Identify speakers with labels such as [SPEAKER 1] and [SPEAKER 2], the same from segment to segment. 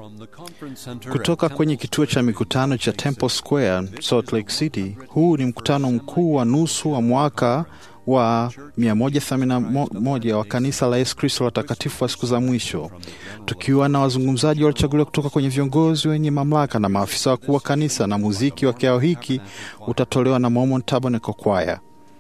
[SPEAKER 1] Kutoka kwenye kituo cha mikutano cha Temple Square, Salt Lake City, huu ni mkutano mkuu wa nusu wa mwaka wa 181 wa kanisa la Yesu Kristo la watakatifu wa siku za mwisho, tukiwa na wazungumzaji waliochaguliwa kutoka kwenye viongozi wenye mamlaka na maafisa wakuu wa kanisa, na muziki wa kikao hiki utatolewa na Mormon Tabernacle Choir.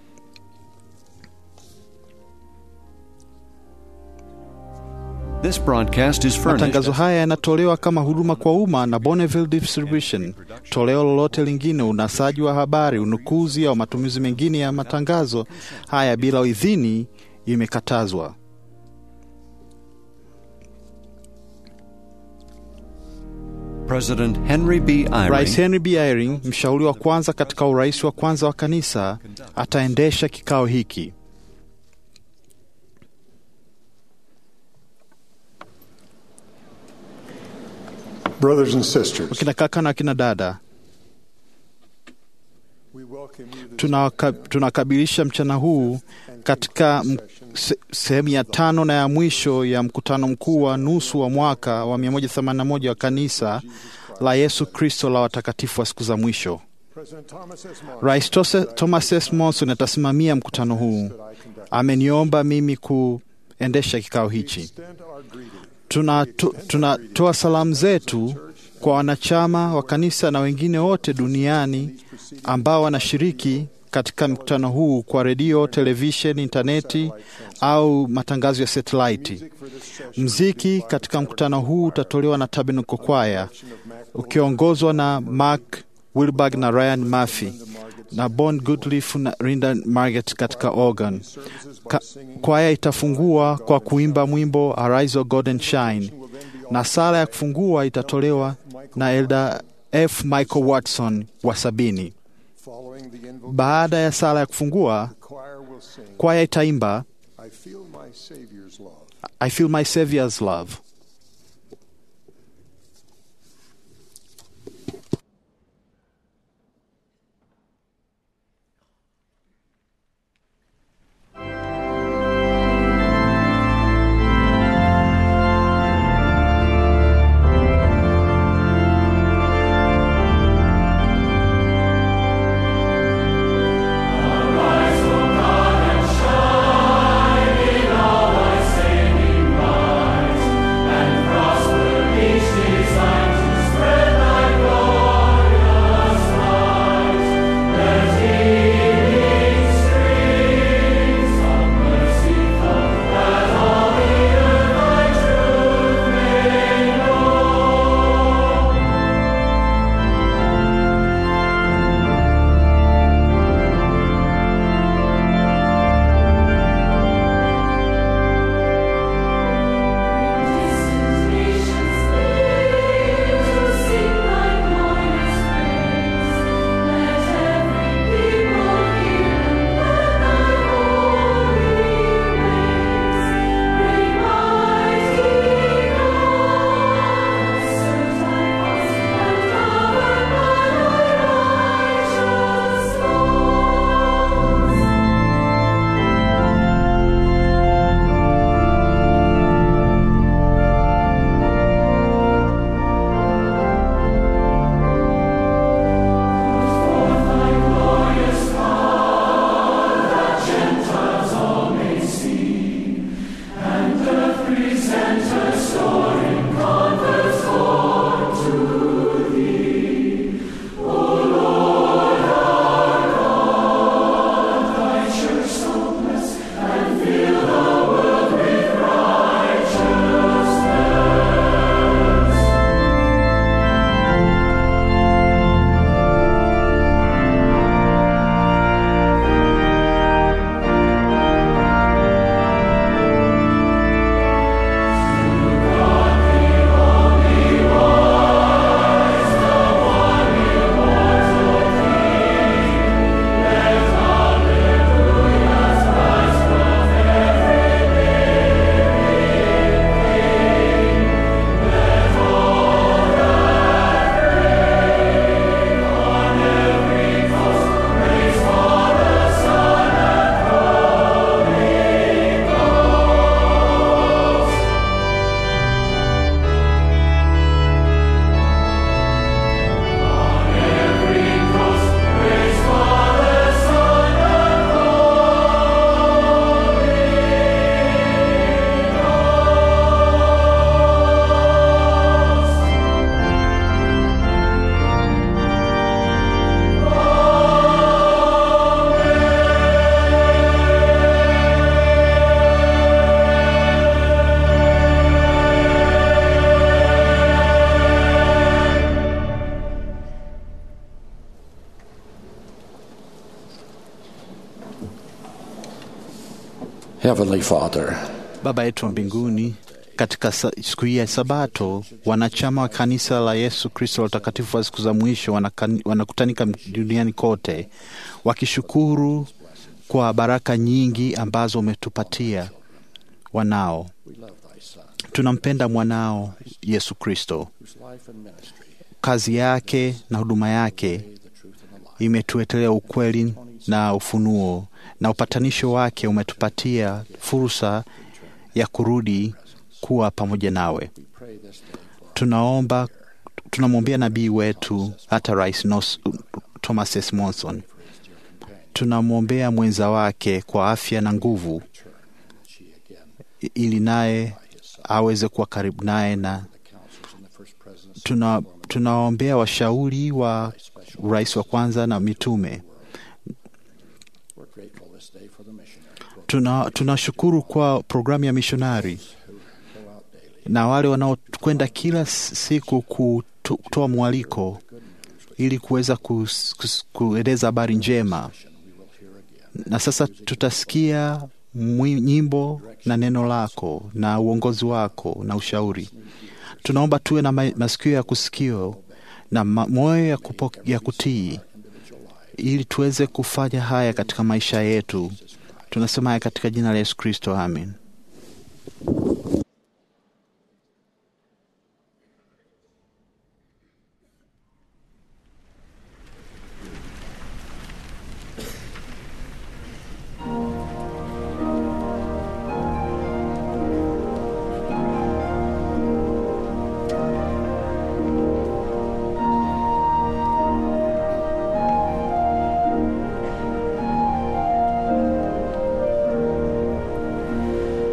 [SPEAKER 2] This broadcast is furnished.
[SPEAKER 1] Matangazo haya yanatolewa kama huduma kwa umma na Bonneville Distribution. Toleo lolote lingine, unasaji wa habari, unukuzi au matumizi mengine ya matangazo haya bila idhini imekatazwa.
[SPEAKER 2] President Henry B. Eyring
[SPEAKER 1] Rais Henry B. Eyring, mshauri wa kwanza katika urais wa kwanza wa kanisa, ataendesha kikao hiki.
[SPEAKER 3] Brothers and sisters,
[SPEAKER 1] Wakina kaka na wakina dada,
[SPEAKER 3] we welcome you this
[SPEAKER 1] tunawaka- tunakabilisha mchana huu katika m- se- sehemu ya tano na ya mwisho ya mkutano mkuu wa nusu wa mwaka wa 181 wa kanisa la Yesu Kristo la watakatifu wa siku za mwisho.
[SPEAKER 3] President Thomas S. Monson
[SPEAKER 1] Rais Tose- Thomas S. Monson atasimamia mkutano huu. Ameniomba mimi kuendesha kikao hichi.
[SPEAKER 3] extend our greeting
[SPEAKER 1] Tunatoa tuna, tunatoa salamu zetu kwa wanachama wa kanisa na wengine wote duniani ambao wanashiriki katika mkutano huu kwa redio, televisheni, intaneti au matangazo ya satelaiti. Mziki katika mkutano huu utatolewa na Tabernacle Choir ukiongozwa na Mark Wilberg na Ryan Murphy na Bon Goodliff na Rinda Margaret katika organ. Ka, kwaya itafungua kwa kuimba mwimbo Arise O God and Shine, na sala ya kufungua itatolewa na Elda F. Michael Watson wa sabini.
[SPEAKER 3] following the invocation.
[SPEAKER 1] Baada ya sala ya kufungua,
[SPEAKER 3] Choir will sing,
[SPEAKER 1] kwaya itaimba
[SPEAKER 3] I feel my Savior's love.
[SPEAKER 1] I feel my Savior's love.
[SPEAKER 4] Arise, O God, and shine in all thy saving light. Heavenly Father,
[SPEAKER 1] Baba yetu wa mbinguni, katika sa- siku hii ya Sabato, wanachama wa kanisa la Yesu Kristo la utakatifu wa siku za mwisho wanakani- wanakutanika duniani kote wakishukuru kwa baraka nyingi ambazo umetupatia wanao. Tunampenda mwanao Yesu Kristo. Kazi yake na huduma yake imetuetelea ukweli na ufunuo, na upatanisho wake umetupatia fursa ya kurudi kuwa pamoja nawe. Tunaomba, tunamwombea nabii wetu hata Rais Nos, Thomas S. Monson. Tunamwombea mwenza wake kwa afya na nguvu, i- ili naye aweze kuwa karibu naye na tuna tunawaombea washauri wa rais wa kwanza na mitume. Tuna tunashukuru kwa programu ya mishonari na wale wanaokwenda kila s- siku kuto- kutoa mwaliko ili kuweza kus- kus- kueleza habari njema. Na sasa tutasikia mwi- nyimbo na neno lako na uongozi wako na ushauri. Tunaomba tuwe na ma- masikio ya kusikio na ma- moyo ya, kupo- ya kutii ili tuweze kufanya haya katika maisha yetu. Tunasema haya katika jina la Yesu Kristo, amen.
[SPEAKER 5] Thank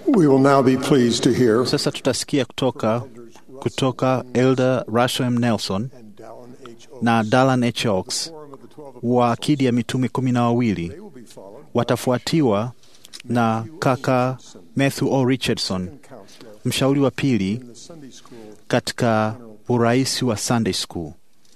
[SPEAKER 3] We will now be pleased to hear
[SPEAKER 1] Sasa tutasikia kutoka kutoka Elder Russell M. Nelson
[SPEAKER 3] and Dallin H. Oaks,
[SPEAKER 1] na Dalan H. Oaks
[SPEAKER 3] Quorum of the Twelve
[SPEAKER 1] wa akidi ya mitume kumi na wawili
[SPEAKER 3] They will be followed
[SPEAKER 1] watafuatiwa na kaka Matthew O. Richardson,
[SPEAKER 3] by counselor
[SPEAKER 1] mshauri wa pili
[SPEAKER 3] in the Sunday school
[SPEAKER 1] katika urais wa Sunday School.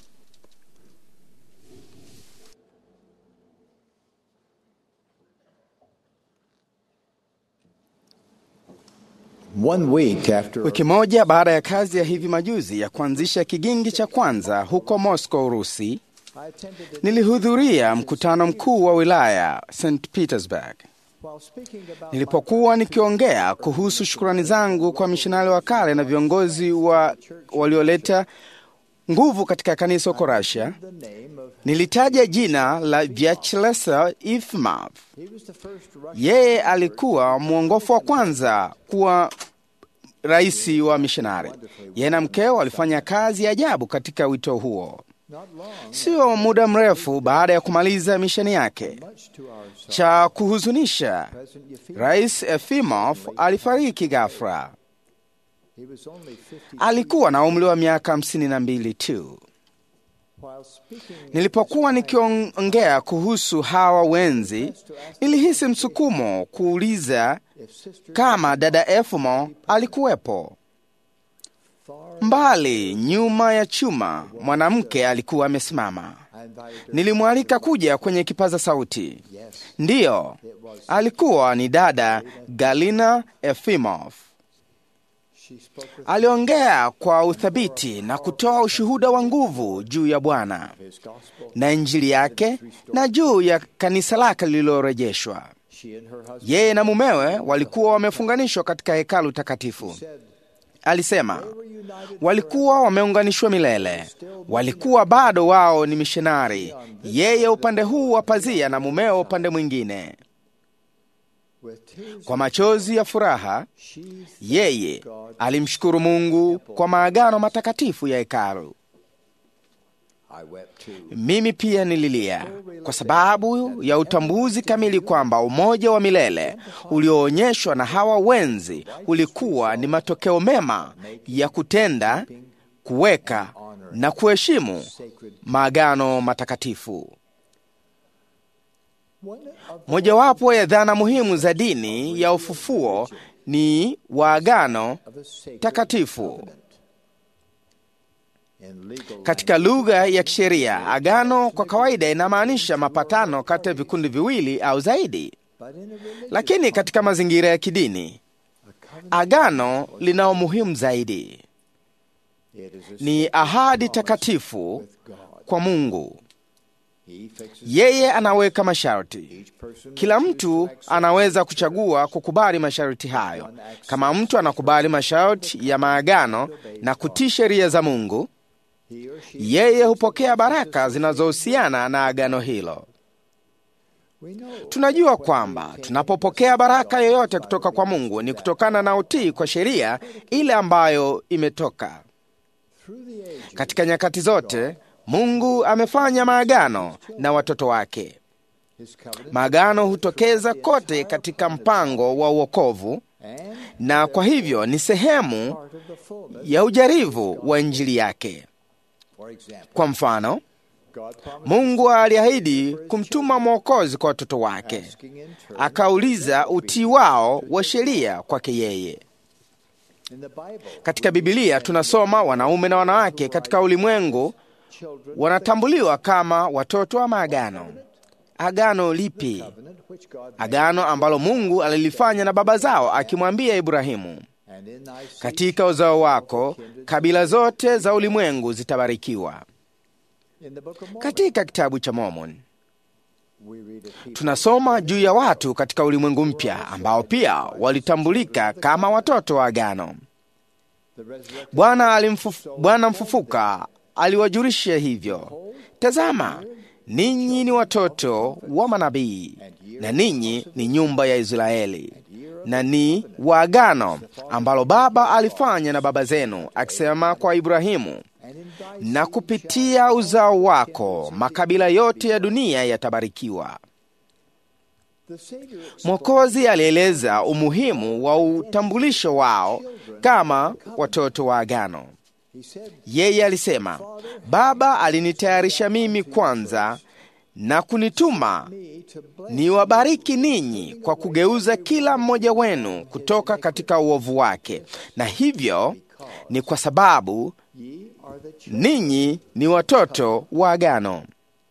[SPEAKER 4] One week after
[SPEAKER 5] Wiki moja baada ya kazi ya hivi majuzi ya kuanzisha kigingi cha kwanza huko Moscow, Urusi,
[SPEAKER 4] I attended it
[SPEAKER 5] nilihudhuria mkutano mkuu wa wilaya St Petersburg.
[SPEAKER 4] while speaking about
[SPEAKER 5] Nilipokuwa nikiongea kuhusu shukrani zangu kwa mishonari wa kale na viongozi wa walioleta nguvu katika kanisa huko Russia,
[SPEAKER 4] the name of
[SPEAKER 5] nilitaja jina la Vyacheslav Ifimov.
[SPEAKER 4] he was the first Russian
[SPEAKER 5] Yeye alikuwa mwongofu wa kwanza kuwa rais wa mishonari. Yeye na mkeo walifanya kazi ya ajabu katika wito huo.
[SPEAKER 4] not long
[SPEAKER 5] Sio muda mrefu baada ya kumaliza misheni yake.
[SPEAKER 4] much to our sorrow.
[SPEAKER 5] Cha kuhuzunisha,
[SPEAKER 4] President Yefimov
[SPEAKER 5] Rais Efimov alifariki ghafla.
[SPEAKER 4] he was only 50
[SPEAKER 5] Alikuwa na umri wa miaka hamsini na mbili tu.
[SPEAKER 4] while speaking
[SPEAKER 5] Nilipokuwa nikiongea kuhusu hawa wenzi, nilihisi msukumo kuuliza
[SPEAKER 4] if sister
[SPEAKER 5] kama dada Efimo alikuwepo.
[SPEAKER 4] far
[SPEAKER 5] Mbali nyuma ya chuma, mwanamke alikuwa amesimama.
[SPEAKER 4] I invited her
[SPEAKER 5] Nilimwalika kuja kwenye kipaza sauti.
[SPEAKER 4] yes
[SPEAKER 5] Ndiyo, alikuwa ni dada Galina Efimov.
[SPEAKER 4] she spoke with
[SPEAKER 5] Aliongea kwa uthabiti na kutoa ushuhuda wa nguvu juu ya Bwana
[SPEAKER 4] his gospel
[SPEAKER 5] na Injili yake na juu ya kanisa lake lililorejeshwa.
[SPEAKER 4] she and her husband
[SPEAKER 5] Yeye na mumewe walikuwa wamefunganishwa katika hekalu takatifu.
[SPEAKER 4] said
[SPEAKER 5] Alisema
[SPEAKER 4] they were united
[SPEAKER 5] walikuwa wameunganishwa milele, walikuwa bado wao ni mishonari, yeye upande huu wa pazia na mumewe upande mwingine.
[SPEAKER 4] with tears
[SPEAKER 5] Kwa machozi ya furaha,
[SPEAKER 4] she
[SPEAKER 5] yeye alimshukuru Mungu kwa maagano matakatifu ya hekalu.
[SPEAKER 4] I wept too
[SPEAKER 5] Mimi pia nililia kwa sababu ya utambuzi kamili kwamba umoja wa milele ulioonyeshwa na hawa wenzi ulikuwa ni matokeo mema ya kutenda, kuweka na kuheshimu maagano matakatifu.
[SPEAKER 4] one of
[SPEAKER 5] Mojawapo ya dhana muhimu za dini ya ufufuo ni waagano
[SPEAKER 4] the sacred
[SPEAKER 5] takatifu.
[SPEAKER 4] covenant in legal
[SPEAKER 5] Katika lugha ya kisheria, agano kwa kawaida inamaanisha mapatano kati ya vikundi viwili au zaidi,
[SPEAKER 4] but in a religious
[SPEAKER 5] lakini katika mazingira ya kidini, agano lina umuhimu zaidi.
[SPEAKER 4] it is a
[SPEAKER 5] Ni ahadi takatifu
[SPEAKER 4] with God
[SPEAKER 5] kwa Mungu.
[SPEAKER 4] he fixes
[SPEAKER 5] Yeye anaweka masharti.
[SPEAKER 4] each person
[SPEAKER 5] Kila mtu anaweza kuchagua kukubali masharti hayo. Kama mtu anakubali masharti ya maagano na kutii sheria za Mungu,
[SPEAKER 4] he or she
[SPEAKER 5] yeye hupokea baraka zinazohusiana na agano hilo.
[SPEAKER 4] we know
[SPEAKER 5] Tunajua kwamba tunapopokea baraka yoyote kutoka kwa Mungu ni kutokana na utii kwa sheria ile ambayo imetoka.
[SPEAKER 4] through the ages
[SPEAKER 5] Katika nyakati zote, Mungu amefanya maagano na watoto wake.
[SPEAKER 4] his covenant
[SPEAKER 5] Maagano hutokeza kote katika mpango wa uokovu,
[SPEAKER 4] and
[SPEAKER 5] na kwa hivyo ni sehemu
[SPEAKER 4] part of the fullness
[SPEAKER 5] ya ujarivu wa Injili yake.
[SPEAKER 4] for example
[SPEAKER 5] Kwa mfano,
[SPEAKER 4] God promised
[SPEAKER 5] Mungu aliahidi kumtuma Mwokozi kwa watoto wake,
[SPEAKER 4] asking in turn
[SPEAKER 5] akauliza utii wao wa sheria kwake yeye.
[SPEAKER 4] in the Bible
[SPEAKER 5] Katika Bibilia tunasoma wanaume na wanawake katika ulimwengu
[SPEAKER 4] children
[SPEAKER 5] wanatambuliwa kama watoto wa maagano. Agano lipi?
[SPEAKER 4] covenant which God made
[SPEAKER 5] Agano ambalo Mungu alilifanya na baba zao, akimwambia Ibrahimu,
[SPEAKER 4] and in thy seed
[SPEAKER 5] katika uzao wako kabila zote za ulimwengu zitabarikiwa.
[SPEAKER 4] in the book of Mormon
[SPEAKER 5] Katika kitabu cha Mormon
[SPEAKER 4] we read of people
[SPEAKER 5] tunasoma juu ya watu katika ulimwengu mpya ambao pia walitambulika kama watoto wa agano.
[SPEAKER 4] the resurrected
[SPEAKER 5] Bwana alimfufu, Bwana mfufuka aliwajulisha hivyo, tazama, ninyi ni watoto wa manabii na ninyi ni nyumba ya Israeli na ni wa agano ambalo Baba alifanya na baba zenu, akisema kwa Ibrahimu,
[SPEAKER 4] and in thy
[SPEAKER 5] na kupitia uzao wako makabila yote ya dunia yatabarikiwa.
[SPEAKER 4] The Savior
[SPEAKER 5] Mwokozi alieleza umuhimu wa utambulisho wao kama watoto wa agano.
[SPEAKER 4] he said,
[SPEAKER 5] Yeye alisema, Baba alinitayarisha mimi kwanza na kunituma
[SPEAKER 4] me to bless
[SPEAKER 5] niwabariki ninyi kwa kugeuza kila mmoja wenu kutoka katika uovu wake, na hivyo ni kwa sababu
[SPEAKER 4] ye are the children.
[SPEAKER 5] ninyi ni watoto wa agano.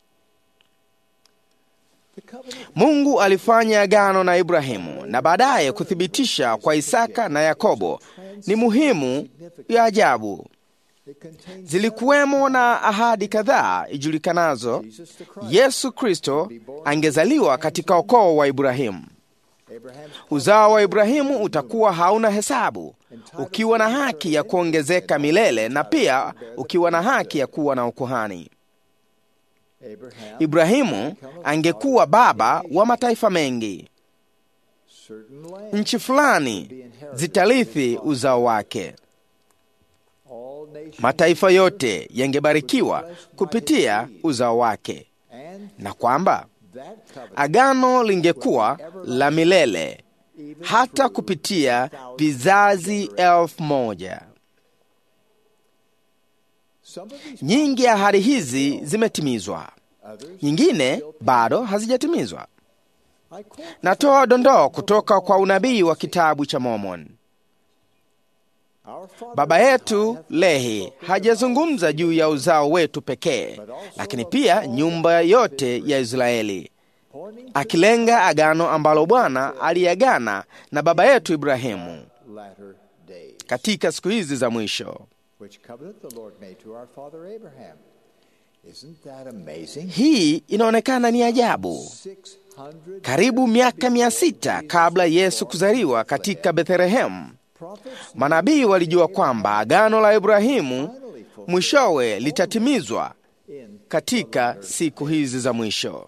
[SPEAKER 4] The covenant
[SPEAKER 5] Mungu alifanya agano na Ibrahimu na baadaye kuthibitisha kwa Isaka na Yakobo ni muhimu ya ajabu.
[SPEAKER 4] it contains
[SPEAKER 5] Zilikuwemo na ahadi kadhaa ijulikanazo
[SPEAKER 4] Jesus the Christ.
[SPEAKER 5] Yesu Kristo angezaliwa katika ukoo wa Ibrahimu.
[SPEAKER 4] Abraham's
[SPEAKER 5] Uzao wa Ibrahimu utakuwa hauna hesabu, ukiwa na haki ya kuongezeka milele na pia ukiwa na haki ya kuwa na ukuhani.
[SPEAKER 4] Abraham,
[SPEAKER 5] Ibrahimu angekuwa baba wa mataifa mengi.
[SPEAKER 4] certain land,
[SPEAKER 5] Nchi fulani zitarithi uzao wake.
[SPEAKER 4] all nations,
[SPEAKER 5] Mataifa yote yangebarikiwa kupitia uzao wake,
[SPEAKER 4] and
[SPEAKER 5] na kwamba
[SPEAKER 4] that covenant
[SPEAKER 5] agano lingekuwa la milele
[SPEAKER 4] even
[SPEAKER 5] hata kupitia vizazi elfu moja.
[SPEAKER 4] some of these
[SPEAKER 5] Nyingi ya ahadi hizi zimetimizwa,
[SPEAKER 4] others.
[SPEAKER 5] nyingine bado hazijatimizwa.
[SPEAKER 4] I quote
[SPEAKER 5] Natoa dondoo kutoka kwa unabii wa kitabu cha Mormon.
[SPEAKER 4] our Father
[SPEAKER 5] Baba yetu Lehi hajazungumza juu ya uzao wetu pekee, lakini pia nyumba yote ya Israeli,
[SPEAKER 4] pointing to
[SPEAKER 5] akilenga agano ambalo Bwana aliagana na baba yetu Ibrahimu
[SPEAKER 4] latter days,
[SPEAKER 5] katika siku hizi za mwisho.
[SPEAKER 4] which covenant the Lord made to our father Abraham. Isn't that amazing?
[SPEAKER 5] Hii inaonekana ni ajabu.
[SPEAKER 4] 600
[SPEAKER 5] Karibu miaka mia sita kabla Yesu kuzaliwa katika Bethlehemu,
[SPEAKER 4] prophets
[SPEAKER 5] manabii walijua kwamba agano la Ibrahimu
[SPEAKER 4] finally fulfilled
[SPEAKER 5] mwishowe litatimizwa
[SPEAKER 4] in
[SPEAKER 5] katika siku hizi za mwisho.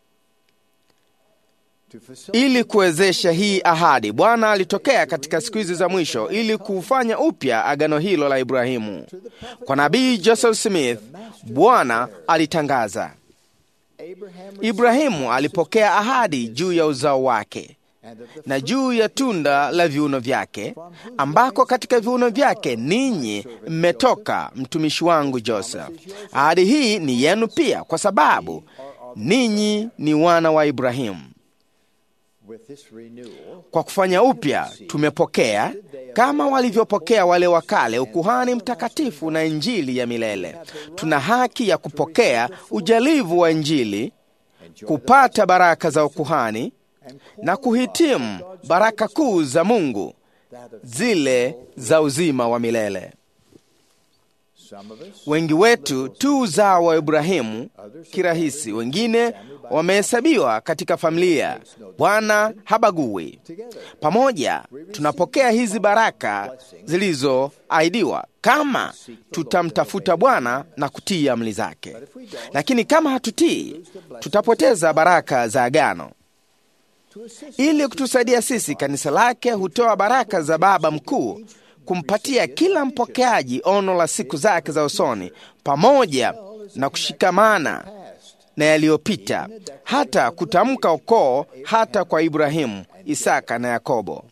[SPEAKER 4] to facilitate
[SPEAKER 5] Ili kuwezesha hii ahadi, Bwana alitokea katika siku hizi za mwisho ili kufanya upya agano hilo la Ibrahimu. Kwa nabii Joseph Smith, Bwana alitangaza,
[SPEAKER 4] Abraham
[SPEAKER 5] Ibrahimu alipokea ahadi juu ya uzao wake
[SPEAKER 4] and of the
[SPEAKER 5] na juu ya tunda la viuno vyake, ambako katika viuno vyake ninyi mmetoka, mtumishi wangu Joseph. Ahadi hii ni yenu pia, kwa sababu ninyi ni wana wa Ibrahimu.
[SPEAKER 4] with this renewal
[SPEAKER 5] Kwa kufanya upya tumepokea kama walivyopokea wale wa kale ukuhani mtakatifu na injili ya milele. Tuna haki ya kupokea ujalivu wa injili, kupata baraka za ukuhani na kuhitimu baraka kuu za Mungu,
[SPEAKER 4] that of
[SPEAKER 5] zile za uzima wa milele.
[SPEAKER 4] some of us
[SPEAKER 5] Wengi wetu tu uzao wa Ibrahimu kirahisi, wengine wamehesabiwa katika familia. Bwana habagui.
[SPEAKER 4] together
[SPEAKER 5] Pamoja tunapokea hizi baraka zilizoahidiwa kama tutamtafuta Bwana na kutii amri zake. Lakini kama hatutii, tutapoteza baraka za agano.
[SPEAKER 4] to assist
[SPEAKER 5] Ili kutusaidia sisi, kanisa lake hutoa baraka za Baba Mkuu kumpatia kila mpokeaji ono la siku zake za usoni, pamoja na kushikamana
[SPEAKER 4] past
[SPEAKER 5] na yaliyopita, hata kutamka ukoo hata kwa Ibrahimu, Isaka na Yakobo.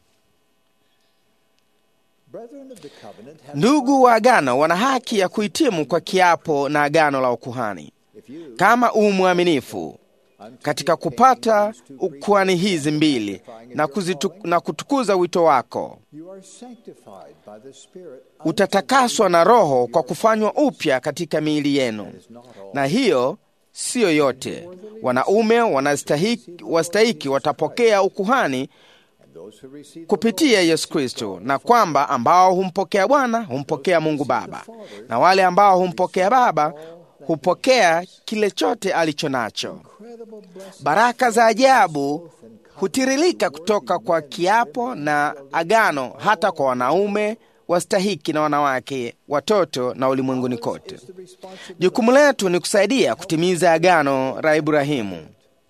[SPEAKER 4] brethren of the covenant have
[SPEAKER 5] Ndugu wa agano wana haki ya kuhitimu kwa kiapo na agano la ukuhani.
[SPEAKER 4] if you
[SPEAKER 5] Kama u mwaminifu katika kupata ukuhani hizi mbili na, kuzitu, na kutukuza wito wako,
[SPEAKER 4] you are sanctified by the spirit
[SPEAKER 5] utatakaswa na Roho kwa kufanywa upya katika miili yenu.
[SPEAKER 4] is not all
[SPEAKER 5] Na hiyo siyo yote. Wanaume wanastahiki, wastahiki watapokea ukuhani
[SPEAKER 4] and those who receive the
[SPEAKER 5] kupitia Yesu Kristo, na kwamba ambao humpokea Bwana humpokea Mungu Baba, na wale ambao humpokea Baba hupokea kile chote alicho nacho.
[SPEAKER 4] incredible blessing
[SPEAKER 5] Baraka za ajabu hutiririka kutoka kwa kiapo na agano, hata kwa wanaume wastahiki na wanawake, watoto na ulimwenguni kote.
[SPEAKER 4] the responsibility
[SPEAKER 5] Jukumu letu ni kusaidia kutimiza agano la Ibrahimu.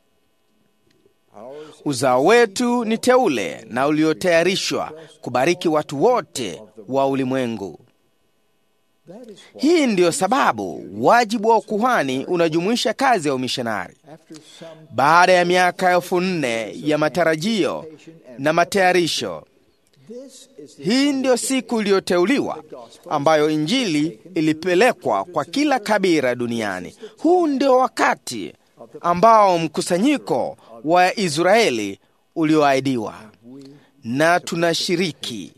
[SPEAKER 4] ours
[SPEAKER 5] Uzao wetu ni teule na uliotayarishwa kubariki watu wote wa ulimwengu. Hii ndiyo sababu wajibu wa ukuhani unajumuisha kazi ya umishonari. Baada ya miaka elfu nne ya matarajio na matayarisho, hii ndiyo siku iliyoteuliwa ambayo Injili ilipelekwa kwa kila kabila duniani. Huu ndio wakati ambao mkusanyiko wa Israeli ulioahidiwa, na tunashiriki.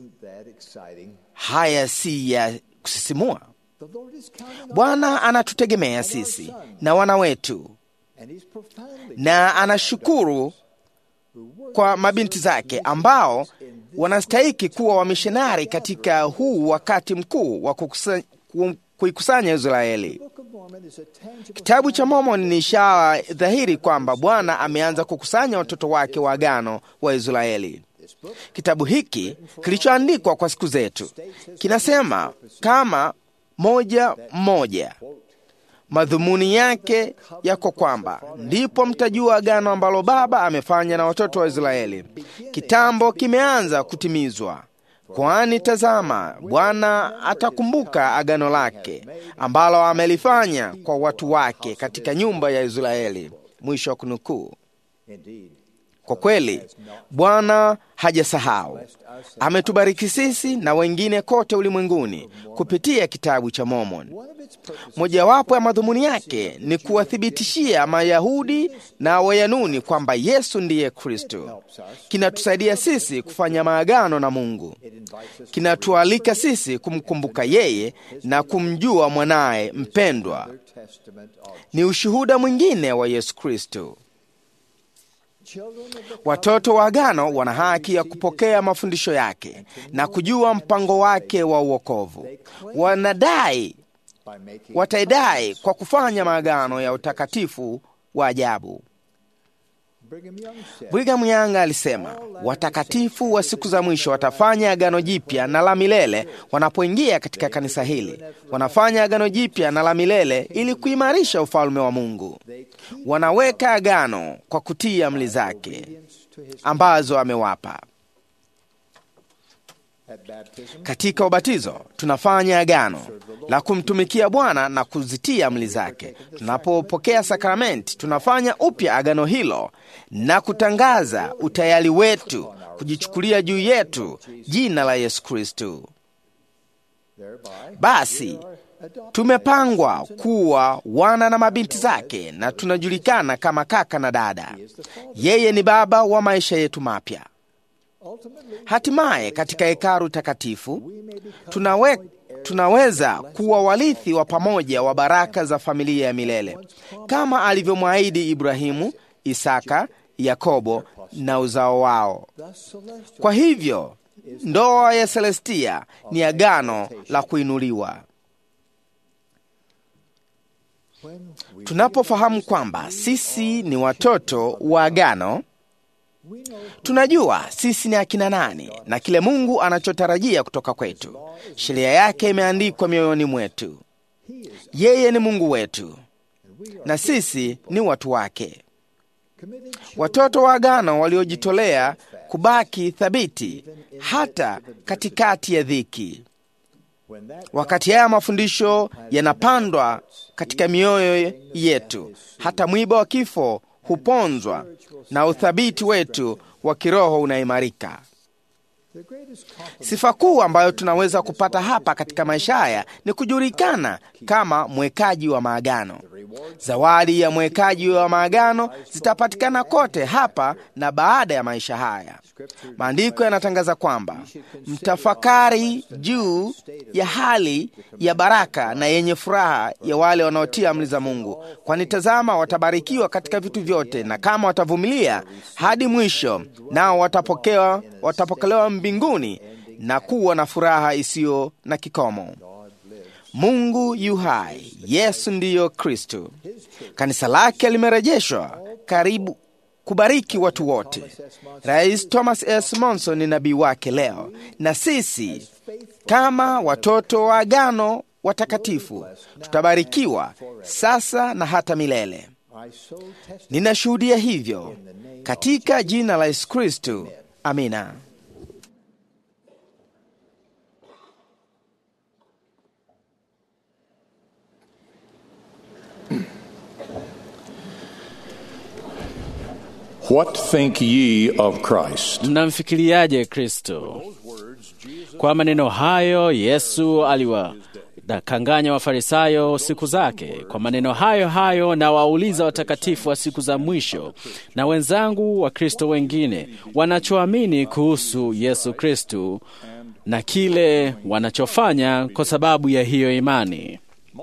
[SPEAKER 5] Haya si ya kusisimua? Bwana anatutegemea sisi na wana wetu, na anashukuru kwa mabinti zake ambao wanastahiki kuwa wamishonari katika huu wakati mkuu wa kuikusanya Israeli. Kitabu cha Mormoni ni ishara dhahiri kwamba Bwana ameanza kukusanya watoto wake wa agano wa Israeli. Kitabu hiki kilichoandikwa kwa siku zetu kinasema kama moja mmoja, madhumuni yake yako kwamba ndipo mtajua agano ambalo Baba amefanya na watoto wa Israeli. Kitambo kimeanza kutimizwa, kwani tazama, Bwana atakumbuka agano lake ambalo amelifanya kwa watu wake katika nyumba ya Israeli. Mwisho wa kunukuu. Kwa kweli Bwana hajasahau, ametubariki sisi na wengine kote ulimwenguni kupitia kitabu cha Mormoni. Mojawapo ya madhumuni yake ni kuwathibitishia Mayahudi na Wayanuni kwamba Yesu ndiye Kristo. Kinatusaidia sisi kufanya maagano na Mungu, kinatualika sisi kumkumbuka yeye na kumjua mwanaye mpendwa. Ni ushuhuda mwingine wa Yesu Kristo. Watoto wa agano wana haki ya kupokea mafundisho yake na kujua mpango wake wa uokovu. Wanadai, wataidai kwa kufanya maagano ya utakatifu wa ajabu. Brigham Young alisema watakatifu wa siku za mwisho watafanya agano jipya na la milele wanapoingia katika kanisa hili. Wanafanya agano jipya na la milele ili kuimarisha ufalme wa Mungu. Wanaweka agano kwa kutii amri zake ambazo amewapa. Katika ubatizo tunafanya agano la kumtumikia Bwana na kuzitia amri zake. Tunapopokea sakramenti, tunafanya upya agano hilo na kutangaza utayari wetu kujichukulia juu yetu jina la Yesu Kristo. Basi tumepangwa kuwa wana na mabinti zake, na tunajulikana kama kaka na dada. Yeye ni baba wa maisha yetu mapya. Hatimaye katika hekalu takatifu tunawe, tunaweza kuwa warithi wa pamoja wa baraka za familia ya milele kama alivyomwahidi Ibrahimu, Isaka, Yakobo na uzao wao. Kwa hivyo ndoa ya Selestia ni agano la kuinuliwa. Tunapofahamu kwamba sisi ni watoto wa agano tunajua sisi ni akina nani na kile Mungu anachotarajia kutoka kwetu. Sheria yake imeandikwa mioyoni mwetu. Yeye ni Mungu wetu na sisi ni watu wake, watoto wa agano waliojitolea kubaki thabiti hata katikati ya dhiki. Wakati haya mafundisho yanapandwa katika mioyo yetu, hata mwiba wa kifo huponzwa na uthabiti wetu wa kiroho unaimarika. Sifa kuu ambayo tunaweza kupata hapa katika maisha haya ni kujulikana kama mwekaji wa maagano. Zawadi ya mwekaji wa maagano zitapatikana kote hapa na baada ya maisha haya. Maandiko yanatangaza kwamba mtafakari juu ya hali ya baraka na yenye furaha ya wale wanaotia amri za Mungu, kwani tazama, watabarikiwa katika vitu vyote, na kama watavumilia hadi mwisho, nao watapokewa, watapokelewa mbinguni na kuwa na furaha isiyo na kikomo. Mungu yu hai, Yesu ndiyo Kristo. Kanisa lake limerejeshwa karibu kubariki watu wote. Rais Thomas S. Monson ni nabii wake leo, na sisi kama watoto wa agano watakatifu tutabarikiwa sasa na hata milele. Ninashuhudia hivyo katika jina la Yesu Kristo, amina.
[SPEAKER 6] What think ye of Christ?
[SPEAKER 7] Mnamfikiriaje Kristo? Kwa maneno hayo Yesu aliwadanganya Wafarisayo siku zake. Kwa maneno hayo hayo na wauliza watakatifu wa siku za mwisho na wenzangu wa Kristo wengine wanachoamini kuhusu Yesu Kristo na kile wanachofanya kwa sababu ya hiyo imani.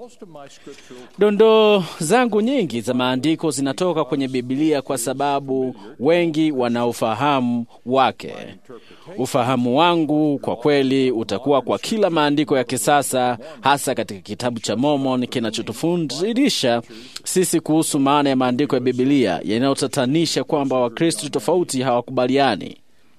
[SPEAKER 7] Dondoo zangu nyingi za maandiko zinatoka kwenye Biblia kwa sababu wengi wana ufahamu wake. Ufahamu wangu kwa kweli utakuwa kwa kila maandiko ya kisasa, hasa katika kitabu cha Mormon kinachotufundisha sisi kuhusu maana ya maandiko ya Biblia yanayotatanisha kwamba Wakristo tofauti hawakubaliani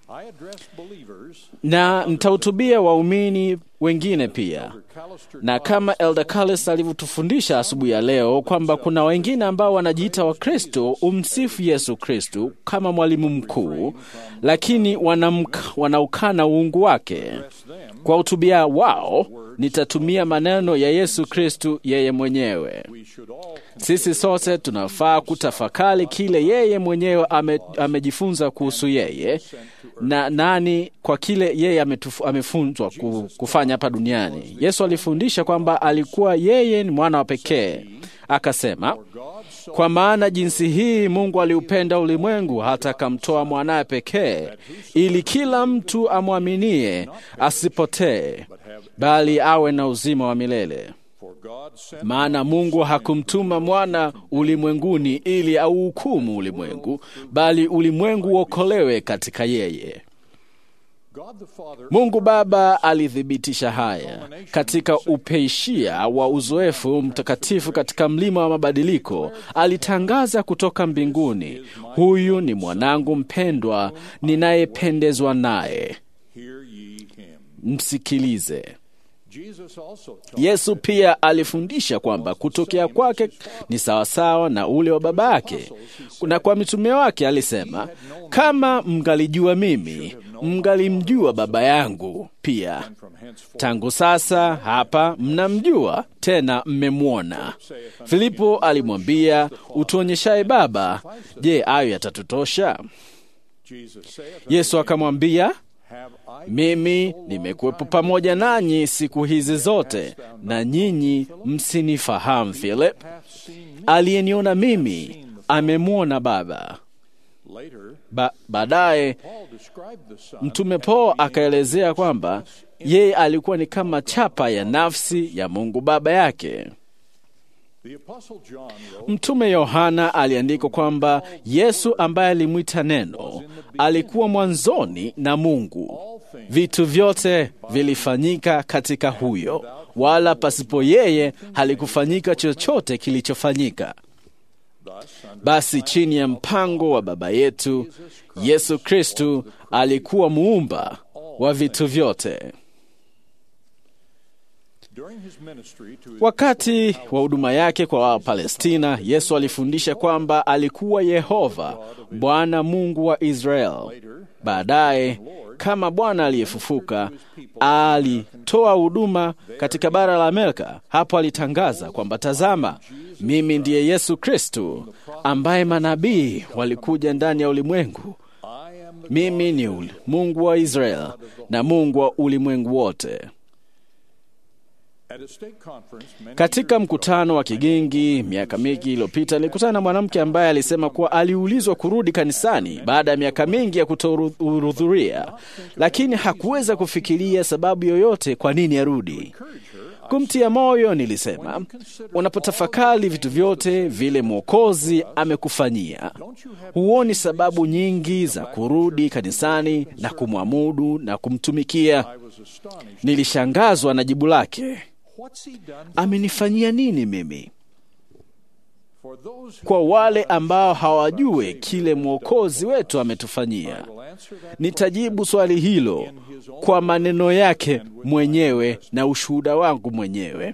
[SPEAKER 7] na nitahutubia waumini wengine pia, na kama Elder Carlos alivyotufundisha asubuhi ya leo kwamba kuna wengine ambao wanajiita Wakristo umsifu Yesu Kristu kama mwalimu mkuu, lakini wanamk- wanaukana uungu wake. Kwa hutubia wao nitatumia maneno ya Yesu Kristu yeye mwenyewe. Sisi sote tunafaa kutafakari kile yeye mwenyewe ame, amejifunza kuhusu yeye na nani kwa kile yeye ametufu- amefunzwa ku- kufanya hapa duniani. Yesu alifundisha kwamba alikuwa yeye ni mwana wa pekee, akasema kwa maana jinsi hii Mungu aliupenda ulimwengu hata akamtoa mwanaye pekee, ili kila mtu amwaminie asipotee, bali awe na uzima wa milele. Maana Mungu hakumtuma mwana ulimwenguni ili auhukumu ulimwengu, bali ulimwengu uokolewe katika yeye. Mungu Baba alithibitisha haya katika upeishia wa uzoefu mtakatifu katika mlima wa mabadiliko. Alitangaza kutoka mbinguni, huyu ni mwanangu mpendwa ninayependezwa naye, msikilize. Yesu pia alifundisha kwamba kutokea kwake ni sawasawa na ule wa baba yake, na kwa mitume wake alisema, kama mngalijua mimi, mngalimjua baba yangu pia. Tangu sasa hapa mnamjua tena mmemwona. Filipo alimwambia, utuonyeshaye Baba, je, ayo yatatutosha? Yesu akamwambia, mimi nimekuwepo pamoja nanyi siku hizi zote, na nyinyi msinifahamu. Philip, aliyeniona mimi amemwona Baba. Ba, baadaye mtume Paulo akaelezea kwamba yeye alikuwa ni kama chapa ya nafsi ya Mungu Baba yake. Mtume Yohana aliandika kwamba Yesu ambaye alimwita Neno alikuwa mwanzoni na Mungu. Vitu vyote vilifanyika katika huyo, wala pasipo yeye halikufanyika chochote kilichofanyika. Basi chini ya mpango wa Baba yetu Yesu Kristu alikuwa muumba wa vitu vyote. Wakati wa huduma yake kwa Wapalestina, Yesu alifundisha kwamba alikuwa Yehova, Bwana Mungu wa Israeli. Baadaye, kama Bwana aliyefufuka, alitoa huduma katika bara la Amerika. Hapo alitangaza kwamba tazama, mimi ndiye Yesu Kristu ambaye manabii walikuja ndani ya ulimwengu. Mimi ni ul- Mungu wa Israeli na Mungu wa ulimwengu wote. Katika mkutano wa Kigingi miaka mingi iliyopita, nilikutana na mwanamke ambaye alisema kuwa aliulizwa kurudi kanisani baada ya miaka mingi ya kutohudhuria, lakini hakuweza kufikiria sababu yoyote kwa nini arudi. Kumtia moyo, nilisema, unapotafakari vitu vyote vile Mwokozi amekufanyia, huoni sababu nyingi za kurudi kanisani na kumwamudu na kumtumikia? Nilishangazwa na jibu lake. Amenifanyia nini mimi? Kwa wale ambao hawajue kile mwokozi wetu ametufanyia, nitajibu swali hilo kwa maneno yake mwenyewe na ushuhuda wangu mwenyewe.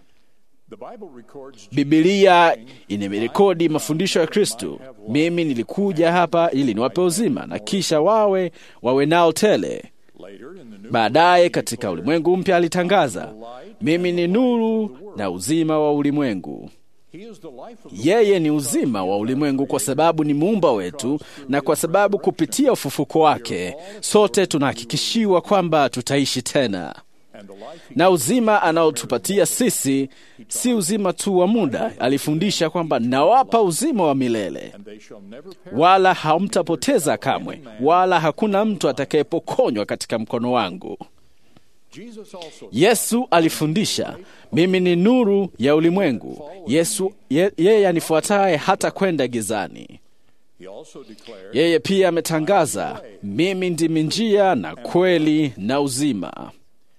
[SPEAKER 7] Bibilia imerekodi mafundisho ya Kristo. Mimi nilikuja hapa ili niwape uzima na kisha wawe wawe nao tele. Baadaye katika ulimwengu mpya alitangaza, mimi ni nuru na uzima wa ulimwengu. Yeye ni uzima wa ulimwengu kwa sababu ni muumba wetu, na kwa sababu kupitia ufufuko wake sote tunahakikishiwa kwamba tutaishi tena na uzima anaotupatia sisi si uzima tu wa muda. Alifundisha kwamba nawapa uzima wa milele, wala hamtapoteza kamwe, wala hakuna mtu atakayepokonywa katika mkono wangu. Yesu alifundisha, mimi ni nuru ya ulimwengu. Yesu ye, yeye anifuataye hata kwenda gizani. Yeye pia ametangaza, mimi ndimi njia na kweli na uzima.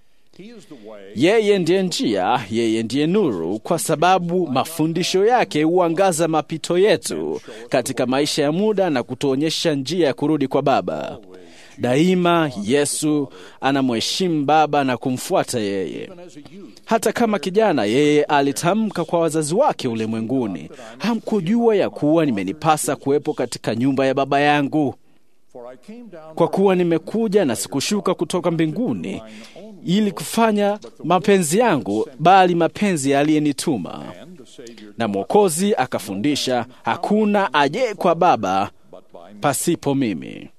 [SPEAKER 7] Yeye ndiye njia, yeye ndiye nuru, kwa sababu mafundisho yake huangaza mapito yetu katika maisha ya muda na kutuonyesha njia ya kurudi kwa Baba. Daima Yesu anamheshimu Baba na kumfuata yeye. Hata kama kijana, yeye alitamka kwa wazazi wake ulimwenguni, hamkujua ya kuwa nimenipasa kuwepo katika nyumba ya Baba yangu? Kwa kuwa nimekuja na sikushuka kutoka mbinguni ili kufanya mapenzi yangu, bali mapenzi aliyenituma. Na Mwokozi akafundisha, hakuna aje kwa Baba pasipo mimi.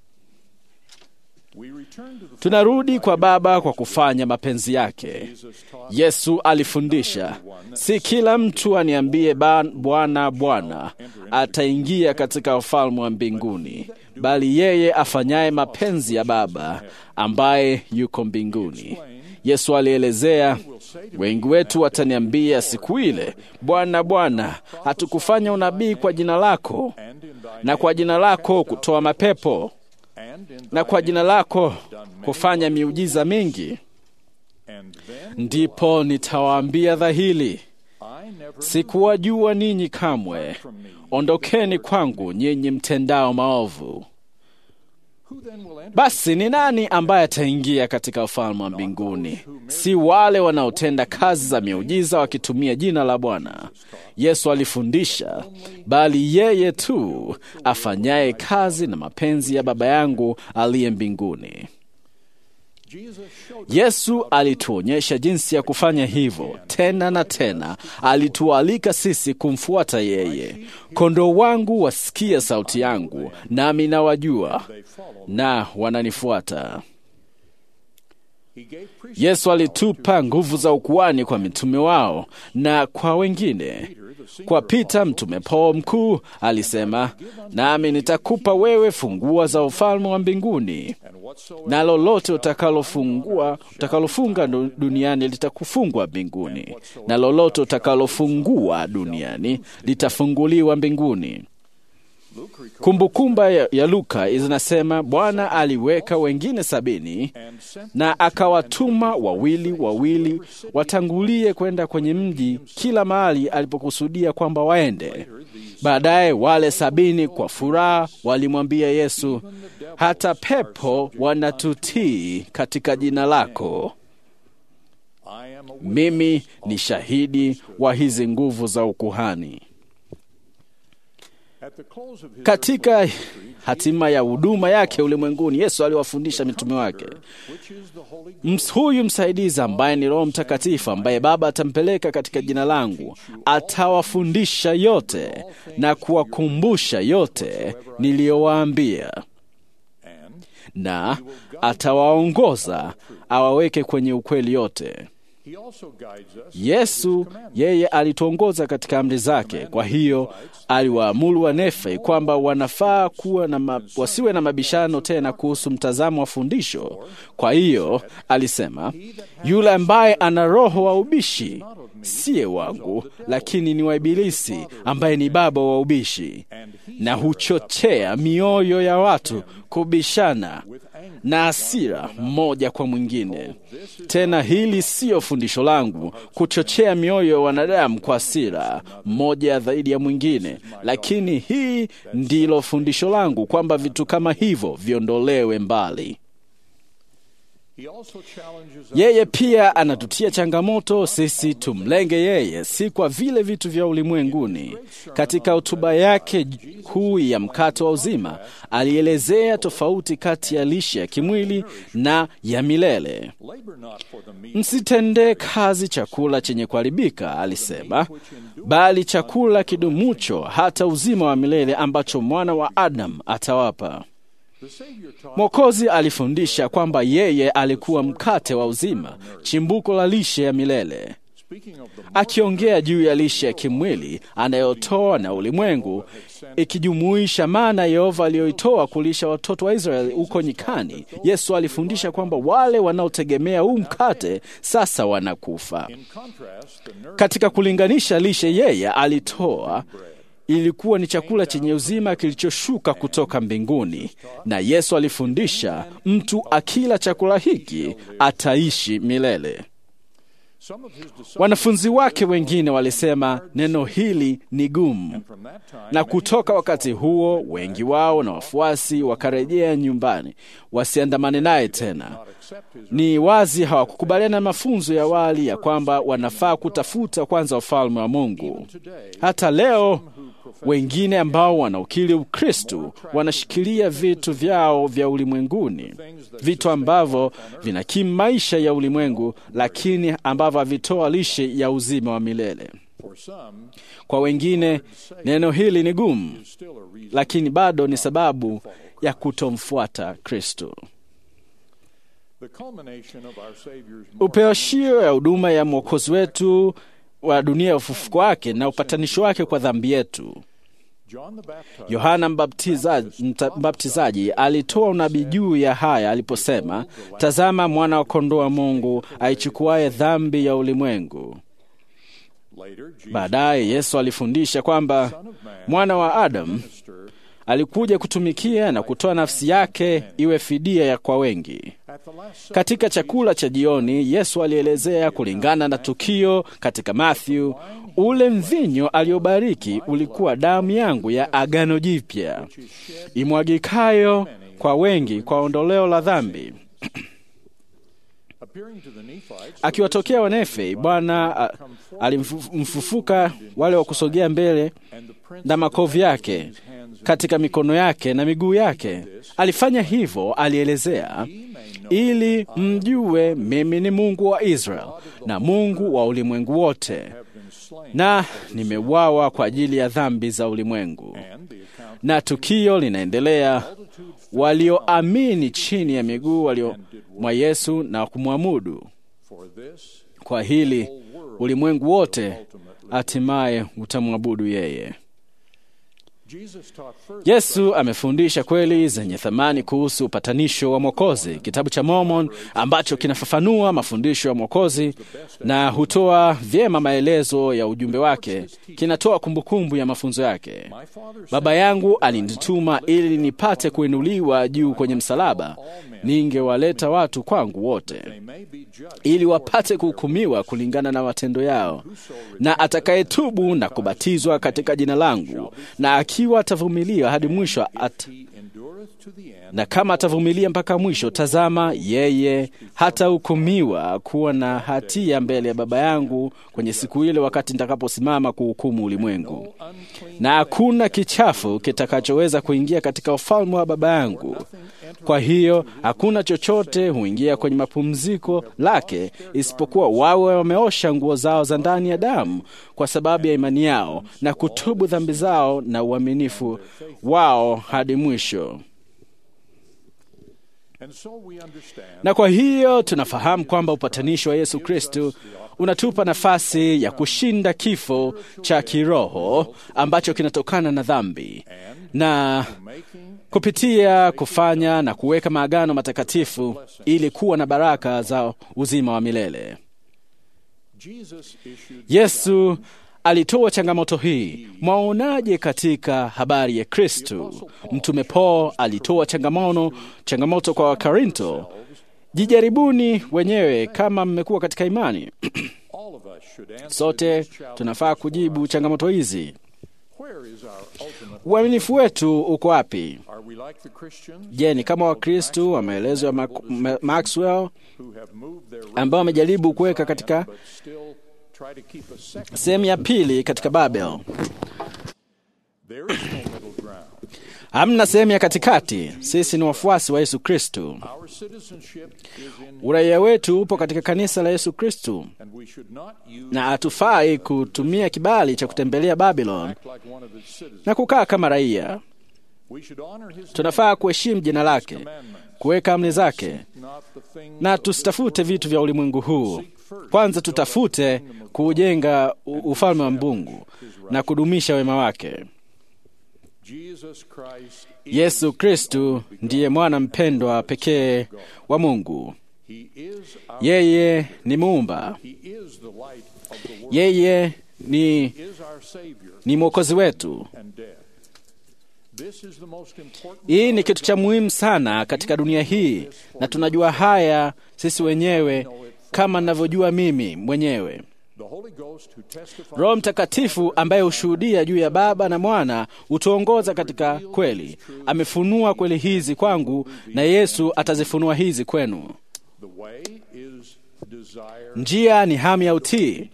[SPEAKER 7] Tunarudi kwa Baba kwa kufanya mapenzi yake. Yesu alifundisha, si kila mtu aniambie Bwana, Bwana ataingia katika ufalme wa mbinguni, bali yeye afanyaye mapenzi ya Baba ambaye yuko mbinguni. Yesu alielezea, wengi wetu wataniambia siku ile, Bwana, Bwana, hatukufanya unabii kwa jina lako, na kwa jina lako kutoa mapepo, na kwa jina lako kufanya miujiza mingi? Ndipo nitawaambia dhahiri, sikuwajua ninyi kamwe, ondokeni kwangu nyinyi mtendao maovu. Basi ni nani ambaye ataingia katika ufalme wa mbinguni? Si wale wanaotenda kazi za miujiza wakitumia jina la Bwana. Yesu alifundisha, bali yeye tu afanyaye kazi na mapenzi ya Baba yangu aliye mbinguni. Yesu alituonyesha jinsi ya kufanya hivyo tena na tena. Alitualika sisi kumfuata yeye. Kondoo wangu wasikia sauti yangu, nami nawajua, na wananifuata. Yesu alitupa nguvu za ukuani kwa mitume wao na kwa wengine. Kwa Pita, mtume Paulo mkuu alisema, nami nitakupa wewe fungua za ufalme wa mbinguni, na lolote utakalofungua utakalofunga duniani litakufungwa mbinguni, na lolote utakalofungua duniani litafunguliwa mbinguni. Kumbukumba ya, ya Luka zinasema Bwana aliweka wengine sabini na akawatuma wawili wawili watangulie kwenda kwenye mji kila mahali alipokusudia kwamba waende. Baadaye wale sabini kwa furaha walimwambia Yesu, hata pepo wanatutii katika jina lako. Mimi ni shahidi wa hizi nguvu za ukuhani. Katika hatima ya huduma yake ulimwenguni, Yesu aliwafundisha mitume wake, huyu msaidizi ambaye ni Roho Mtakatifu, ambaye Baba atampeleka katika jina langu, atawafundisha yote na kuwakumbusha yote niliyowaambia, na atawaongoza awaweke kwenye ukweli yote. Yesu yeye alituongoza katika amri zake. Kwa hiyo aliwaamuru Wanefe kwamba wanafaa kuwa na ma, wasiwe na mabishano tena kuhusu mtazamo wa fundisho. Kwa hiyo alisema, yule ambaye ana roho wa ubishi siye wangu, lakini ni wa Ibilisi ambaye ni baba wa ubishi, na huchochea mioyo ya watu kubishana na hasira mmoja kwa mwingine. Tena hili siyo fundisho langu, kuchochea mioyo ya wanadamu kwa hasira mmoja dhidi ya mwingine, lakini hii ndilo fundisho langu, kwamba vitu kama hivyo viondolewe mbali. Yeye pia anatutia changamoto sisi tumlenge yeye, si kwa vile vitu vya ulimwenguni. Katika hotuba yake kuu ya mkate wa uzima, alielezea tofauti kati ya lishe ya kimwili na ya milele. Msitendee kazi chakula chenye kuharibika, alisema, bali chakula kidumucho hata uzima wa milele ambacho mwana wa Adamu atawapa. Mwokozi alifundisha kwamba yeye alikuwa mkate wa uzima, chimbuko la lishe ya milele. Akiongea juu ya lishe ya kimwili anayotoa na ulimwengu, ikijumuisha mana Yehova aliyoitoa kulisha watoto wa Israeli huko nyikani, Yesu alifundisha kwamba wale wanaotegemea huu mkate sasa wanakufa. Katika kulinganisha lishe yeye alitoa ilikuwa ni chakula chenye uzima kilichoshuka kutoka mbinguni, na Yesu alifundisha mtu akila chakula hiki ataishi milele. Wanafunzi wake wengine walisema neno hili ni gumu, na kutoka wakati huo wengi wao na wafuasi wakarejea nyumbani wasiandamane naye tena. Ni wazi hawakukubaliana na mafunzo ya awali ya kwamba wanafaa kutafuta kwanza ufalme wa Mungu. Hata leo wengine ambao wanaukiri Ukristu wanashikilia vitu vyao vya ulimwenguni, vitu ambavyo vinakimu maisha ya ulimwengu, lakini ambavyo havitoa lishe ya uzima wa milele. Kwa wengine neno hili ni gumu, lakini bado ni sababu ya kutomfuata Kristo. Upeoshio ya huduma ya Mwokozi wetu wa dunia ya ufufuko wake na upatanisho wake kwa dhambi yetu. Yohana Mbaptizaji, Mbaptizaji alitoa unabii juu ya haya aliposema, tazama mwana wa kondoo wa Mungu aichukuaye dhambi ya ulimwengu. Baadaye Yesu alifundisha kwamba mwana wa Adamu alikuja kutumikia na kutoa nafsi yake iwe fidia ya kwa wengi. Katika chakula cha jioni, Yesu alielezea kulingana na tukio katika Matthew, ule mvinyo aliobariki ulikuwa damu yangu ya agano jipya imwagikayo kwa wengi kwa ondoleo la dhambi. Akiwatokea Wanefe, Bwana alimfufuka wale wa kusogea mbele na makovu yake katika mikono yake na miguu yake. Alifanya hivyo, alielezea, ili mjue mimi ni Mungu wa Israeli na Mungu wa ulimwengu wote, na nimeuawa kwa ajili ya dhambi za ulimwengu. Na tukio linaendelea, walioamini chini ya miguu walio mwa Yesu na kumwabudu. Kwa hili ulimwengu wote hatimaye utamwabudu yeye. Yesu amefundisha kweli zenye thamani kuhusu upatanisho wa Mwokozi. Kitabu cha Mormon ambacho kinafafanua mafundisho ya Mwokozi na hutoa vyema maelezo ya ujumbe wake, kinatoa kumbukumbu ya mafunzo yake. Baba yangu alinituma ili nipate kuinuliwa juu kwenye msalaba, ningewaleta watu kwangu wote, ili wapate kuhukumiwa kulingana na matendo yao, na atakayetubu na kubatizwa katika jina langu na akiwa atavumilia hadi mwisho at... na kama atavumilia mpaka mwisho, tazama, yeye hatahukumiwa kuwa na hatia mbele ya Baba yangu kwenye siku ile, wakati nitakaposimama kuhukumu ulimwengu. Na hakuna kichafu kitakachoweza kuingia katika ufalme wa Baba yangu. Kwa hiyo hakuna chochote huingia kwenye mapumziko lake isipokuwa wawe wameosha nguo zao za ndani ya damu kwa sababu ya imani yao na kutubu dhambi zao na uaminifu wao hadi mwisho. Na kwa hiyo tunafahamu kwamba upatanisho wa Yesu Kristo unatupa nafasi ya kushinda kifo cha kiroho ambacho kinatokana na dhambi na kupitia kufanya na kuweka maagano matakatifu ili kuwa na baraka za uzima wa milele. Yesu alitoa changamoto hii. Mwaonaje katika habari ya Kristu? Mtume Paul alitoa changamoto, changamoto kwa Wakorinto, jijaribuni wenyewe kama mmekuwa katika imani. Sote tunafaa kujibu changamoto hizi. Uaminifu wetu uko wapi?
[SPEAKER 6] Are we like the Christians
[SPEAKER 7] Je, ni kama Wakristu wa maelezo ya Mac- Ma- Maxwell
[SPEAKER 6] who have moved their
[SPEAKER 7] ambao wamejaribu kuweka katika
[SPEAKER 6] but still try to keep a second?
[SPEAKER 7] sehemu ya pili katika Babel?
[SPEAKER 6] There is no middle ground.
[SPEAKER 7] Hamna sehemu ya katikati. Sisi ni wafuasi wa Yesu Kristu.
[SPEAKER 6] Our citizenship is in,
[SPEAKER 7] Uraia wetu upo katika kanisa la Yesu Kristu,
[SPEAKER 6] and we should not use
[SPEAKER 7] na hatufai kutumia kibali cha kutembelea Babylon
[SPEAKER 6] act like one of its citizens.
[SPEAKER 7] na kukaa kama raia.
[SPEAKER 6] We should honor his
[SPEAKER 7] Tunafaa kuheshimu jina lake,
[SPEAKER 6] commandments,
[SPEAKER 7] kuweka amri zake,
[SPEAKER 6] not the things
[SPEAKER 7] na
[SPEAKER 6] of this
[SPEAKER 7] tusitafute vitu vya ulimwengu huu. Kwanza tutafute kuujenga u- ufalme wa Mungu na kudumisha wema wake.
[SPEAKER 6] Jesus Christ is,
[SPEAKER 7] Yesu Kristu ndiye mwana mpendwa pekee wa Mungu.
[SPEAKER 6] he is our,
[SPEAKER 7] Yeye ni muumba,
[SPEAKER 6] he is the light of the world.
[SPEAKER 7] yeye ni,
[SPEAKER 6] is our savior
[SPEAKER 7] ni mwokozi wetu.
[SPEAKER 6] and death. This is the most important
[SPEAKER 7] Hii ni kitu cha muhimu sana katika dunia hii, na tunajua haya sisi wenyewe kama ninavyojua mimi mwenyewe.
[SPEAKER 6] the Holy Ghost who testifies
[SPEAKER 7] Roho Mtakatifu ambaye hushuhudia juu ya Baba na Mwana hutuongoza katika kweli. Amefunua kweli hizi kwangu, na Yesu atazifunua hizi kwenu.
[SPEAKER 6] the way is desire
[SPEAKER 7] Njia ni hamu ya utii.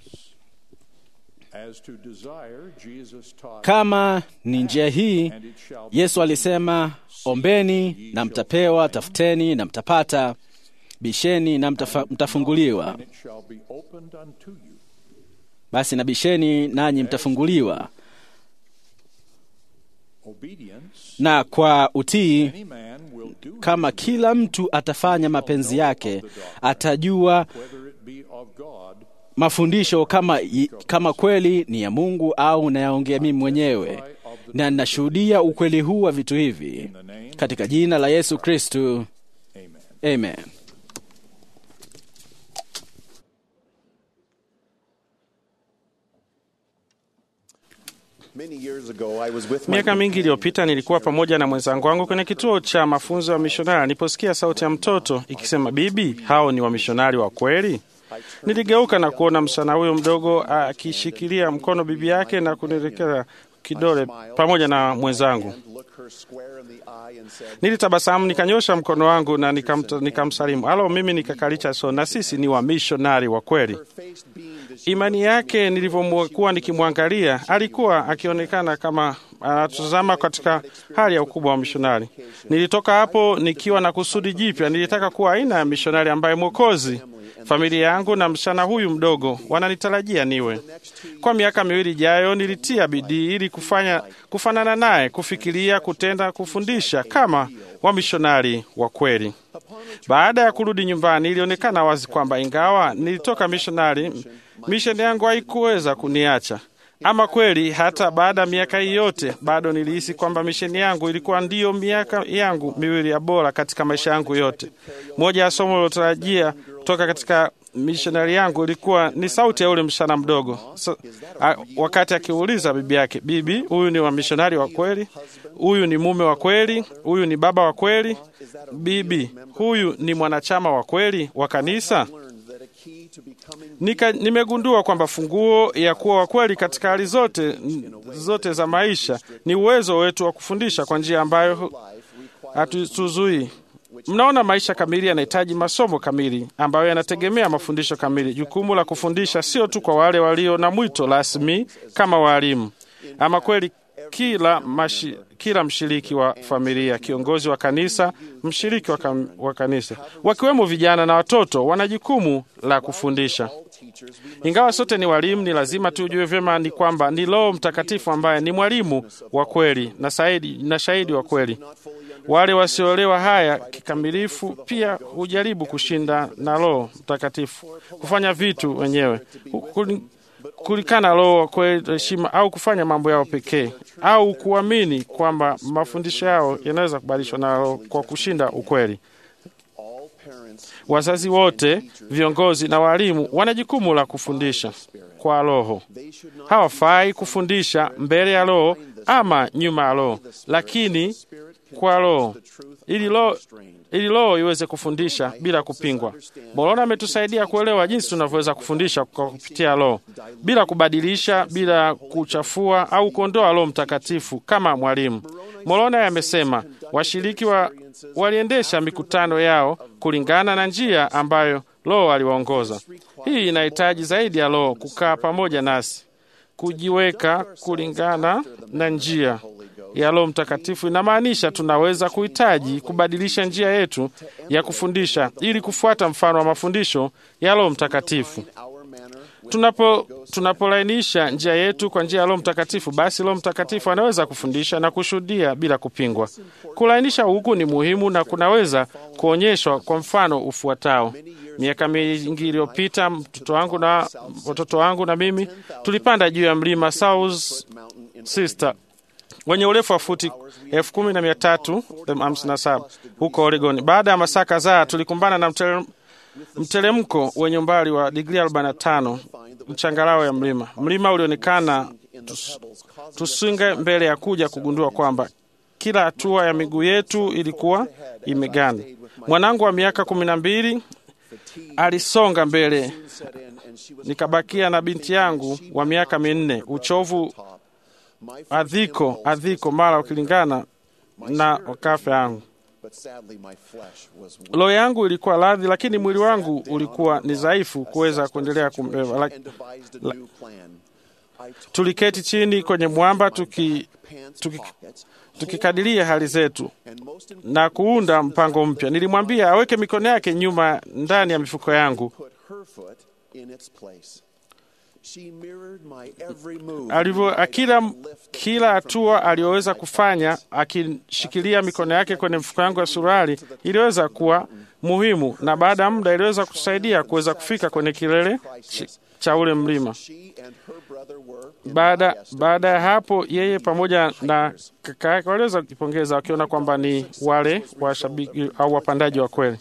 [SPEAKER 6] as to desire Jesus taught
[SPEAKER 7] Kama ni njia hii,
[SPEAKER 6] and it shall be
[SPEAKER 7] Yesu alisema, ombeni na mtapewa, tafuteni na mtapata, bisheni na mtafa, mtafunguliwa.
[SPEAKER 6] and it shall be opened unto you.
[SPEAKER 7] Basi na bisheni nanyi mtafunguliwa.
[SPEAKER 6] Obedience
[SPEAKER 7] Na kwa utii,
[SPEAKER 6] any man will do
[SPEAKER 7] kama kila mtu atafanya mapenzi yake, atajua
[SPEAKER 6] whether it be of God
[SPEAKER 7] mafundisho kama, kama kweli ni ya Mungu au nayaongea mimi mwenyewe, na ninashuhudia ukweli huu wa vitu hivi katika jina la Yesu Kristu,
[SPEAKER 6] amen
[SPEAKER 7] amen.
[SPEAKER 8] Miaka mingi iliyopita nilikuwa pamoja na mwenzangu wangu kwenye kituo cha mafunzo ya mishonari. Niliposikia sauti ya mtoto ikisema, bibi, hao ni wamishonari wa kweli? Niligeuka na kuona msichana huyo mdogo akishikilia mkono bibi yake na kunielekeza kidole pamoja na mwenzangu. Nilitabasamu, nikanyosha mkono wangu na nikamta- nikamsalimu. Alo, mimi nikakalicha so, na sisi ni wamishonari wa kweli. Imani yake nilivyokuwa nikimwangalia, alikuwa akionekana kama anatazama katika hali ya ukubwa wa mishonari. Nilitoka hapo nikiwa na kusudi jipya. Nilitaka kuwa aina ya mishonari ambaye Mwokozi, familia yangu na msichana huyu mdogo wananitarajia niwe. Kwa miaka miwili ijayo, nilitia bidii ili kufanya kufanana naye, kufikiria, kutenda, kufundisha kama wamishonari wa kweli. Baada ya kurudi nyumbani, ilionekana wazi kwamba ingawa nilitoka mishonari, misheni yangu haikuweza kuniacha. Ama kweli, hata baada ya miaka hii yote, bado nilihisi kwamba misheni yangu ilikuwa ndiyo miaka yangu miwili ya bora katika maisha yangu yote. Moja ya somo lilotarajia kutoka katika mishonari yangu ilikuwa ni sauti ya ule msichana mdogo so, a, wakati akiuliza bibi yake, bibi, huyu ni wamishonari wa kweli? Huyu ni mume wa kweli? Huyu ni baba wa kweli? Bibi, huyu ni mwanachama wa kweli wa kanisa? Nika, nimegundua kwamba funguo ya kuwa wa kweli katika hali zote zote za maisha ni uwezo wetu wa kufundisha kwa njia ambayo hatuzui. Mnaona, maisha kamili yanahitaji masomo kamili ambayo yanategemea mafundisho kamili. Jukumu la kufundisha sio tu kwa wale walio na mwito rasmi kama waalimu. Ama kweli kila, mashi, kila mshiriki wa familia, kiongozi wa kanisa, mshiriki wa, kam, wa kanisa, wakiwemo vijana na watoto, wana jukumu la kufundisha. Ingawa sote ni walimu, ni lazima tujue vyema ni kwamba ni Roho Mtakatifu ambaye ni mwalimu wa kweli na shahidi, na shahidi wa kweli. Wale wasioelewa haya kikamilifu pia hujaribu kushinda na Roho Mtakatifu kufanya vitu wenyewe kulikana Roho wa kweli, heshima au kufanya mambo yao pekee au kuamini kwamba mafundisho yao yanaweza kubadilishwa na Roho kwa kushinda ukweli. Wazazi wote, viongozi na walimu wana jukumu la kufundisha kwa Roho. Hawafai kufundisha mbele ya Roho ama nyuma ya Roho, lakini kwa Roho ili Roho ili Roho iweze kufundisha bila kupingwa. Moroni ametusaidia kuelewa jinsi tunavyoweza kufundisha kwa kupitia Roho bila kubadilisha, bila kuchafua au kuondoa Roho Mtakatifu kama mwalimu. Moroni amesema washiriki wa, waliendesha mikutano yao kulingana na njia ambayo Roho aliwaongoza. Hii inahitaji zaidi ya Roho kukaa pamoja nasi, kujiweka kulingana na njia ya Roho Mtakatifu. Inamaanisha tunaweza kuhitaji kubadilisha njia yetu ya kufundisha ili kufuata mfano wa mafundisho ya Roho Mtakatifu. Tunapo tunapolainisha njia yetu kwa njia ya Roho Mtakatifu, basi Roho Mtakatifu anaweza kufundisha na kushuhudia bila kupingwa. Kulainisha huku ni muhimu na kunaweza kuonyeshwa kwa mfano ufuatao. Miaka mingi iliyopita, mtoto wangu na watoto wangu na mimi tulipanda juu ya mlima South Sister wenye urefu wa futi elfu kumi na mia tatu hamsini na saba huko Oregon. Baada ya masaa kadhaa tulikumbana na mtere, mteremko wenye umbali wa digrii 45 mchangarao ya mlima. Mlima ulionekana tus, tusinge mbele ya kuja kugundua kwamba kila hatua ya miguu yetu ilikuwa imeganda. Mwanangu wa miaka kumi na mbili alisonga mbele, nikabakia na binti yangu wa miaka minne. Uchovu adhiko adhiko mara ukilingana na wakafe yangu. Roho yangu ilikuwa radhi, lakini mwili wangu ulikuwa ni dhaifu kuweza kuendelea kumbeba. La, la, tuliketi chini kwenye mwamba tuki, tuki, tukikadiria hali zetu na kuunda mpango mpya. Nilimwambia aweke mikono yake nyuma ndani ya mifuko yangu alivyo kila kila hatua aliyoweza kufanya akishikilia mikono yake kwenye mfuko yangu ya suruali iliweza kuwa muhimu, na baada ya muda iliweza kutusaidia kuweza kufika kwenye kilele cha ule mlima. Baada baada ya hapo, yeye pamoja na kaka yake waliweza kujipongeza wakiona kwamba ni wale washabiki au wapandaji wa kweli.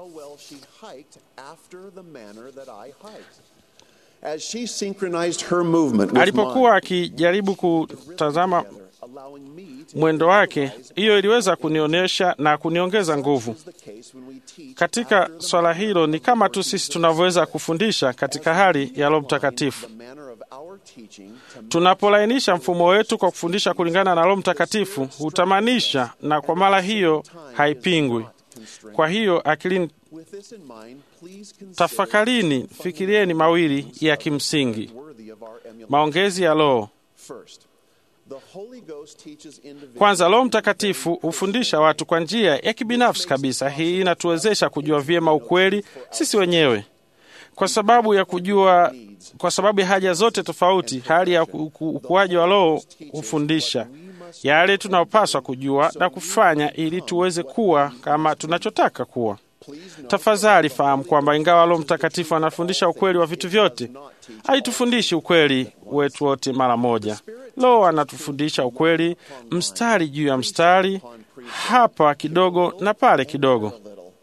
[SPEAKER 8] Alipokuwa akijaribu kutazama mwendo wake, hiyo iliweza kunionyesha na kuniongeza nguvu katika swala hilo. Ni kama tu sisi tunavyoweza kufundisha katika hali ya Roho Mtakatifu. Tunapolainisha mfumo wetu kwa kufundisha kulingana na Roho Mtakatifu, hutamanisha na kwa mara hiyo haipingwi. Kwa hiyo akilini Tafakarini, fikirieni mawili ya kimsingi: maongezi ya Roho. Kwanza, Roho Mtakatifu hufundisha watu kwa njia ya kibinafsi kabisa. Hii inatuwezesha kujua vyema ukweli sisi wenyewe, kwa sababu ya kujua, kwa sababu ya haja zote tofauti. Hali ya ukuaji wa Roho hufundisha yale tunayopaswa kujua na kufanya ili tuweze kuwa kama tunachotaka kuwa. Tafadhali fahamu kwamba ingawa Roho Mtakatifu anafundisha ukweli wa vitu vyote, haitufundishi ukweli wetu wote mara moja. Roho anatufundisha ukweli mstari juu ya mstari, hapa kidogo na pale kidogo.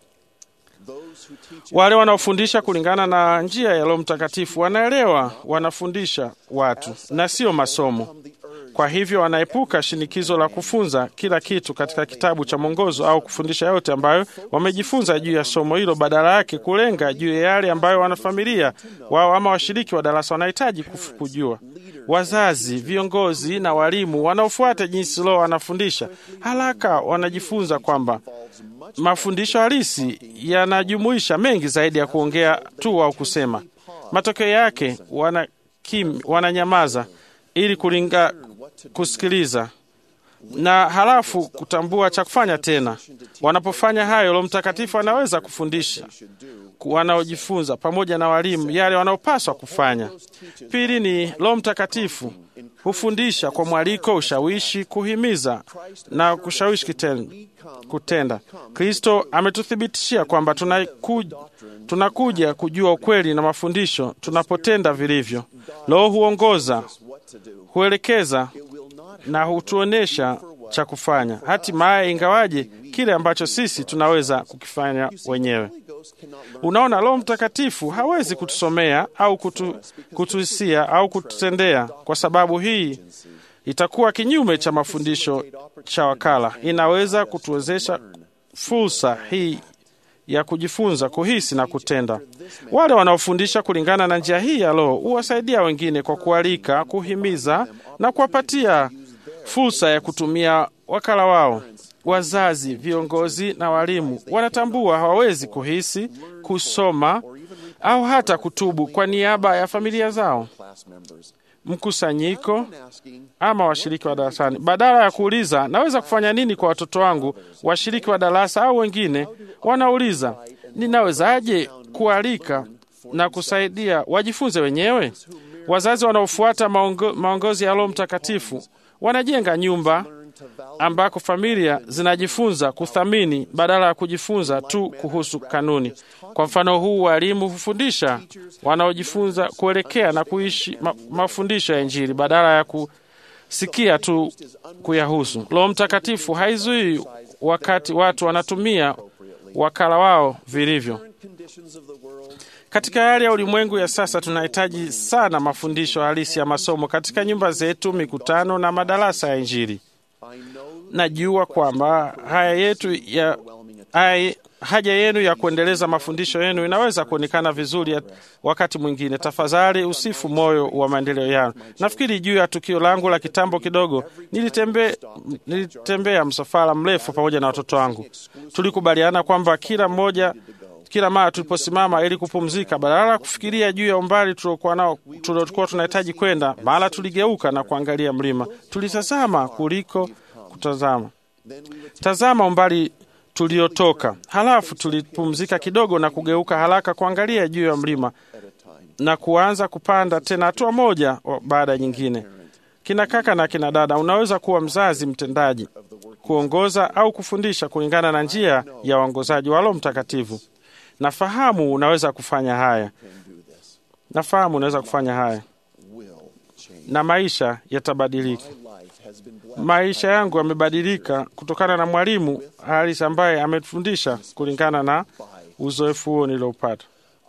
[SPEAKER 8] Wale wanaofundisha kulingana na njia ya Roho Mtakatifu wanaelewa wanafundisha watu na sio masomo. Kwa hivyo wanaepuka shinikizo la kufunza kila kitu katika kitabu cha mwongozo au kufundisha yote ambayo wamejifunza juu ya somo hilo, badala yake kulenga juu ya yale ambayo wanafamilia wao ama washiriki wa darasa wanahitaji kujua. Wazazi, viongozi na walimu wanaofuata jinsi Roho anafundisha haraka wanajifunza kwamba mafundisho halisi yanajumuisha mengi zaidi ya kuongea tu au kusema. Matokeo yake wana kim, wananyamaza ili kulinga kusikiliza na halafu kutambua cha kufanya tena. Wanapofanya hayo, Roho Mtakatifu anaweza kufundisha wanaojifunza pamoja na walimu yale wanaopaswa kufanya. Pili ni Roho Mtakatifu hufundisha kwa mwaliko, ushawishi, kuhimiza na kushawishi kitendo, kutenda. Kristo ametuthibitishia kwamba tunakuja, tunakuja kujua ukweli na mafundisho tunapotenda vilivyo. Roho huongoza, huelekeza na hutuonyesha cha kufanya, hatimaye, ingawaje kile ambacho sisi tunaweza kukifanya wenyewe. Unaona, Roho Mtakatifu hawezi kutusomea au kutu, kutuhisia au kututendea, kwa sababu hii itakuwa kinyume cha mafundisho cha wakala. Inaweza kutuwezesha fursa hii ya kujifunza kuhisi na kutenda. Wale wanaofundisha kulingana na njia hii ya Roho huwasaidia wengine kwa kualika, kuhimiza na kuwapatia fursa ya kutumia wakala wao. Wazazi, viongozi na walimu wanatambua hawawezi kuhisi, kusoma au hata kutubu kwa niaba ya familia zao, mkusanyiko ama washiriki wa darasani. Badala ya kuuliza naweza kufanya nini kwa watoto wangu, washiriki wa darasa au wengine wanauliza ninawezaje kualika na kusaidia wajifunze wenyewe. Wazazi wanaofuata maongo, maongozi ya Roho Mtakatifu wanajenga nyumba ambako familia zinajifunza kuthamini badala ya kujifunza tu kuhusu kanuni. Kwa mfano huu, walimu hufundisha wanaojifunza kuelekea na kuishi ma, mafundisho ya Injili badala ya kusikia tu kuyahusu. Roho Mtakatifu haizui wakati watu wanatumia wakala wao vilivyo. Katika hali ya ulimwengu ya sasa, tunahitaji sana mafundisho halisi ya masomo katika nyumba zetu, mikutano na madarasa ya Injili. Najua kwamba haya yetu ya haya, haja yenu ya kuendeleza mafundisho yenu inaweza kuonekana vizuri ya wakati mwingine. Tafadhali usifu moyo wa maendeleo yao. Nafikiri juu ya tukio langu la kitambo kidogo, nilitembe, nilitembea msafara mrefu pamoja na watoto wangu. Tulikubaliana kwamba kila mmoja kila mara tuliposimama ili kupumzika, badala ya kufikiria juu ya umbali tuliokuwa nao tuliokuwa tunahitaji kwenda, mara tuligeuka na kuangalia mlima. Tulitazama kuliko kutazama, tazama umbali tuliotoka. Halafu tulipumzika kidogo na kugeuka haraka kuangalia juu ya mlima na kuanza kupanda tena, hatua moja baada ya nyingine. Kina kaka na kina dada, unaweza kuwa mzazi mtendaji, kuongoza au kufundisha kulingana na njia ya uongozaji wa Roho Mtakatifu. Nafahamu unaweza kufanya haya, nafahamu unaweza kufanya haya, na maisha yatabadilika. Maisha yangu yamebadilika kutokana na mwalimu halisi ambaye ametufundisha kulingana na uzoefu huo niliopata.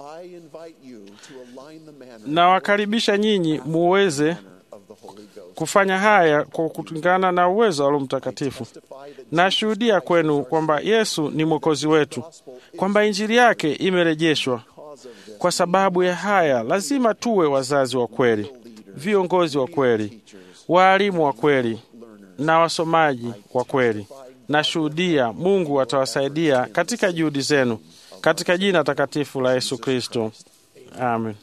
[SPEAKER 8] Nawakaribisha nyinyi muweze kufanya haya kwa kulingana na uwezo wa Roho Mtakatifu. Nashuhudia kwenu kwamba Yesu ni mwokozi wetu, kwamba injili yake imerejeshwa. Kwa sababu ya haya, lazima tuwe wazazi wa kweli, viongozi wa kweli, waalimu wa kweli na wasomaji wa kweli. Nashuhudia Mungu atawasaidia katika juhudi zenu, katika jina takatifu la Yesu Kristo, amen.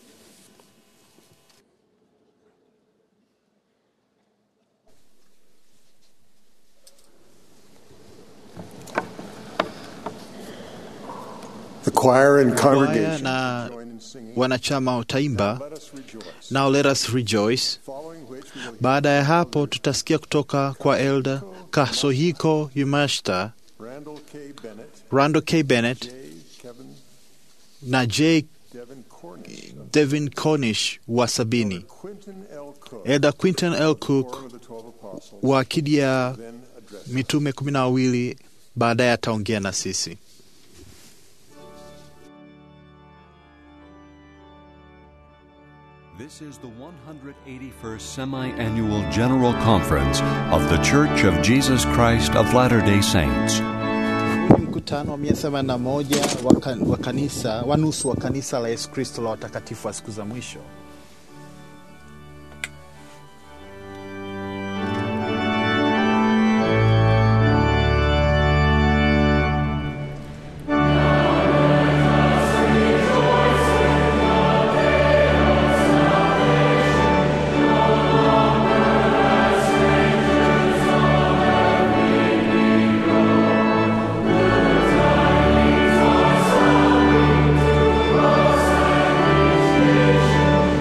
[SPEAKER 3] The choir and
[SPEAKER 1] Kwaya
[SPEAKER 3] congregation
[SPEAKER 1] na
[SPEAKER 3] join in singing.
[SPEAKER 1] wanachama wataimba
[SPEAKER 3] Let us rejoice.
[SPEAKER 1] Now Let Us Rejoice.
[SPEAKER 3] Following which we will
[SPEAKER 1] Baada ya hapo tutasikia kutoka kwa Elda Kasohiko Yumashita,
[SPEAKER 3] Randall K. Bennett,
[SPEAKER 1] Rando K. Bennett
[SPEAKER 3] J. Kevin
[SPEAKER 1] na J.
[SPEAKER 3] Devin Cornish,
[SPEAKER 1] Devin Cornish wa sabini,
[SPEAKER 3] Quinton L. Cook,
[SPEAKER 1] Elda Quinton L. Cook
[SPEAKER 3] form of the Twelve Apostles,
[SPEAKER 1] wa akidi ya
[SPEAKER 3] then address.
[SPEAKER 1] mitume kumi na wawili baadaye ataongea na sisi.
[SPEAKER 2] This is the 181st Semi Annual General Conference of The Church of Jesus Christ of Latter day Saints.
[SPEAKER 1] Huu ni mkutano wa mia themanini na moja wa kan- wa kanisa wa nusu wa kanisa la Yesu Kristo la watakatifu wa siku za mwisho.
[SPEAKER 9] Amen.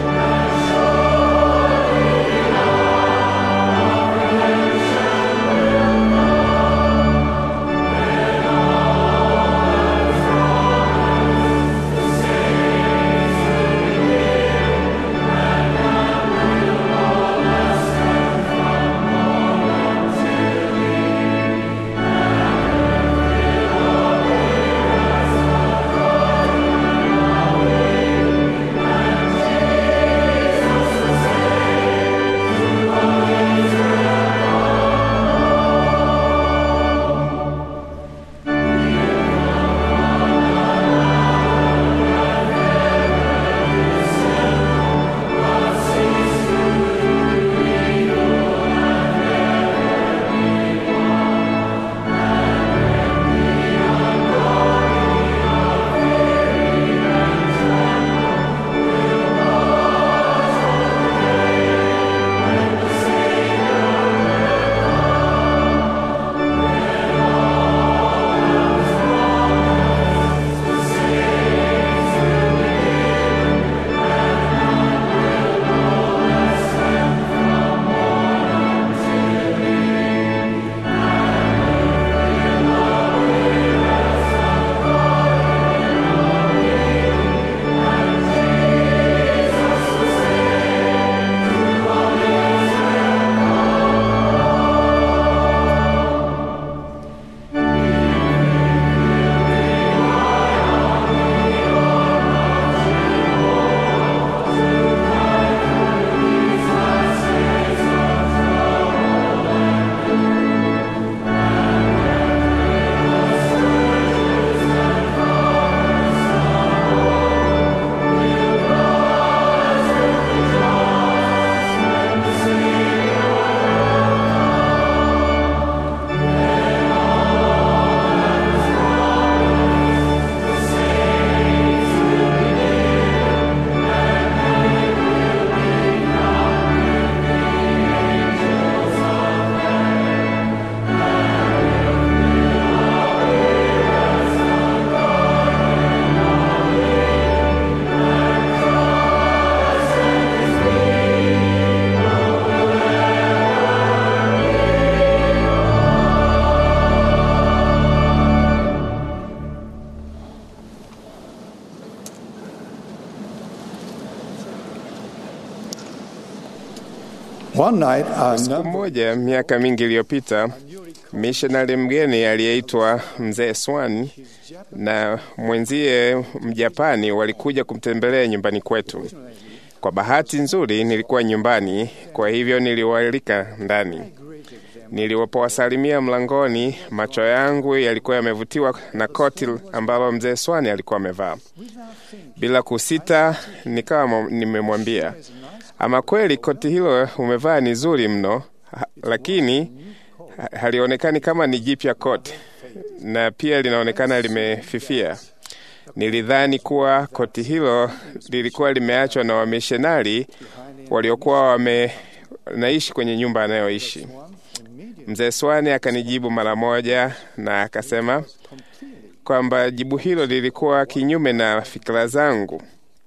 [SPEAKER 3] One night, a
[SPEAKER 9] Siku
[SPEAKER 3] number
[SPEAKER 9] moja miaka mingi iliyopita, mishonari mgeni aliyeitwa mzee Swan na mwenzie Mjapani walikuja kumtembelea nyumbani kwetu. Kwa bahati nzuri nilikuwa nyumbani, kwa hivyo niliwaalika ndani. Nilipowasalimia mlangoni, macho yangu yalikuwa yamevutiwa na koti ambalo mzee Swani alikuwa amevaa. Bila kusita, nikawa mo- nimemwambia, ama kweli koti hilo umevaa ni zuri mno, ha- lakini ha- halionekani kama ni jipya koti, na pia linaonekana limefifia. Nilidhani kuwa koti hilo lilikuwa limeachwa na wamishonari waliokuwa wamenaishi kwenye nyumba anayoishi. Mzee Swani akanijibu mara moja na akasema kwamba jibu hilo lilikuwa kinyume na fikira zangu.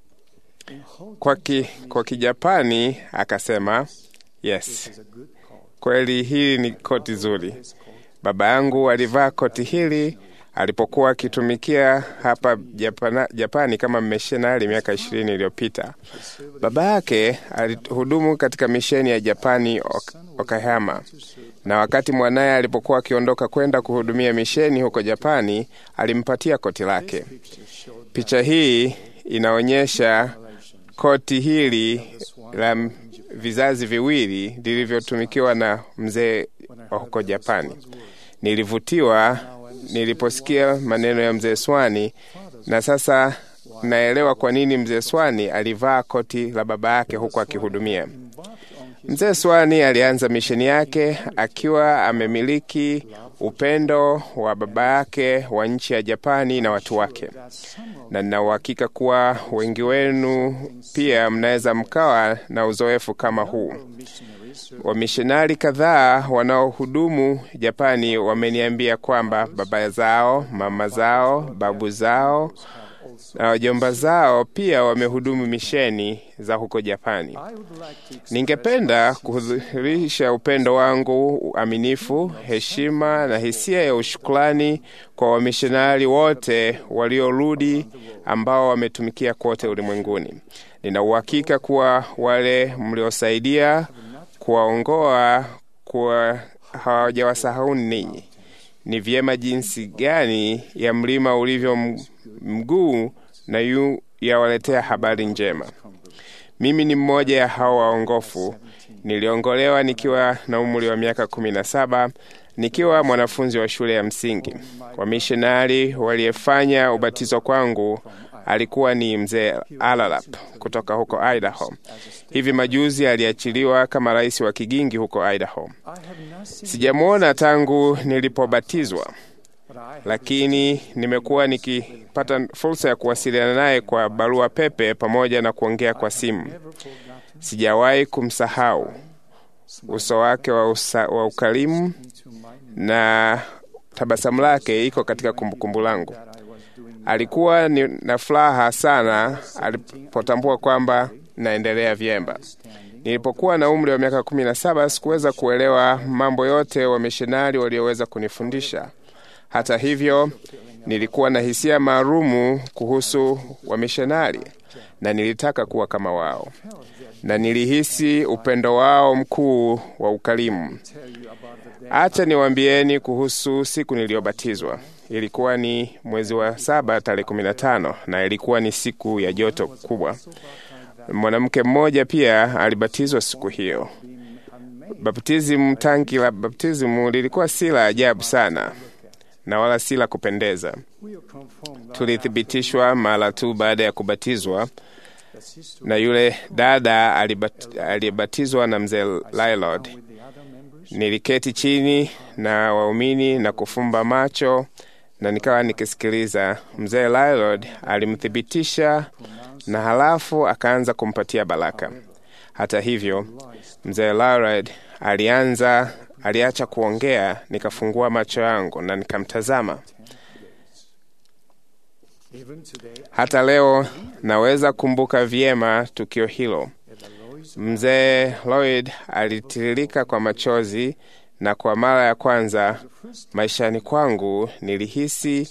[SPEAKER 9] Kwa, ki, kwa Kijapani akasema yes, kweli hili ni koti zuri. Baba yangu alivaa koti hili alipokuwa akitumikia hapa Japana, Japani kama mishonari miaka ishirini iliyopita. Baba yake alihudumu katika misheni ya Japani Ok- Okayama, na wakati mwanaye alipokuwa akiondoka kwenda kuhudumia misheni huko Japani, alimpatia koti lake. Picha hii inaonyesha koti hili la m- vizazi viwili lilivyotumikiwa na mzee wa huko Japani. Nilivutiwa niliposikia maneno ya mzee Swani, na sasa naelewa kwa nini mzee Swani alivaa koti la baba yake huku akihudumia. Mzee Swani alianza misheni yake akiwa amemiliki upendo wa baba yake wa nchi ya Japani na watu wake, na nina uhakika kuwa wengi wenu pia mnaweza mkawa na uzoefu kama huu. Wamishonari kadhaa wanaohudumu Japani wameniambia kwamba baba zao, mama zao, babu zao na wajomba zao pia wamehudumu misheni za huko Japani. Ningependa kudhihirisha upendo wangu, uaminifu, heshima na hisia ya ushukrani kwa wamishonari wote waliorudi ambao wametumikia kote ulimwenguni. Nina uhakika kuwa wale mliosaidia kuwaongoa kuwa hawajawasahau ninyi. Ni vyema jinsi gani ya mlima ulivyo m- mguu na yu yawaletea habari njema. Mimi ni mmoja ya hao waongofu. Niliongolewa nikiwa na umri wa miaka kumi na saba nikiwa mwanafunzi wa shule ya msingi. Wamishonari waliyefanya ubatizo kwangu alikuwa ni mzee Alalap kutoka huko Idaho. Hivi majuzi aliachiliwa kama rais wa kigingi huko Idaho. Sijamwona tangu nilipobatizwa, lakini nimekuwa nikipata fursa ya kuwasiliana naye kwa barua pepe pamoja na kuongea kwa simu. Sijawahi kumsahau uso wake wa, usa, wa ukarimu na tabasamu lake iko katika kumbukumbu langu. Alikuwa ni na furaha sana alipotambua kwamba naendelea vyema. Nilipokuwa na umri wa miaka kumi na saba sikuweza kuelewa mambo yote wamishonari walioweza kunifundisha. Hata hivyo, nilikuwa na hisia maalumu kuhusu wamishonari na nilitaka kuwa kama wao, na nilihisi upendo wao mkuu wa ukarimu. Acha niwaambieni kuhusu siku niliyobatizwa. Ilikuwa ni mwezi wa saba tarehe kumi na tano na ilikuwa ni siku ya joto kubwa. Mwanamke mmoja pia alibatizwa siku hiyo. Baptism, tanki la baptismu lilikuwa si la ajabu sana na wala si la kupendeza. Tulithibitishwa mara tu baada ya kubatizwa na yule dada alibat, aliyebatizwa na mzee Lylord. Niliketi chini na waumini na kufumba macho na nikawa nikisikiliza. Mzee Lylord alimthibitisha na halafu akaanza kumpatia baraka. Hata hivyo, mzee Lylord alianza aliacha kuongea, nikafungua macho yangu na nikamtazama. Hata leo naweza kumbuka vyema tukio hilo. Mzee Lloyd alitiririka kwa machozi, na kwa mara ya kwanza maishani kwangu nilihisi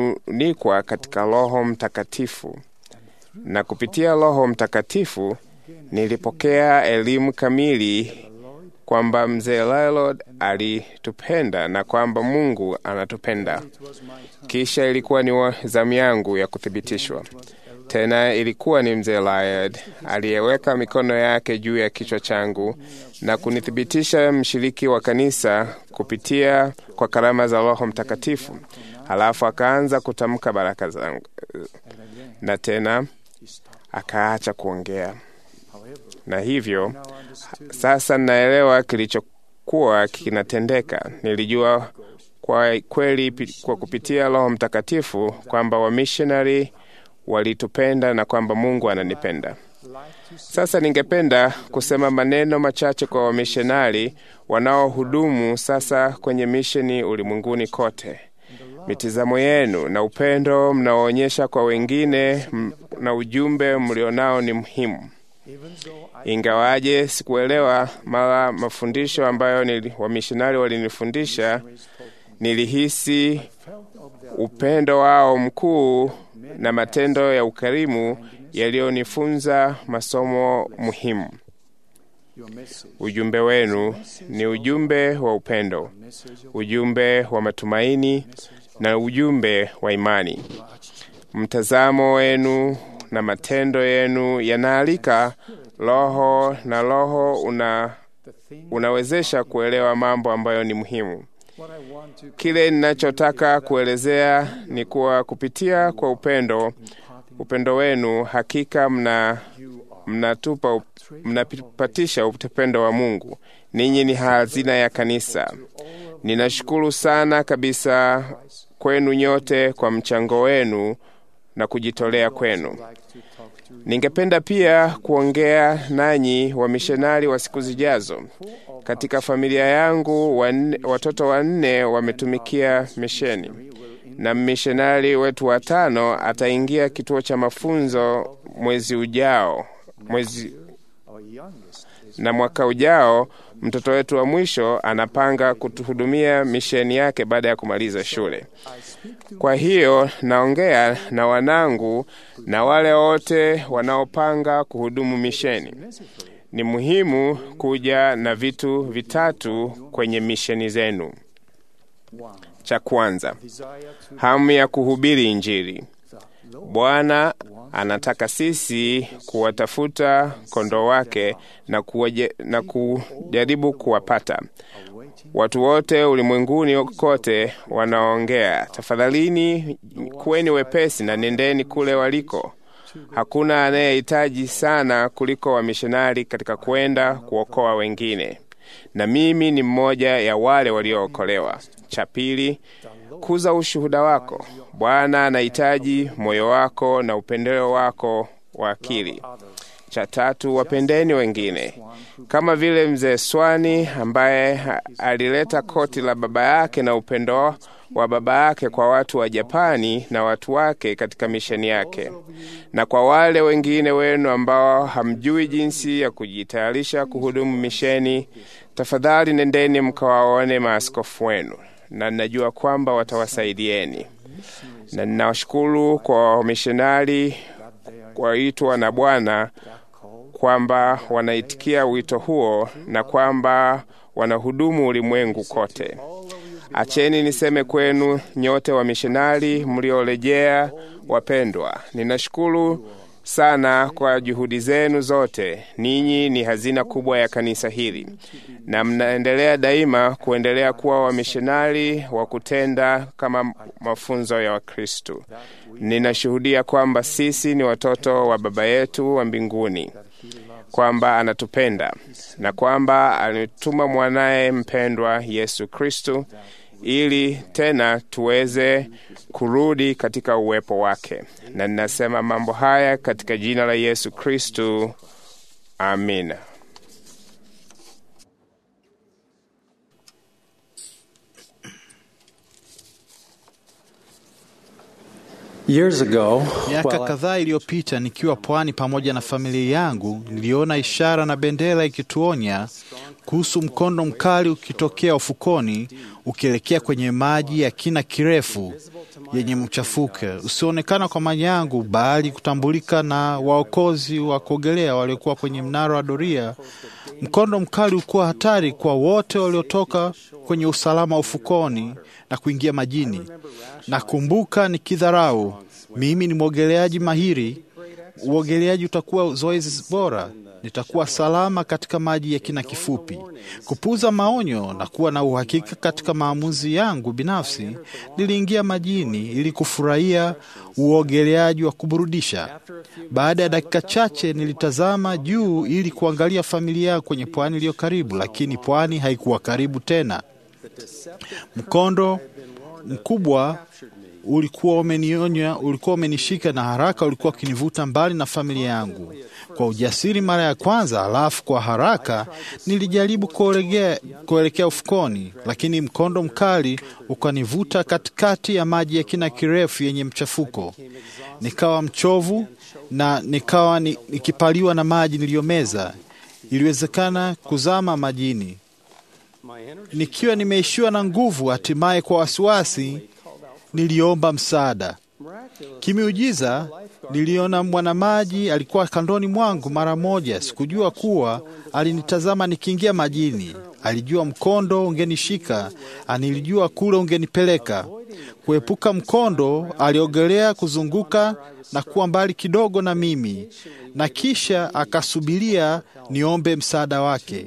[SPEAKER 9] kufunikwa katika Roho Mtakatifu, na kupitia Roho Mtakatifu nilipokea elimu kamili kwamba mzee Lylord alitupenda na kwamba Mungu anatupenda. Kisha ilikuwa ni zamu yangu ya kuthibitishwa tena. Ilikuwa ni mzee Lylord aliyeweka mikono yake juu ya kichwa changu na kunithibitisha mshiriki wa kanisa kupitia kwa karama za Roho Mtakatifu. Halafu akaanza kutamka baraka zangu, na tena akaacha kuongea na hivyo sasa naelewa kilichokuwa kinatendeka. Nilijua kwa kweli kwa kupitia Roho Mtakatifu kwamba wamishonari walitupenda na kwamba Mungu ananipenda. Sasa ningependa kusema maneno machache kwa wamishonari wanaohudumu sasa kwenye misheni ulimwenguni kote. Mitizamo yenu na upendo mnaoonyesha kwa wengine na ujumbe mlionao ni muhimu. Ingawaje sikuelewa mara mafundisho ambayo wamishonari walinifundisha, nilihisi upendo wao mkuu na matendo ya ukarimu yaliyonifunza masomo muhimu. Ujumbe wenu ni ujumbe wa upendo, ujumbe wa matumaini na ujumbe wa imani. Mtazamo wenu na matendo yenu yanaalika Roho na Roho una, unawezesha kuelewa mambo ambayo ni muhimu. Kile ninachotaka kuelezea ni kuwa kupitia kwa upendo upendo wenu hakika mna mnatupa mnapatisha upendo wa Mungu. Ninyi ni hazina ya kanisa. Ninashukuru sana kabisa kwenu nyote kwa mchango wenu na kujitolea kwenu. Ningependa pia kuongea nanyi wamishonari wa siku zijazo. Katika familia yangu wanne, watoto wanne wametumikia misheni na mmishonari wetu watano ataingia kituo cha mafunzo mwezi ujao mwezi na mwaka ujao mtoto wetu wa mwisho anapanga kutuhudumia misheni yake baada ya kumaliza shule. Kwa hiyo naongea na wanangu na wale wote wanaopanga kuhudumu misheni. Ni muhimu kuja na vitu vitatu kwenye misheni zenu. Cha kwanza, hamu ya kuhubiri Injili. Bwana anataka sisi kuwatafuta kondoo wake na, kuwaje, na kujaribu kuwapata. Watu wote ulimwenguni kote wanaongea, tafadhalini kuweni wepesi na nendeni kule waliko. Hakuna anayehitaji sana kuliko wamishonari katika kwenda kuokoa wengine, na mimi ni mmoja ya wale waliookolewa. Cha pili, kuza ushuhuda wako. Bwana anahitaji moyo wako na upendeleo wako wa akili. Cha tatu, wapendeni wengine, kama vile mzee Swani ambaye alileta koti la baba yake na upendo wa baba yake kwa watu wa Japani na watu wake katika misheni yake. Na kwa wale wengine wenu ambao hamjui jinsi ya kujitayarisha kuhudumu misheni, tafadhali nendeni mkawaone maaskofu wenu, na ninajua kwamba watawasaidieni. Na ninawashukuru kwa wamishonari waitwa na Bwana kwamba wanaitikia wito huo na kwamba wanahudumu ulimwengu kote. Acheni niseme kwenu nyote wamishonari mliorejea wapendwa, ninashukuru sana kwa juhudi zenu zote. Ninyi ni hazina kubwa ya kanisa hili, na mnaendelea daima kuendelea kuwa wamishonari wa kutenda kama mafunzo ya Wakristu. Ninashuhudia kwamba sisi ni watoto wa Baba yetu wa mbinguni, kwamba anatupenda na kwamba alituma mwanaye mpendwa Yesu Kristu ili tena tuweze kurudi katika uwepo wake. Na ninasema mambo haya katika jina la Yesu Kristu, amina.
[SPEAKER 1] Miaka kadhaa iliyopita, nikiwa pwani pamoja na familia yangu, niliona ishara na bendera ikituonya kuhusu mkondo mkali ukitokea ufukoni ukielekea kwenye maji ya kina kirefu yenye mchafuke usioonekana kwa maji yangu, bali kutambulika na waokozi wa kuogelea waliokuwa kwenye mnara wa doria. Mkondo mkali ulikuwa hatari kwa wote waliotoka kwenye usalama ufukoni na kuingia majini. Nakumbuka nikidharau, mimi ni mwogeleaji mahiri, uogeleaji utakuwa zoezi bora, nitakuwa salama katika maji ya kina kifupi. Kupuuza maonyo na kuwa na uhakika katika maamuzi yangu binafsi, niliingia majini ili kufurahia uogeleaji wa kuburudisha. Baada ya dakika chache, nilitazama juu ili kuangalia familia yangu kwenye pwani iliyo karibu, lakini pwani haikuwa karibu tena. Mkondo mkubwa ulikuwa umenionya, ulikuwa umenishika na haraka ulikuwa ukinivuta mbali na familia yangu. Kwa ujasiri mara ya kwanza, halafu kwa haraka nilijaribu kuelekea kuelekea ufukoni, lakini mkondo mkali ukanivuta katikati ya maji ya kina kirefu yenye mchafuko. Nikawa mchovu na nikawa ni- nikipaliwa na maji niliyomeza. Iliwezekana kuzama majini nikiwa nimeishiwa na nguvu. Hatimaye kwa wasiwasi niliomba msaada. Kimiujiza niliona mwanamaji alikuwa kandoni mwangu mara moja. Sikujua kuwa alinitazama nikiingia majini. Alijua mkondo ungenishika, anilijua kule ungenipeleka. Kuepuka mkondo, aliogelea kuzunguka na kuwa mbali kidogo na mimi, na kisha akasubiria niombe msaada wake.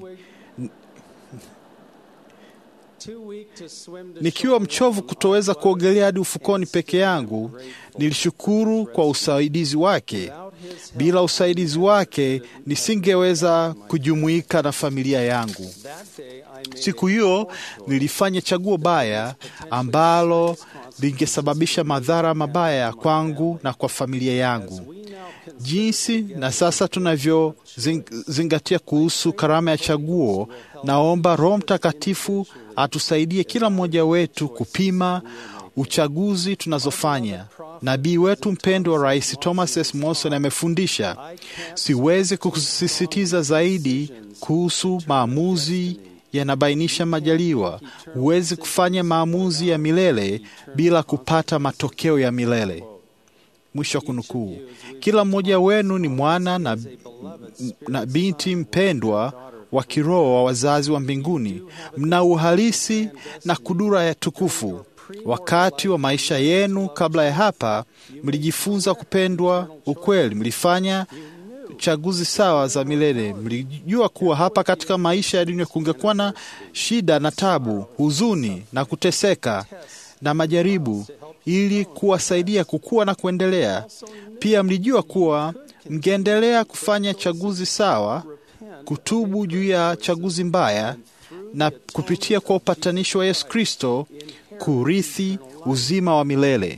[SPEAKER 1] Nikiwa mchovu kutoweza kuogelea hadi ufukoni peke yangu, nilishukuru kwa usaidizi wake. Bila usaidizi wake nisingeweza kujumuika na familia yangu. Siku hiyo nilifanya chaguo baya ambalo lingesababisha madhara mabaya kwangu na kwa familia yangu. Jinsi na sasa tunavyozingatia kuhusu karama ya chaguo, naomba Roho Mtakatifu atusaidie kila mmoja wetu kupima uchaguzi tunazofanya. Nabii wetu mpendwa Rais Thomas S. Monson amefundisha, siwezi kusisitiza zaidi kuhusu maamuzi yanabainisha majaliwa. Huwezi kufanya maamuzi ya milele bila kupata matokeo ya milele. Mwisho wa kunukuu. Kila mmoja wenu ni mwana na, na binti mpendwa wa kiroho wa wazazi wa mbinguni. Mna uhalisi na kudura ya tukufu. Wakati wa maisha yenu kabla ya hapa, mlijifunza kupendwa ukweli, mlifanya chaguzi sawa za milele. Mlijua kuwa hapa katika maisha ya dunia kungekuwa na shida na tabu, huzuni na kuteseka na majaribu, ili kuwasaidia kukua na kuendelea. Pia mlijua kuwa mngeendelea kufanya chaguzi sawa, kutubu juu ya chaguzi mbaya, na kupitia kwa upatanisho wa Yesu Kristo kurithi uzima wa milele.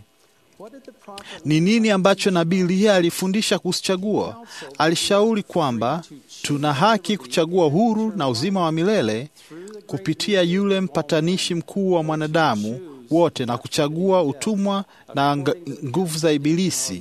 [SPEAKER 1] Ni nini ambacho nabii Eliya alifundisha kuhusu chaguo? Alishauri kwamba tuna haki kuchagua huru na uzima wa milele kupitia yule mpatanishi mkuu wa mwanadamu wote na kuchagua utumwa na ng- nguvu za Ibilisi.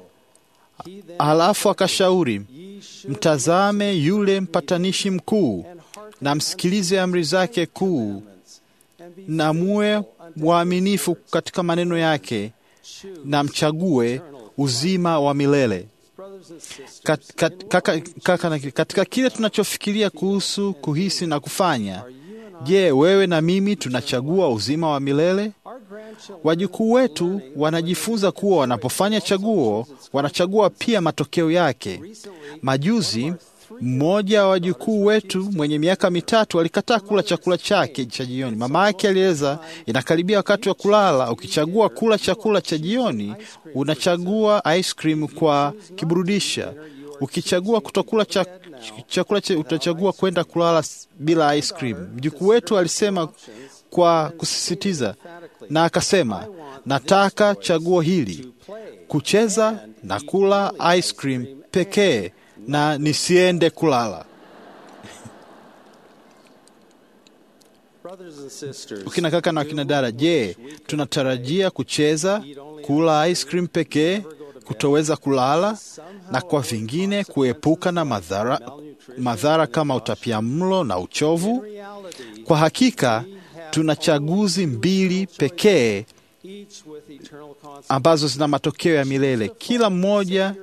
[SPEAKER 1] Halafu akashauri, mtazame yule mpatanishi mkuu na msikilize amri zake kuu, na muwe waaminifu katika maneno yake na mchague uzima wa milele. Kat, kat, kaka, kaka, na- katika kile tunachofikiria kuhusu kuhisi na kufanya, je, wewe na mimi tunachagua uzima wa milele? Wajukuu wetu wanajifunza kuwa wanapofanya chaguo, wanachagua pia matokeo yake. Majuzi mmoja wa wajukuu wetu mwenye miaka mitatu alikataa kula chakula chake cha jioni. Mama yake alieleza, inakaribia wakati wa kulala. Ukichagua kula chakula cha jioni, unachagua ice cream kwa kiburudisha. Ukichagua kutokula cha, chakula cha, utachagua kwenda kulala s- bila ice cream. Mjukuu wetu alisema kwa kusisitiza, na akasema, nataka chaguo hili, kucheza na kula ice cream pekee na nisiende kulala. Ukina kaka na wakina dada, je, tunatarajia kucheza, kula ice cream pekee, kutoweza kulala na kwa vingine kuepuka na madhara, madhara kama utapiamlo na uchovu? Kwa hakika tuna chaguzi mbili pekee ambazo zina matokeo ya milele. Kila mmoja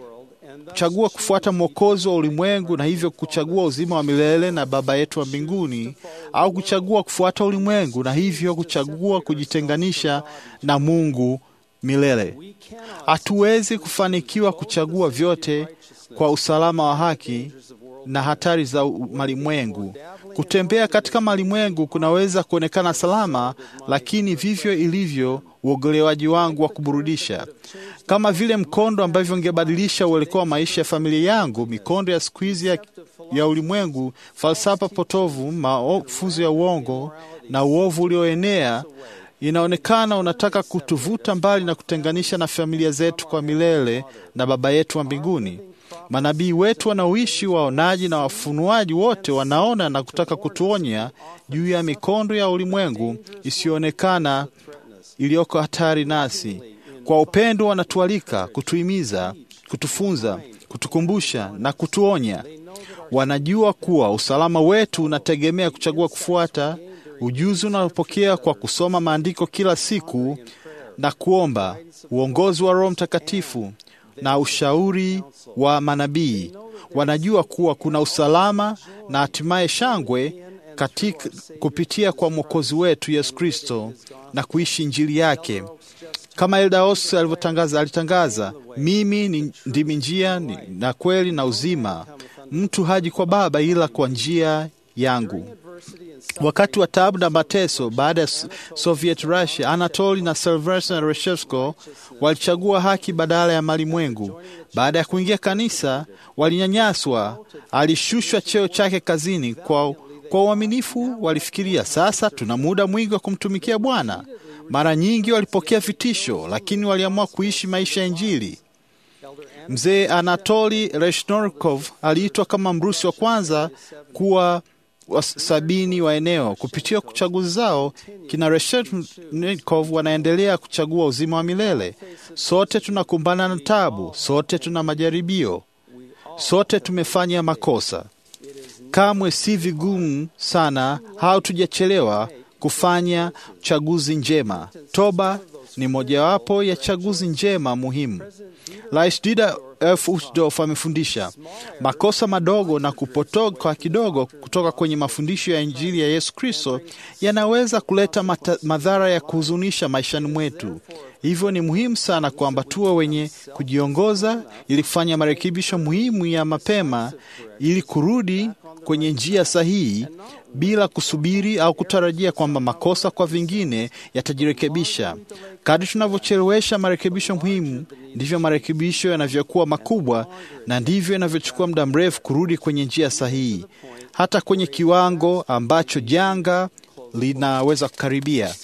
[SPEAKER 1] chagua kufuata mwokozi wa ulimwengu na hivyo kuchagua uzima wa milele na Baba yetu wa mbinguni, au kuchagua kufuata ulimwengu na hivyo kuchagua kujitenganisha na Mungu milele. Hatuwezi kufanikiwa kuchagua vyote kwa usalama wa haki na hatari za malimwengu. Kutembea katika malimwengu kunaweza kuonekana salama, lakini vivyo ilivyo uogelewaji wangu wa kuburudisha, kama vile mkondo ambavyo ungebadilisha uelekeo wa maisha ya familia yangu. Mikondo ya siku hizi ya, ya ulimwengu, falsafa potovu, mafunzo ya uongo na uovu ulioenea inaonekana unataka kutuvuta mbali na kutenganisha na familia zetu kwa milele na Baba yetu wa mbinguni. Manabii wetu wanaoishi, waonaji na wafunuaji wote wanaona na kutaka kutuonya juu ya mikondo ya ulimwengu isiyoonekana iliyoko hatari nasi. Kwa upendo wanatualika, kutuhimiza, kutufunza, kutukumbusha na kutuonya. Wanajua kuwa usalama wetu unategemea kuchagua kufuata ujuzi unaopokea kwa kusoma maandiko kila siku na kuomba uongozi wa Roho Mtakatifu na ushauri wa manabii. Wanajua kuwa kuna usalama na hatimaye shangwe katika kupitia kwa Mwokozi wetu Yesu Kristo na kuishi Injili yake. Kama Eldaos alivyotangaza, alitangaza, mimi ni ndimi njia ni, na kweli na uzima, mtu haji kwa Baba ila kwa njia yangu. Wakati wa taabu na mateso baada ya Soviet Russia, Anatoli na Sylvester Reshevsko walichagua haki badala ya malimwengu. Baada ya kuingia kanisa, walinyanyaswa. Alishushwa cheo chake kazini. Kwa, kwa uaminifu walifikiria, sasa tuna muda mwingi wa kumtumikia Bwana. Mara nyingi walipokea vitisho, lakini waliamua kuishi maisha ya Injili. Mzee Anatoli Reshnorkov aliitwa kama Mrusi wa kwanza kuwa wa sabini wa eneo. Kupitia chaguzi zao, kina Reshetnikov wanaendelea kuchagua uzima wa milele. Sote tunakumbana na tabu, sote tuna majaribio, sote tumefanya makosa. Kamwe si vigumu sana, hatujachelewa kufanya chaguzi njema. Toba ni mojawapo ya chaguzi njema muhimu. Rais Dieter F. Uchtdorf amefundisha makosa madogo na kupotoka kidogo kutoka kwenye mafundisho ya Injili ya Yesu Kristo yanaweza kuleta mata, madhara ya kuhuzunisha maishani mwetu. Hivyo ni muhimu sana kwamba tuwe wenye kujiongoza ili kufanya marekebisho muhimu ya mapema ili kurudi kwenye njia sahihi bila kusubiri au kutarajia kwamba makosa kwa vingine yatajirekebisha. Kadri tunavyochelewesha marekebisho muhimu, ndivyo marekebisho yanavyokuwa makubwa na ndivyo inavyochukua muda mrefu kurudi kwenye njia sahihi, hata kwenye kiwango ambacho janga linaweza kukaribia.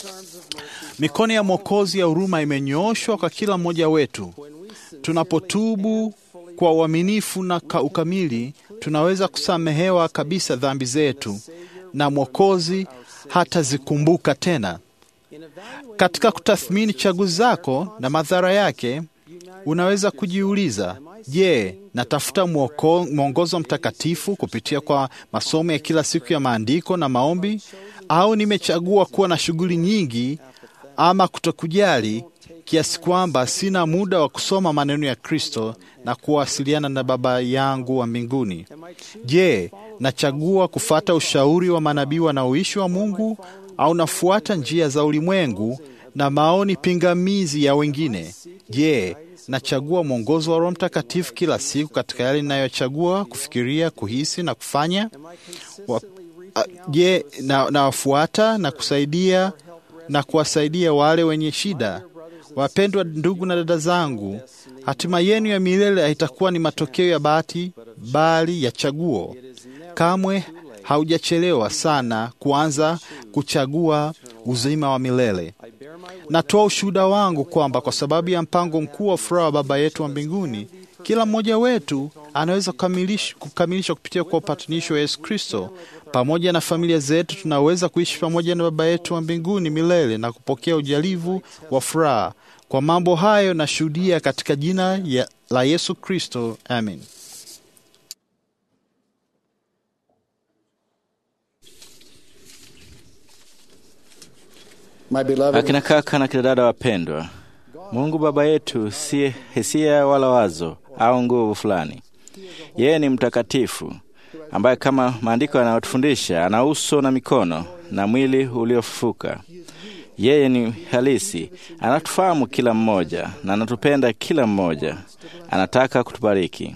[SPEAKER 1] Mikono ya Mwokozi ya huruma imenyooshwa kwa kila mmoja wetu. Tunapotubu kwa uaminifu na ukamili, tunaweza kusamehewa kabisa dhambi zetu na Mwokozi hatazikumbuka tena. Katika kutathmini chaguzi zako na madhara yake, unaweza kujiuliza, je, natafuta mwongozo mtakatifu kupitia kwa masomo ya kila siku ya maandiko na maombi, au nimechagua kuwa na shughuli nyingi ama kutokujali kiasi kwamba sina muda wa kusoma maneno ya Kristo na kuwasiliana na Baba yangu wa mbinguni? Je, nachagua kufata ushauri wa manabii wanaoishi wa Mungu au nafuata njia za ulimwengu na maoni pingamizi ya wengine? Je, nachagua mwongozo wa Roho Mtakatifu kila siku katika yale ninayochagua kufikiria, kuhisi na kufanya? Wa, a, je, na nawafuata na kusaidia na kuwasaidia wale wenye shida? Wapendwa ndugu na dada zangu, hatima yenu ya milele haitakuwa ni matokeo ya bahati, bali ya chaguo. Kamwe haujachelewa sana kuanza kuchagua uzima wa milele. Natoa ushuhuda wangu kwamba kwa sababu ya mpango mkuu wa furaha wa Baba yetu wa mbinguni, kila mmoja wetu anaweza kukamilisha kupitia kwa upatanisho wa Yesu Kristo. Pamoja na familia zetu, tunaweza kuishi pamoja na Baba yetu wa mbinguni milele na kupokea ujalivu wa furaha. Kwa mambo hayo nashuhudia katika jina ya, la Yesu Kristo, amen.
[SPEAKER 10] My beloved,
[SPEAKER 7] Akina kaka na kina dada wapendwa, Mungu Baba yetu si hisia wala wazo au nguvu fulani. Yeye ni mtakatifu ambaye kama maandiko yanayotufundisha ana uso na mikono na mwili uliofufuka. Yeye ni halisi, anatufahamu kila mmoja na anatupenda kila mmoja, anataka kutubariki.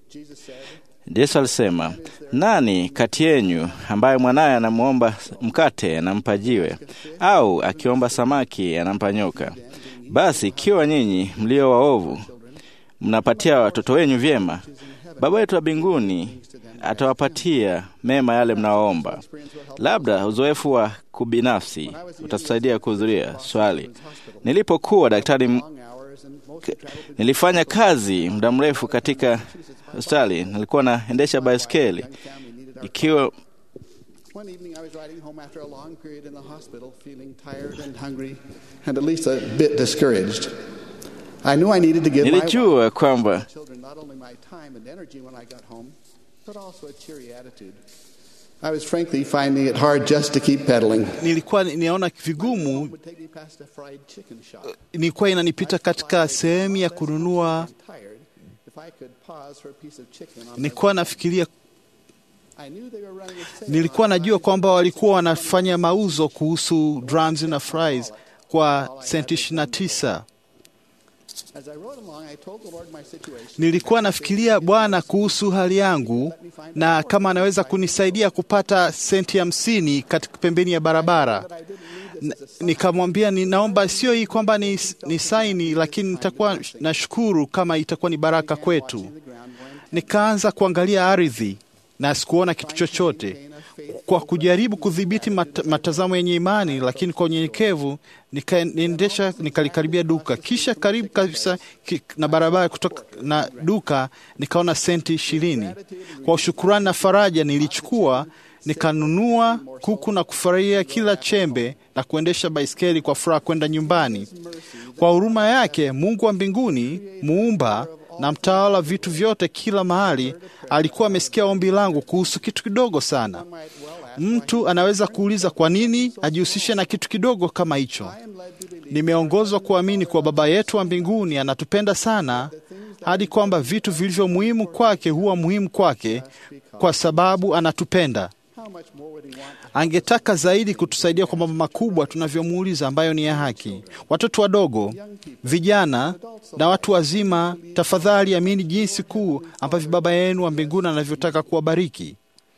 [SPEAKER 7] Yesu alisema, nani kati yenyu ambaye mwanaye anamwomba mkate anampa jiwe, au akiomba samaki anampa nyoka? Basi ikiwa nyinyi mlio waovu mnapatia watoto wenyu vyema, Baba yetu wa mbinguni atawapatia mema yale mnaoomba. Labda uzoefu wa kubinafsi utatusaidia kuhudhuria swali. Nilipokuwa daktari m- k- nilifanya kazi muda mrefu katika hospitali. Nilikuwa naendesha baiskeli ikiwa
[SPEAKER 10] one evening I was riding home after a long period in the hospital, feeling tired and hungry, and at least a bit discouraged. I knew I needed to give my
[SPEAKER 7] nilijua kwamba
[SPEAKER 10] children not only my time and energy when I got home, but also a cheery attitude. I was frankly finding it hard just to keep pedaling.
[SPEAKER 1] Nilikuwa ninaona vigumu,
[SPEAKER 10] would take me past a fried chicken shop.
[SPEAKER 1] nilikuwa inanipita katika sehemu ya kununua.
[SPEAKER 10] Tired. If I could pause for a piece of chicken on
[SPEAKER 1] Nilikuwa nafikiria,
[SPEAKER 10] I knew they were running a sale
[SPEAKER 1] nilikuwa
[SPEAKER 10] on
[SPEAKER 1] najua
[SPEAKER 10] fries
[SPEAKER 1] kwamba walikuwa wanafanya mauzo kuhusu drums na fries kwa senti 29.
[SPEAKER 10] As I rode along, I told the Lord my situation.
[SPEAKER 1] Nilikuwa nafikiria Bwana kuhusu hali yangu na kama anaweza kunisaidia kupata senti hamsini katika pembeni ya barabara. N- Nikamwambia ninaomba sio hii kwamba ni, ni saini, lakini nitakuwa nashukuru kama itakuwa ni baraka kwetu. Nikaanza kuangalia ardhi na sikuona kitu chochote. Kwa kujaribu kudhibiti mat, matazamo yenye imani, lakini kwa unyenyekevu nikaendesha, nikalikaribia duka, kisha karibu kabisa ki, na barabara kutoka na duka nikaona senti ishirini. Kwa shukurani na faraja nilichukua nikanunua kuku na kufurahia kila chembe na kuendesha baiskeli kwa furaha kwenda nyumbani. Kwa huruma yake Mungu wa mbinguni, muumba na mtawala vitu vyote kila mahali, alikuwa amesikia ombi langu kuhusu kitu kidogo sana. Mtu anaweza kuuliza kwa nini ajihusishe na kitu kidogo kama hicho. Nimeongozwa kuamini kuwa Baba yetu wa mbinguni anatupenda sana hadi kwamba vitu vilivyo muhimu kwake huwa muhimu kwake kwa sababu anatupenda.
[SPEAKER 10] How much more would he want
[SPEAKER 1] Angetaka zaidi kutusaidia kwa mambo makubwa tunavyomuuliza ambayo ni ya haki. Watoto wadogo, vijana na watu wazima, tafadhali amini jinsi kuu ambavyo Baba yenu wa mbinguni anavyotaka kuwabariki.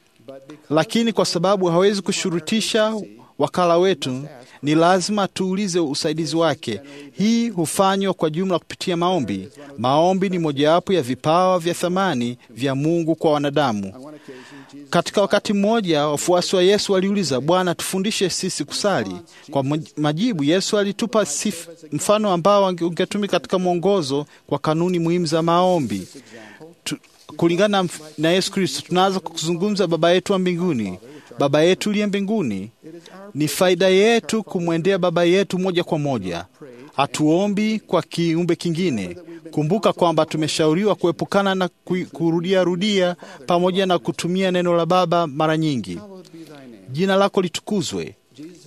[SPEAKER 1] Lakini kwa sababu hawezi kushurutisha wakala wetu, ni lazima tuulize usaidizi wake. Hii hufanywa kwa jumla kupitia maombi. Maombi ni mojawapo ya vipawa vya thamani vya Mungu kwa wanadamu. Katika wakati mmoja wafuasi wa Yesu waliuliza, Bwana, tufundishe sisi kusali. Kwa maj- majibu, Yesu alitupa sif- mfano ambao unge- ungetumika katika mwongozo kwa kanuni muhimu za maombi. Tu, kulingana na mf- na Yesu Kristo, tunaanza kwa kuzungumza Baba yetu wa mbinguni. Baba yetu uliye mbinguni, ni faida yetu kumwendea Baba yetu moja kwa moja. Hatuombi kwa kiumbe kingine. Kumbuka kwamba tumeshauriwa kuepukana na ku- kurudia rudia pamoja na kutumia neno la Baba mara nyingi. Jina lako litukuzwe.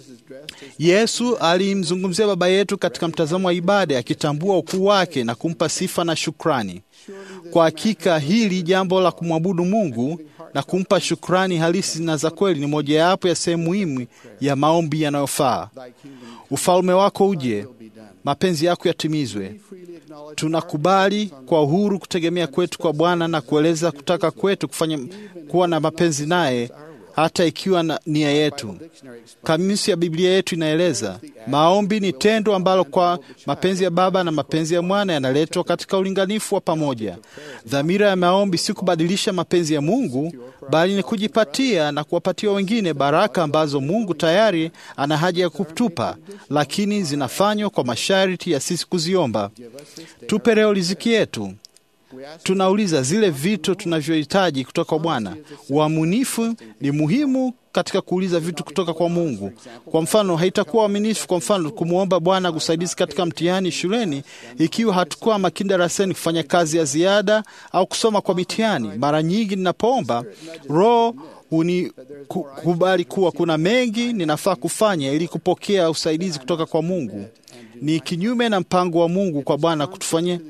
[SPEAKER 1] Yesu alimzungumzia Baba yetu katika mtazamo wa ibada, akitambua ukuu wake na kumpa sifa na shukrani. Kwa hakika hili jambo la kumwabudu Mungu na kumpa shukrani halisi na za kweli ni mojawapo ya sehemu muhimu ya maombi yanayofaa. Ufalme wako uje, mapenzi yako yatimizwe. Tunakubali kwa uhuru kutegemea kwetu kwa Bwana na kueleza kutaka kwetu kufanya kuwa na mapenzi naye hata ikiwa na nia yetu. Kamisi ya Biblia yetu inaeleza maombi ni tendo ambalo kwa mapenzi ya Baba na mapenzi ya Mwana yanaletwa katika ulinganifu wa pamoja. Dhamira ya maombi si kubadilisha mapenzi ya Mungu, bali ni kujipatia na kuwapatia wengine baraka ambazo Mungu tayari ana haja ya kutupa, lakini zinafanywa kwa masharti ya sisi kuziomba. Tupe leo riziki yetu. Tunauliza zile vitu tunavyohitaji kutoka kwa Bwana. Uaminifu ni muhimu katika kuuliza vitu kutoka kwa Mungu. Kwa mfano, haitakuwa uaminifu, kwa mfano, kumwomba Bwana kusaidizi katika mtihani shuleni ikiwa hatukuwa makini darasani kufanya kazi ya ziada au kusoma kwa mitihani. Mara nyingi ninapoomba, Roho hunikubali kuwa kuna mengi ninafaa kufanya ili kupokea usaidizi kutoka kwa Mungu. Ni kinyume na mpango wa Mungu kwa Bwana kutufanyia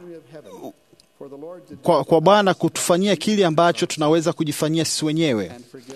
[SPEAKER 1] kwa, kwa Bwana kutufanyia kile ambacho tunaweza kujifanyia sisi wenyewe.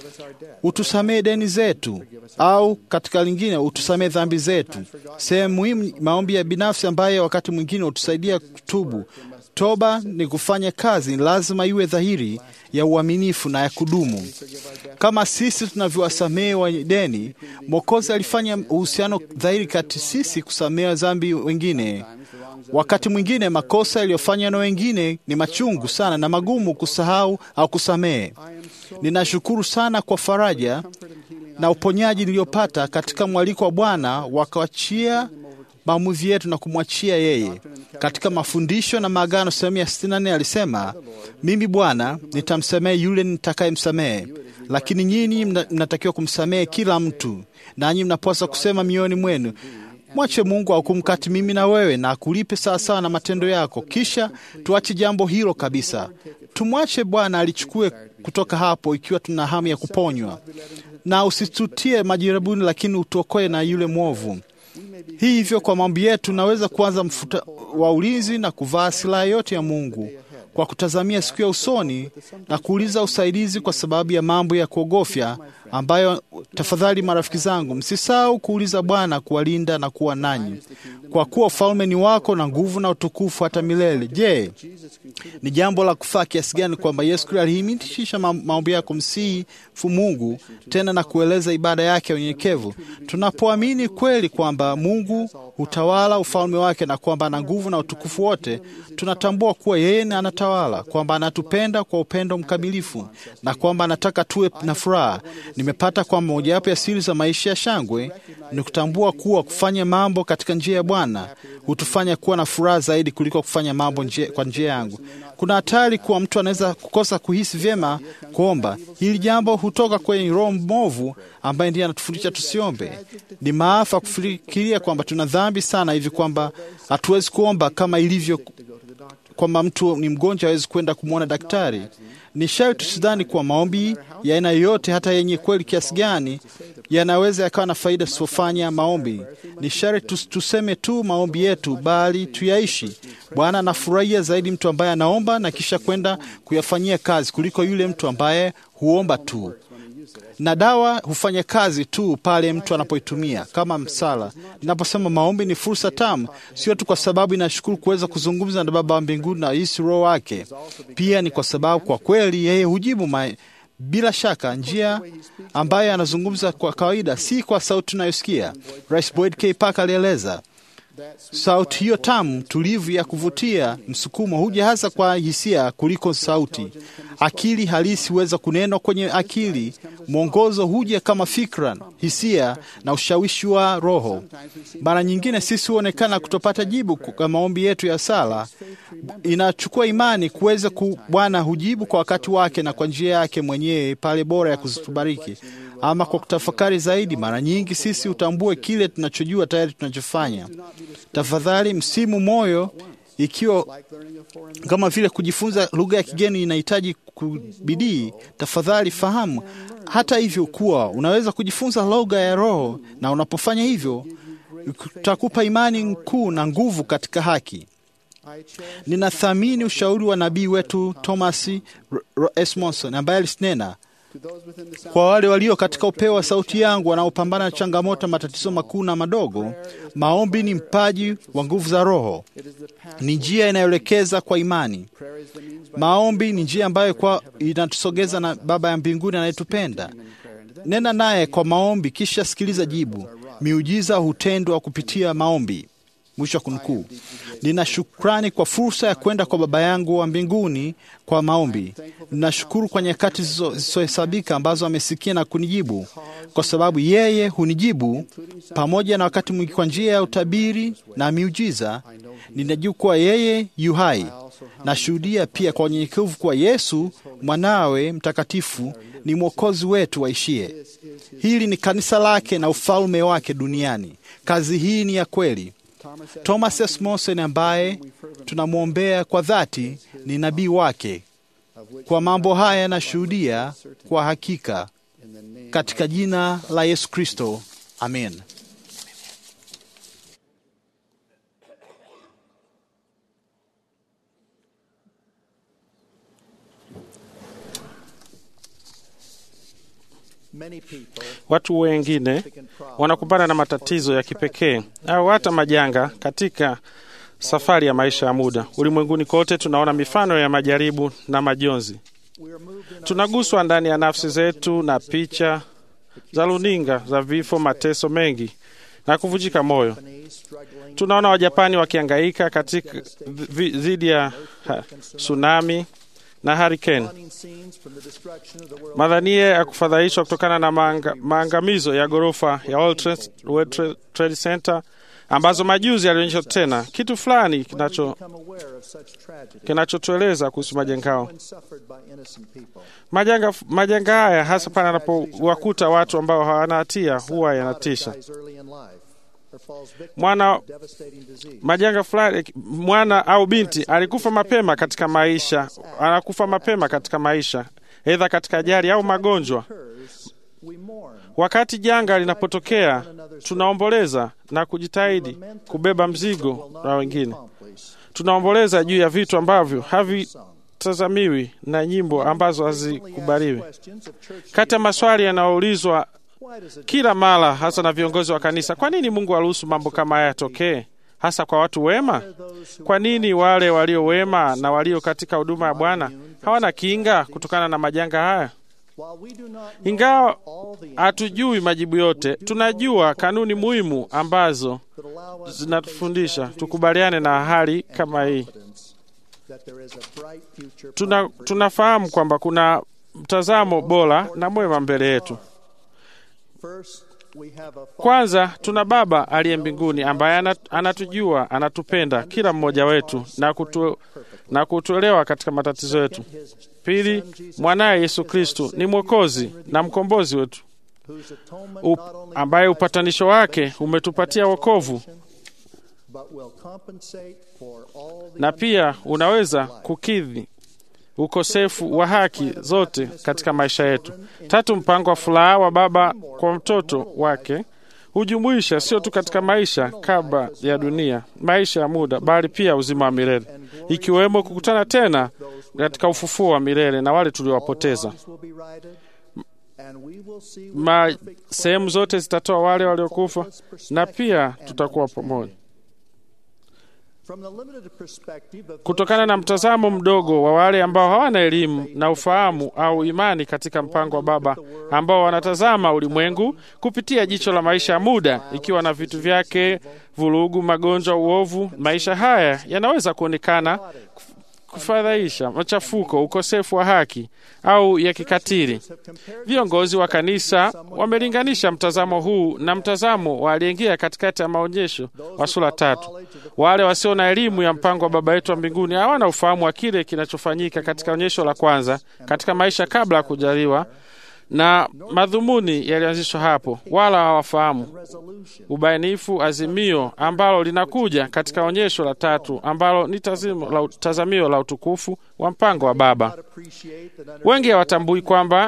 [SPEAKER 1] Utusamee deni zetu, au katika lingine utusamee dhambi zetu. Sehemu muhimu, maombi ya binafsi ambayo wakati mwingine hutusaidia kutubu. Toba ni kufanya kazi, lazima iwe dhahiri ya uaminifu na ya kudumu. Kama sisi tunavyowasamehe wa deni, Mwokozi alifanya uhusiano dhahiri kati sisi kusamehe dhambi wengine. Wakati mwingine makosa yaliyofanywa na wengine ni machungu sana na magumu kusahau au kusamehe. Ninashukuru sana kwa faraja na uponyaji niliyopata katika mwaliko wa Bwana wakawachia maamuzi yetu na kumwachia yeye. Katika mafundisho na maagano sehemu ya 64 alisema, mimi Bwana nitamsamehe yule nitakayemsamehe, lakini nyinyi mnatakiwa kumsamehe kila mtu, nanyi mnapaswa kusema mioyoni mwenu Mwache Mungu ahukumu kati mimi na wewe na akulipe sawasawa na matendo yako. Kisha tuache jambo hilo kabisa, tumwache Bwana alichukue kutoka hapo, ikiwa tuna hamu ya kuponywa, na usitutie majaribuni, lakini utuokoe na yule mwovu. Hii hivyo, kwa maombi yetu naweza kuanza mfuta wa ulinzi na kuvaa silaha yote ya Mungu kwa kutazamia siku ya usoni na kuuliza usaidizi kwa sababu ya mambo ya kuogofya ambayo, tafadhali marafiki zangu, msisahau kuuliza Bwana kuwalinda na kuwa nanyi, kwa kuwa ufalme ni wako na nguvu na utukufu hata milele. Je, ni jambo la kufaa kiasi gani kwamba Yesu Kristo alihimitisha maombi yako msifu Mungu tena na kueleza ibada yake ya unyenyekevu. Tunapoamini kweli kwamba Mungu hutawala ufalme wake na kwamba ana nguvu na utukufu wote, tunatambua kuwa yeye anatawala, kwamba anatupenda kwa upendo mkamilifu na kwamba anataka tuwe na furaha. Nimepata kwamba mojawapo ya siri za maisha ya shangwe ni kutambua kuwa kufanya mambo katika njia ya Bwana hutufanya kuwa na furaha zaidi kuliko kufanya mambo njia, kwa njia yangu. Kuna hatari kuwa mtu anaweza kukosa kuhisi vyema kuomba. Hili jambo hutoka kwenye roho mbovu ambaye ndiye anatufundisha tusiombe. Ni maafa kufikiria kwamba tuna dhambi sana hivi kwamba hatuwezi kuomba kama ilivyo kwamba mtu ni mgonjwa hawezi kwenda kumwona daktari. Ni sharti tusidhani kuwa maombi ya aina yoyote, hata yenye kweli kiasi gani, yanaweza yakawa na faida tusipofanya maombi. Ni sharti tuseme tu maombi yetu, bali tuyaishi. Bwana anafurahia zaidi mtu ambaye anaomba na kisha kwenda kuyafanyia kazi kuliko yule mtu ambaye huomba tu na dawa hufanya kazi tu pale mtu anapoitumia kama msala. Ninaposema maombi ni fursa tamu, sio tu kwa sababu inashukuru kuweza kuzungumza na Baba wa mbinguni na hisi Roho wake, pia ni kwa sababu kwa kweli yeye hujibu ma bila shaka njia ambayo anazungumza kwa kawaida, si kwa sauti tunayosikia. Rais Boyd K. Parker alieleza sauti hiyo tamu tulivu ya kuvutia, msukumo huja hasa kwa hisia kuliko sauti. Akili halisi huweza kunenwa kwenye akili. Mwongozo huja kama fikra, hisia na ushawishi wa Roho. Mara nyingine sisi huonekana kutopata jibu kwa maombi yetu ya sala. Inachukua imani kuweza ku, Bwana hujibu kwa wakati wake na kwa njia yake mwenyewe pale bora ya kuzitubariki ama kwa kutafakari zaidi. Mara nyingi sisi utambue kile tunachojua tayari tunachofanya. Tafadhali msimu moyo, ikiwa kama vile kujifunza lugha ya kigeni inahitaji bidii, tafadhali fahamu hata hivyo kuwa unaweza kujifunza lugha ya Roho, na unapofanya hivyo utakupa imani kuu na nguvu katika haki. Ninathamini ushauri wa nabii wetu Thomas S. Monson ambaye alisinena kwa wale walio katika upeo wa sauti yangu wanaopambana na changamoto, matatizo makuu na madogo, maombi ni mpaji wa nguvu za Roho, ni njia inayoelekeza kwa imani. Maombi ni njia ambayo kwa inatusogeza na Baba ya mbinguni anayetupenda. Nena naye kwa maombi, kisha sikiliza jibu. Miujiza hutendwa kupitia maombi. Mwisho wa kunukuu. Nina shukrani kwa fursa ya kwenda kwa Baba yangu wa mbinguni kwa maombi. Ninashukuru kwa nyakati zisizohesabika ambazo amesikia na kunijibu, kwa sababu yeye hunijibu pamoja na wakati mwingi kwa njia ya utabiri na miujiza. Ninajua kuwa yeye yu hai. Nashuhudia pia kwa unyenyekevu kuwa Yesu mwanawe mtakatifu ni mwokozi wetu waishie. Hili ni kanisa lake na ufalme wake duniani. Kazi hii ni ya kweli. Thomas S. Monson ambaye tunamwombea kwa dhati ni nabii wake. Kwa mambo haya yanashuhudia kwa hakika katika jina la Yesu Kristo, amen.
[SPEAKER 8] Watu wengine wanakumbana na matatizo ya kipekee au hata majanga katika safari ya maisha ya muda. Ulimwenguni kote tunaona mifano ya majaribu na majonzi. Tunaguswa ndani ya nafsi zetu na picha za runinga za vifo, mateso mengi na kuvunjika moyo. Tunaona Wajapani wakihangaika katika dhidi ya tsunami na hurricane, madhania ya kufadhaishwa kutokana na maanga, maangamizo ya ghorofa ya World Trade, Trade Center ambazo majuzi yalionyesha tena kitu fulani kinacho kinachotueleza kuhusu majanga hao. Majanga, majanga haya hasa pale anapowakuta watu ambao hawana hatia huwa yanatisha. Mwana majanga fulani, mwana au binti alikufa mapema katika maisha, anakufa mapema katika maisha, aidha katika ajali au magonjwa. Wakati janga linapotokea, tunaomboleza na kujitahidi kubeba mzigo na wengine. Tunaomboleza juu ya vitu ambavyo havitazamiwi na nyimbo ambazo hazikubaliwi. Kati ya maswali yanayoulizwa kila mara, hasa na viongozi wa kanisa, kwa nini Mungu aruhusu mambo kama haya yatokee, hasa kwa watu wema? Kwa nini wale walio wema na walio katika huduma ya Bwana hawana kinga kutokana na majanga haya? Ingawa hatujui majibu yote, tunajua kanuni muhimu ambazo zinatufundisha tukubaliane na hali kama hii. Tuna, tunafahamu kwamba kuna mtazamo bora na mwema mbele yetu. Kwanza tuna Baba aliye mbinguni ambaye anatujua, anatupenda kila mmoja wetu na, kutu, na kutuelewa katika matatizo yetu. Pili, mwanaye Yesu Kristu ni mwokozi na mkombozi wetu Up, ambaye upatanisho wake umetupatia wokovu na pia unaweza kukidhi ukosefu wa haki zote katika maisha yetu. Tatu, mpango wa furaha wa Baba kwa mtoto wake hujumuisha sio tu katika maisha kabla ya dunia, maisha ya muda, bali pia uzima wa milele, ikiwemo kukutana tena katika ufufuo wa milele na wale tuliowapoteza. Sehemu zote zitatoa wale waliokufa na pia tutakuwa pamoja. Kutokana na mtazamo mdogo wa wale ambao hawana elimu na ufahamu au imani katika mpango wa Baba, ambao wanatazama ulimwengu kupitia jicho la maisha ya muda, ikiwa na vitu vyake, vurugu, magonjwa, uovu, maisha haya yanaweza kuonekana kufadhaisha, machafuko, ukosefu wa haki au ya kikatili. Viongozi wa kanisa wamelinganisha mtazamo huu na mtazamo wa aliyeingia katikati ya maonyesho wa sura tatu. Wale wasio na elimu ya mpango wa Baba yetu wa mbinguni hawana ufahamu wa kile kinachofanyika katika onyesho la kwanza katika maisha kabla ya kujaliwa na madhumuni yalianzishwa hapo, wala hawafahamu ubainifu azimio ambalo linakuja katika onyesho la tatu ambalo ni la tazamio la utukufu wa mpango wa Baba. Wengi hawatambui kwamba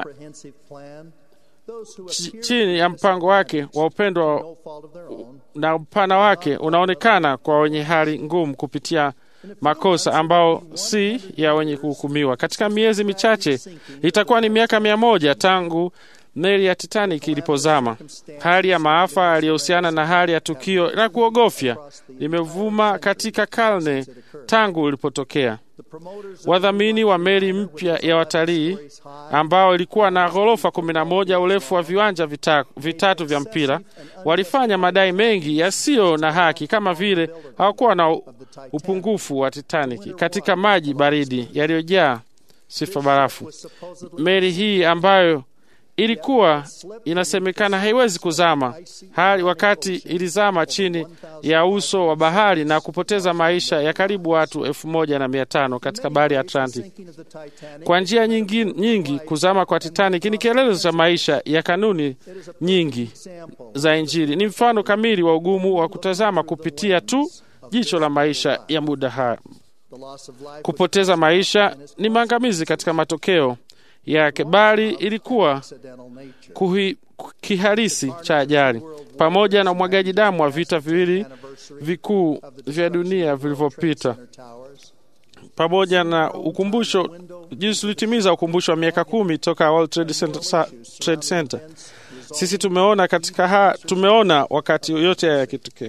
[SPEAKER 8] chini ya mpango wake wa upendo na upana wake unaonekana kwa wenye hali ngumu kupitia makosa ambao si ya wenye kuhukumiwa. Katika miezi michache itakuwa ni miaka mia moja tangu meli ya Titanic ilipozama. Hali ya maafa yaliyohusiana na hali ya tukio la kuogofya limevuma katika karne tangu ilipotokea. Wadhamini wa meli mpya ya watalii ambao ilikuwa na ghorofa kumi na moja, urefu wa viwanja vita, vitatu vya mpira, walifanya madai mengi yasiyo na haki, kama vile hawakuwa na upungufu wa Titanic katika maji baridi yaliyojaa sifa barafu. Meli hii ambayo ilikuwa inasemekana haiwezi kuzama hali wakati ilizama chini ya uso wa bahari na kupoteza maisha ya karibu watu elfu moja na mia tano katika bahari ya Atlantic. Kwa njia nyingi, nyingi kuzama kwa Titanic ni kielelezo cha maisha ya kanuni nyingi za Injili. Ni mfano kamili wa ugumu wa kutazama kupitia tu jicho la maisha ya muda haya Kupoteza maisha ni maangamizi katika matokeo yake, bali ilikuwa kuhi, kihalisi cha ajali, pamoja na umwagaji damu wa vita viwili vikuu vya dunia vilivyopita, pamoja na ukumbusho jinsi tulitimiza ukumbusho wa miaka kumi toka World Trade Center, Trade Center. Sisi tumeona katika ha, tumeona wakati yote haya yakitokea.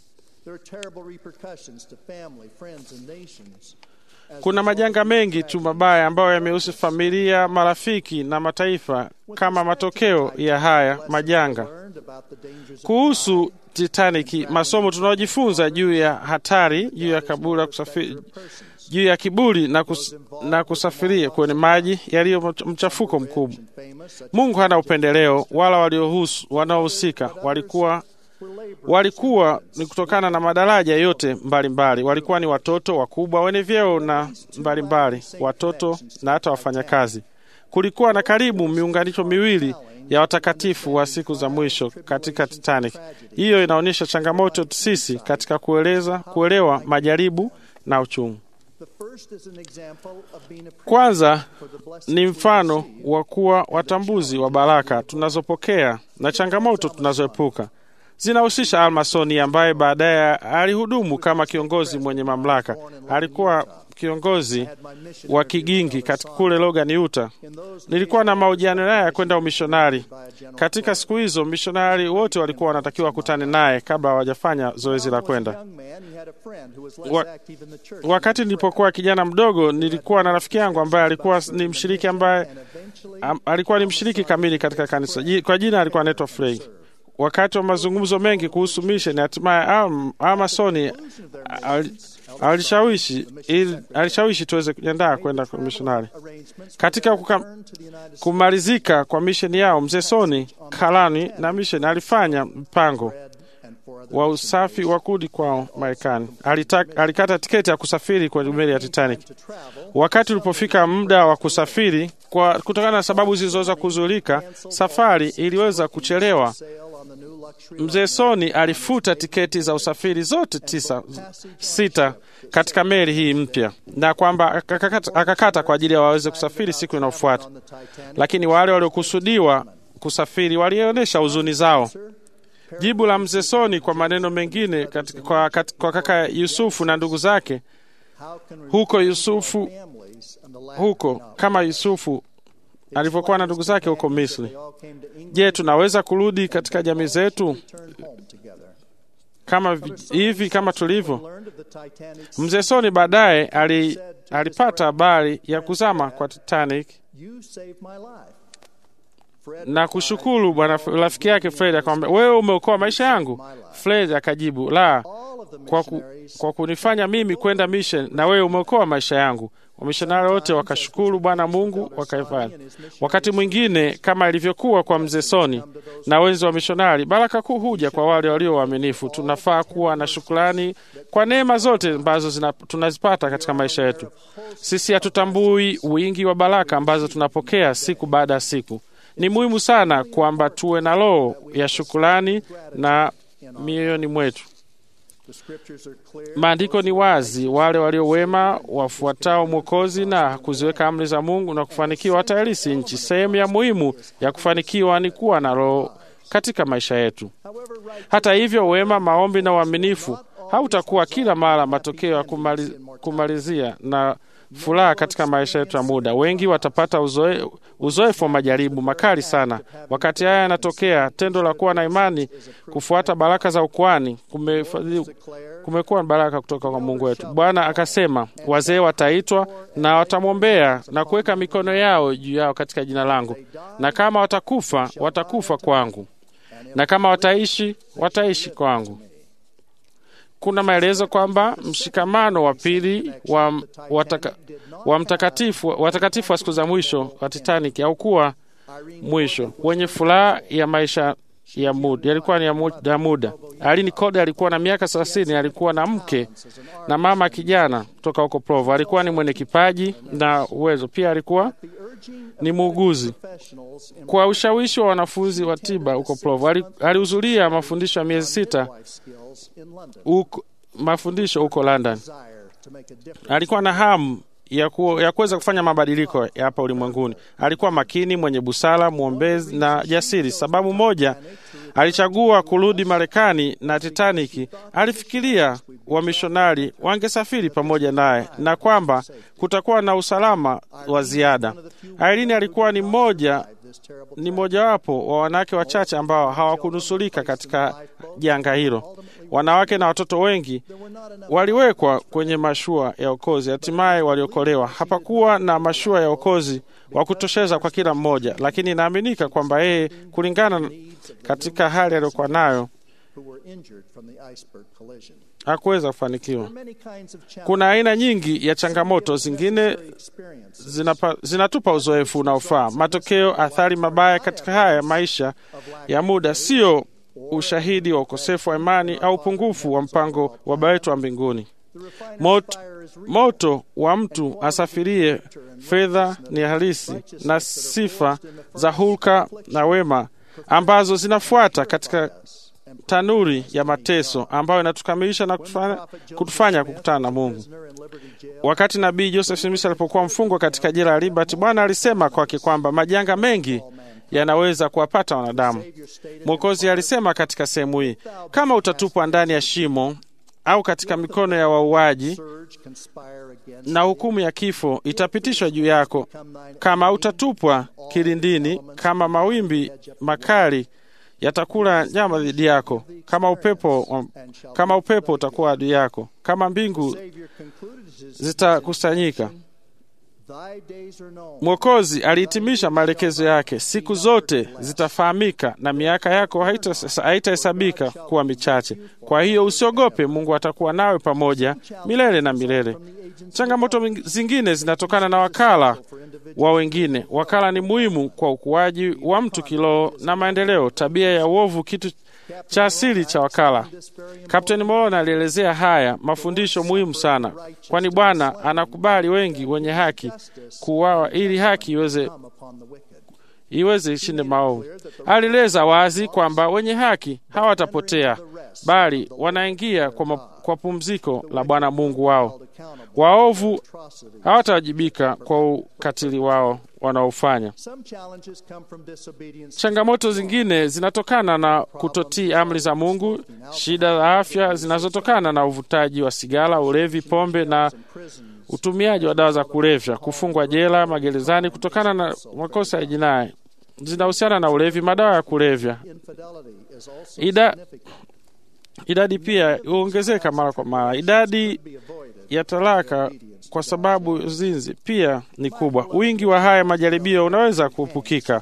[SPEAKER 8] Kuna majanga mengi tu mabaya ambayo yamehusu familia, marafiki na mataifa kama matokeo ya haya majanga. Kuhusu Titanic, masomo tunaojifunza juu ya hatari, juu ya kaburi kusafiri, juu ya kiburi na, kus, na kusafiria kwenye maji yaliyo mchafuko mkubwa. Mungu hana upendeleo, wala waliohusu wanaohusika walikuwa walikuwa ni kutokana na madaraja yote mbalimbali mbali. Walikuwa ni watoto wakubwa wenye vyeo na mbalimbali mbali. Watoto na hata wafanyakazi. Kulikuwa na karibu miunganisho miwili ya watakatifu wa siku za mwisho katika Titanic. Hiyo inaonyesha changamoto sisi katika kueleza, kuelewa majaribu na uchungu. Kwanza ni mfano wa kuwa watambuzi wa baraka tunazopokea na changamoto tunazoepuka zinahusisha Almasoni ambaye baadaye alihudumu kama kiongozi mwenye mamlaka. Alikuwa kiongozi wa kigingi katika kule Logan, Utah. Nilikuwa na mahojiano naye ya kwenda umishonari. Katika siku hizo mishonari wote walikuwa wanatakiwa wakutane naye kabla hawajafanya zoezi la kwenda. Wa, wakati nilipokuwa kijana mdogo, nilikuwa na rafiki yangu ambaye alikuwa ni mshiriki ambaye am, alikuwa ni mshiriki kamili katika kanisa. Kwa jina alikuwa anaitwa Frey. Wakati wa mazungumzo mengi kuhusu misheni, hatimaye Amasoni alishawishi alishawishi tuweze kujiandaa kwenda kwa mishonari. Katika kuka, kumalizika kwa misheni yao, mzee Soni Kalani na misheni alifanya mpango wa usafi wa kurudi kwao Marekani. Alikata tiketi ya kusafiri kwenye meli ya Titanic. Wakati ulipofika muda wa kusafiri, kwa kutokana na sababu zilizoweza kuzulika, safari iliweza kuchelewa. Mzee Soni alifuta tiketi za usafiri zote tisa, sita katika meli hii mpya, na kwamba akakata, akakata kwa ajili ya waweze kusafiri siku inayofuata, lakini wale waliokusudiwa kusafiri walionyesha huzuni zao. Jibu la mzee Soni kwa maneno mengine katika, kwa, kat, kwa kaka Yusufu na ndugu zake huko Yusufu huko kama Yusufu alivyokuwa na ndugu zake huko Misri. Je, tunaweza kurudi katika jamii zetu kama hivi kama tulivyo? Mzee Soni baadaye ali, alipata habari ya kuzama kwa Titanic na kushukuru bwana rafiki yake Fred akamwambia, wewe umeokoa maisha yangu. Fred akajibu, la, kwa, ku, kwa kunifanya mimi kwenda mission na wewe umeokoa maisha yangu. Wamishonari wote wakashukuru Bwana Mungu wakaifanya. Wakati mwingine kama ilivyokuwa kwa mzee Soni na wenzi wa mishonari, baraka kuu huja kwa wale walio waaminifu. Tunafaa kuwa na shukrani kwa neema zote ambazo tunazipata katika maisha yetu. Sisi hatutambui wingi wa baraka ambazo tunapokea siku baada ya siku. Ni muhimu sana kwamba tuwe na roho ya shukrani na mioyoni mwetu. Maandiko ni wazi, wale walio wema wafuatao Mwokozi na kuziweka amri za Mungu na kufanikiwa watairisi nchi. Sehemu ya muhimu ya kufanikiwa ni kuwa na roho katika maisha yetu. Hata hivyo, wema, maombi na uaminifu hautakuwa kila mara matokeo ya kumaliz, kumalizia na furaha katika maisha yetu ya muda. Wengi watapata uzoe, uzoefu wa majaribu makali sana. Wakati haya yanatokea, tendo la kuwa na imani, kufuata baraka za ukuani kumekuwa baraka kutoka kwa Mungu wetu. Bwana akasema, wazee wataitwa na watamwombea na kuweka mikono yao juu yao katika jina langu, na kama watakufa, watakufa kwangu, na kama wataishi, wataishi kwangu. Kuna maelezo kwamba mshikamano wa pili wa, wataka, wa mtakatifu watakatifu wa siku za mwisho wa Titanic haukuwa mwisho wenye furaha ya maisha ya muda, yalikuwa ni ya muda. Alini Code alikuwa na miaka thelathini, alikuwa na mke na mama kijana kutoka huko Provo. Alikuwa ni mwenye kipaji na uwezo, pia alikuwa ni muuguzi. Kwa ushawishi wa wanafunzi wa tiba huko Provo, alihudhuria mafundisho ya miezi sita uko, mafundisho huko London. alikuwa na hamu ya, ku, ya kuweza kufanya mabadiliko ya hapa ulimwenguni. Alikuwa makini, mwenye busara, mwombezi na jasiri. Sababu moja alichagua kurudi Marekani na Titanic, alifikiria wamishonari wangesafiri pamoja naye na kwamba kutakuwa na usalama wa ziada. Irene alikuwa ni mmoja ni mojawapo wa wanawake wachache ambao hawakunusulika katika janga hilo. Wanawake na watoto wengi waliwekwa kwenye mashua ya okozi, hatimaye waliokolewa. Hapakuwa na mashua ya okozi wa kutosheza kwa kila mmoja, lakini inaaminika kwamba yeye, kulingana katika hali aliyokuwa nayo, hakuweza kufanikiwa. Kuna aina nyingi ya changamoto, zingine zinapa, zinatupa uzoefu unaofaa. Matokeo, athari mabaya katika haya maisha ya muda sio ushahidi wa ukosefu wa imani au upungufu wa mpango wa Baba wetu wa mbinguni. Moto, moto wa mtu asafirie fedha ni halisi na sifa za hulka na wema ambazo zinafuata katika tanuri ya mateso ambayo inatukamilisha na kutufanya, kutufanya kukutana na Mungu. Wakati nabii Joseph Smith alipokuwa mfungwa katika jela ya Liberty, Bwana alisema kwake kwamba majanga mengi yanaweza kuwapata wanadamu. Mwokozi alisema katika sehemu hii, kama utatupwa ndani ya shimo au katika mikono ya wauaji, na hukumu ya kifo itapitishwa juu yako. Kama utatupwa kilindini, kama mawimbi makali yatakula nyama dhidi yako, kama upepo, kama upepo utakuwa adui yako, kama mbingu zitakusanyika. Mwokozi alihitimisha maelekezo yake, siku zote zitafahamika na miaka yako haitahesabika kuwa michache. Kwa hiyo usiogope, Mungu atakuwa nawe pamoja milele na milele. Changamoto zingine zinatokana na wakala wa wengine. Wakala ni muhimu kwa ukuaji wa mtu kiroho na maendeleo. Tabia ya uovu kitu cha asili cha wakala. Kapteni Morona alielezea haya mafundisho muhimu sana, kwani Bwana anakubali wengi wenye haki kuuawa ili haki iweze iweze ishinde maovu. Alieleza wazi kwamba wenye haki hawatapotea bali wanaingia kwa, ma, kwa pumziko la Bwana Mungu wao. Waovu hawatawajibika kwa ukatili wao wanaofanya. Changamoto zingine zinatokana na kutotii amri za Mungu, shida za afya zinazotokana na uvutaji wa sigara, ulevi, pombe na utumiaji wa dawa za kulevya, kufungwa jela, magerezani kutokana na makosa ya jinai zinahusiana na ulevi, madawa ya kulevya. Ida, idadi pia huongezeka mara kwa mara. Idadi ya talaka kwa sababu zinzi pia ni kubwa. Wingi wa haya majaribio unaweza kuepukika.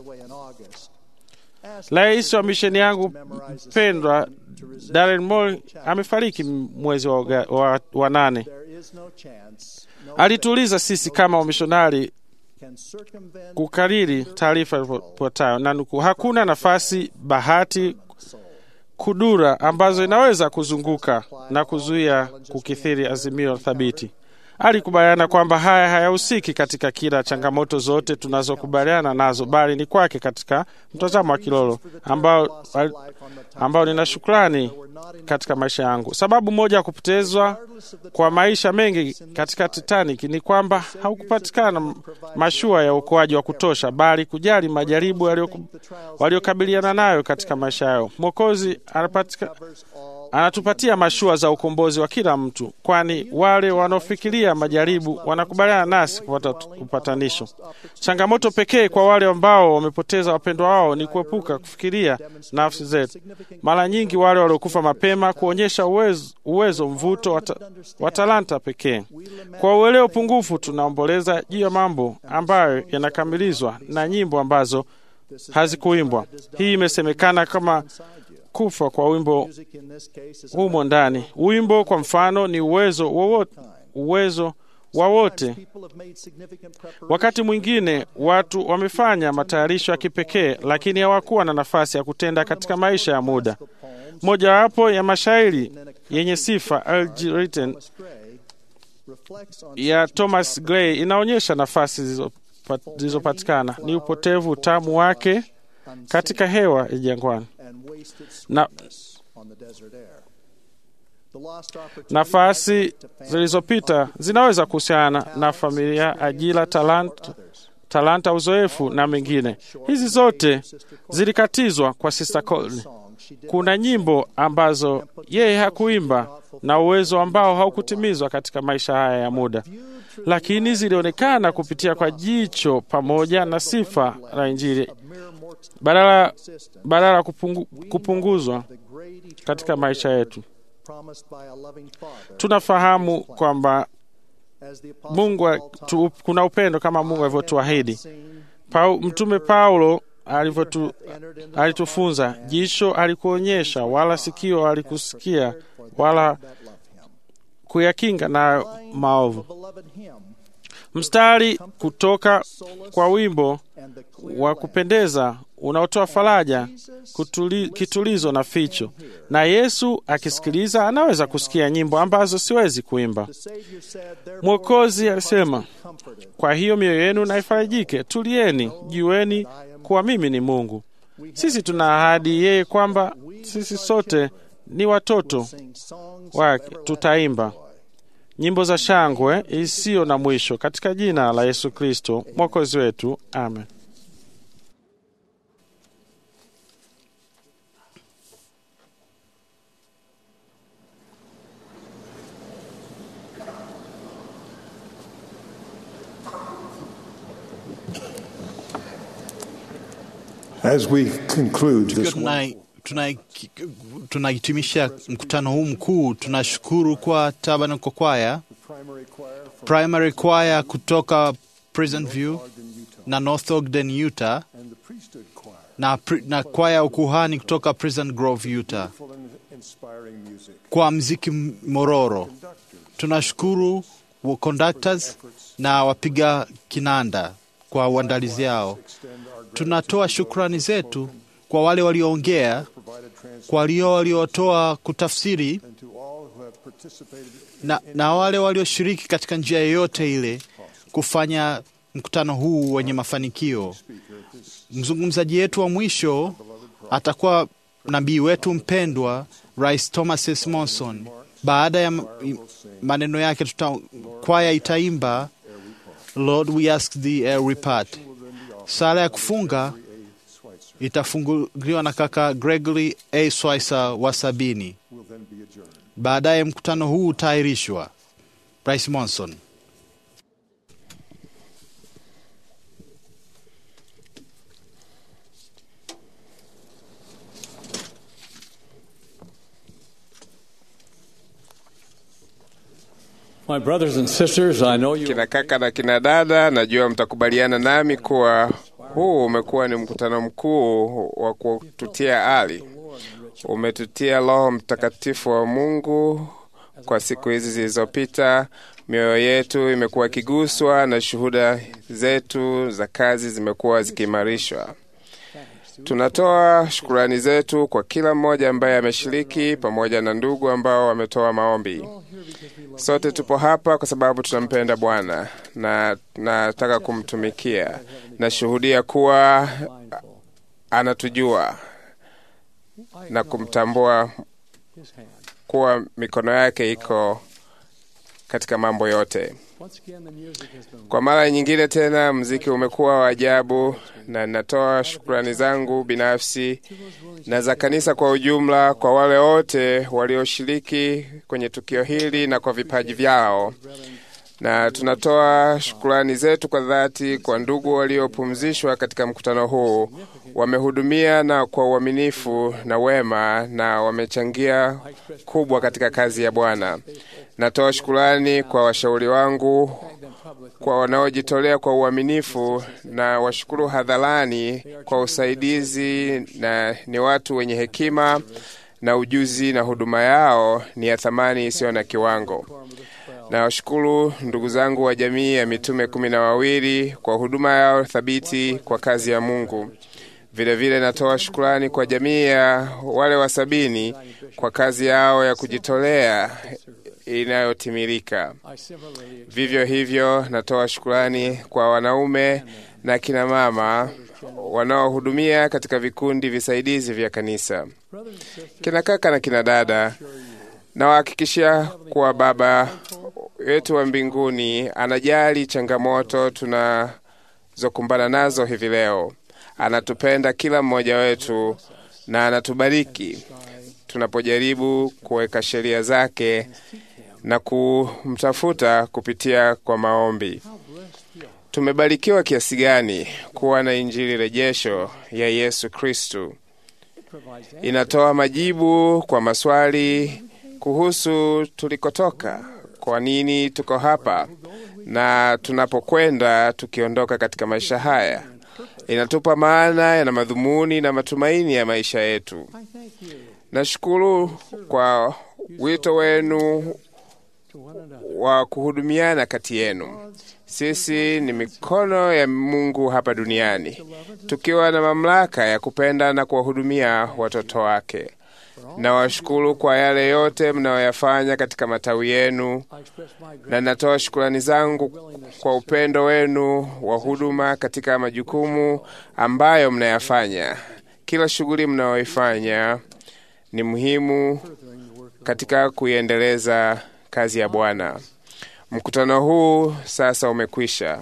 [SPEAKER 8] Rais wa misheni yangu mpendwa Darren Moore amefariki mwezi wa, wa, wa nane. Alituuliza sisi kama wamishonari kukariri taarifa ifuatayo na nukuu: hakuna nafasi, bahati, kudura ambazo inaweza kuzunguka na kuzuia kukithiri azimio thabiti. Alikubaliana kwamba haya hayahusiki katika kila changamoto zote tunazokubaliana nazo, bali ni kwake katika mtazamo wa kilolo ambao, ambao nina shukrani katika maisha yangu. Sababu moja ya kupotezwa kwa maisha mengi katika Titanic ni kwamba haukupatikana mashua ya uokoaji wa kutosha, bali kujali majaribu waliokabiliana nayo katika maisha yao. Mwokozi anatupatia mashua za ukombozi wa kila mtu, kwani wale wanaofikiria majaribu wanakubaliana nasi kupata upatanisho. Changamoto pekee kwa wale ambao wamepoteza wapendwa wao ni kuepuka kufikiria nafsi zetu. Mara nyingi wale waliokufa mapema kuonyesha uwezo, uwezo mvuto wa talanta pekee. Kwa uelewa pungufu, tunaomboleza juu ya mambo ambayo yanakamilizwa na nyimbo ambazo hazikuimbwa. Hii imesemekana kama kufa kwa wimbo humo ndani. Wimbo kwa mfano ni uwezo wowote, uwezo wa wote. Wakati mwingine watu wamefanya matayarisho ya kipekee, lakini hawakuwa na nafasi ya kutenda katika maisha ya muda. Mojawapo ya mashairi yenye sifa Algeritan ya Thomas Gray inaonyesha nafasi zilizopatikana ni upotevu, utamu wake katika hewa ya jangwani na Nafasi zilizopita zinaweza kuhusiana na familia, ajira, talanta, talanta, uzoefu na mengine. Hizi zote zilikatizwa kwa Sister Colin. Kuna nyimbo ambazo yeye hakuimba na uwezo ambao haukutimizwa katika maisha haya ya muda, lakini zilionekana kupitia kwa jicho pamoja na sifa la Injili badala badala ya kupungu, kupunguzwa katika maisha yetu. Tunafahamu kwamba Mungu tu, kuna upendo kama Mungu alivyotuahidi. Pau, Mtume Paulo alivyotu, alitufunza, jicho alikuonyesha, wala sikio alikusikia, wala kuyakinga na maovu. Mstari kutoka kwa wimbo wa kupendeza unaotoa faraja, kutuli, kitulizo na ficho. Na Yesu akisikiliza anaweza kusikia nyimbo ambazo siwezi kuimba. Mwokozi alisema, kwa hiyo mioyo yenu na ifarijike, tulieni, jueni kuwa mimi ni Mungu. Sisi tuna ahadi yeye kwamba sisi sote ni watoto wake, tutaimba nyimbo za shangwe isiyo na mwisho katika jina la Yesu Kristo mwokozi wetu, amen.
[SPEAKER 3] As we conclude
[SPEAKER 1] Tukiwa
[SPEAKER 3] this
[SPEAKER 1] tuna- tuna- tunahitimisha mkutano huu mkuu, tunashukuru kwa Tabernacle Choir, primary choir kutoka Pleasant View na North Ogden, Utah, na, pri- na kwaya ya ukuhani kutoka Pleasant Grove, Utah,
[SPEAKER 3] inspiring music.
[SPEAKER 1] kwa mziki m- mororo. Tunashukuru wa conductors na wapiga kinanda kwa uandalizi yao. Tunatoa shukrani zetu kwa wale walioongea, kwa walio waliotoa kutafsiri
[SPEAKER 3] To all who have participated
[SPEAKER 1] na, na wale walioshiriki katika njia yoyote ile kufanya mkutano huu wenye mafanikio. Mzungumzaji wetu wa mwisho atakuwa nabii wetu mpendwa Rais Thomas S. Monson. Baada ya m- maneno yake, tuta kwaya itaimba Lord we ask thee a repart. Sala ya kufunga itafunguliwa na kaka Gregory A. Swaiser wa sabini.
[SPEAKER 3] will then be adjourned.
[SPEAKER 1] Baadaye mkutano huu utaahirishwa. Rais Monson.
[SPEAKER 6] My brothers and sisters, I know you
[SPEAKER 9] Kina kaka na kina dada, najua mtakubaliana nami kuwa huu umekuwa ni mkutano mkuu wa kututia ari. Umetutia Roho Mtakatifu wa Mungu kwa siku hizi zilizopita. Mioyo yetu imekuwa ikiguswa na shuhuda zetu za kazi zimekuwa zikiimarishwa. Tunatoa shukurani zetu kwa kila mmoja ambaye ameshiriki pamoja na ndugu ambao wametoa maombi. Sote tupo hapa kwa sababu tunampenda Bwana na nataka kumtumikia. Nashuhudia kuwa anatujua na kumtambua kuwa mikono yake iko katika mambo yote.
[SPEAKER 6] once again the music has been
[SPEAKER 9] Kwa mara nyingine tena, mziki umekuwa wa ajabu, na natoa shukrani zangu binafsi na za kanisa kwa ujumla kwa wale wote walioshiriki kwenye tukio hili na kwa vipaji vyao, na tunatoa shukrani zetu kwa dhati kwa ndugu waliopumzishwa katika mkutano huu. Wamehudumia na kwa uaminifu na wema, na wamechangia kubwa katika kazi ya Bwana. Natoa shukrani kwa washauri wangu kwa wanaojitolea kwa uaminifu na washukuru hadharani kwa usaidizi, na ni watu wenye hekima na ujuzi, na huduma yao ni ya thamani isiyo na kiwango. Na washukuru ndugu zangu wa jamii ya mitume kumi na wawili kwa huduma yao thabiti kwa kazi ya Mungu. Vilevile vile natoa shukurani kwa jamii ya wale wa sabini kwa kazi yao ya kujitolea inayotimilika.
[SPEAKER 6] I similarly
[SPEAKER 9] Vivyo hivyo natoa shukurani kwa wanaume na kina mama wanaohudumia katika vikundi visaidizi vya kanisa. Kina kaka na kina dada, Nawahakikishia kuwa Baba yetu wa mbinguni anajali changamoto tunazokumbana nazo hivi leo. Anatupenda kila mmoja wetu na anatubariki tunapojaribu kuweka sheria zake na kumtafuta kupitia kwa maombi. Tumebarikiwa kiasi gani kuwa na Injili rejesho ya Yesu Kristu. Inatoa majibu kwa maswali kuhusu tulikotoka, kwa nini tuko hapa na tunapokwenda tukiondoka katika maisha haya. Inatupa maana na madhumuni na matumaini ya maisha yetu. Nashukuru kwa wito wenu wa kuhudumiana kati yenu. Sisi ni mikono ya Mungu hapa duniani, tukiwa na mamlaka ya kupenda na kuwahudumia watoto wake. Nawashukuru kwa yale yote mnayoyafanya katika matawi yenu, na natoa shukurani zangu kwa upendo wenu wa huduma katika majukumu ambayo mnayafanya. Kila shughuli mnayoifanya ni muhimu katika kuiendeleza kazi ya Bwana. Mkutano huu sasa umekwisha.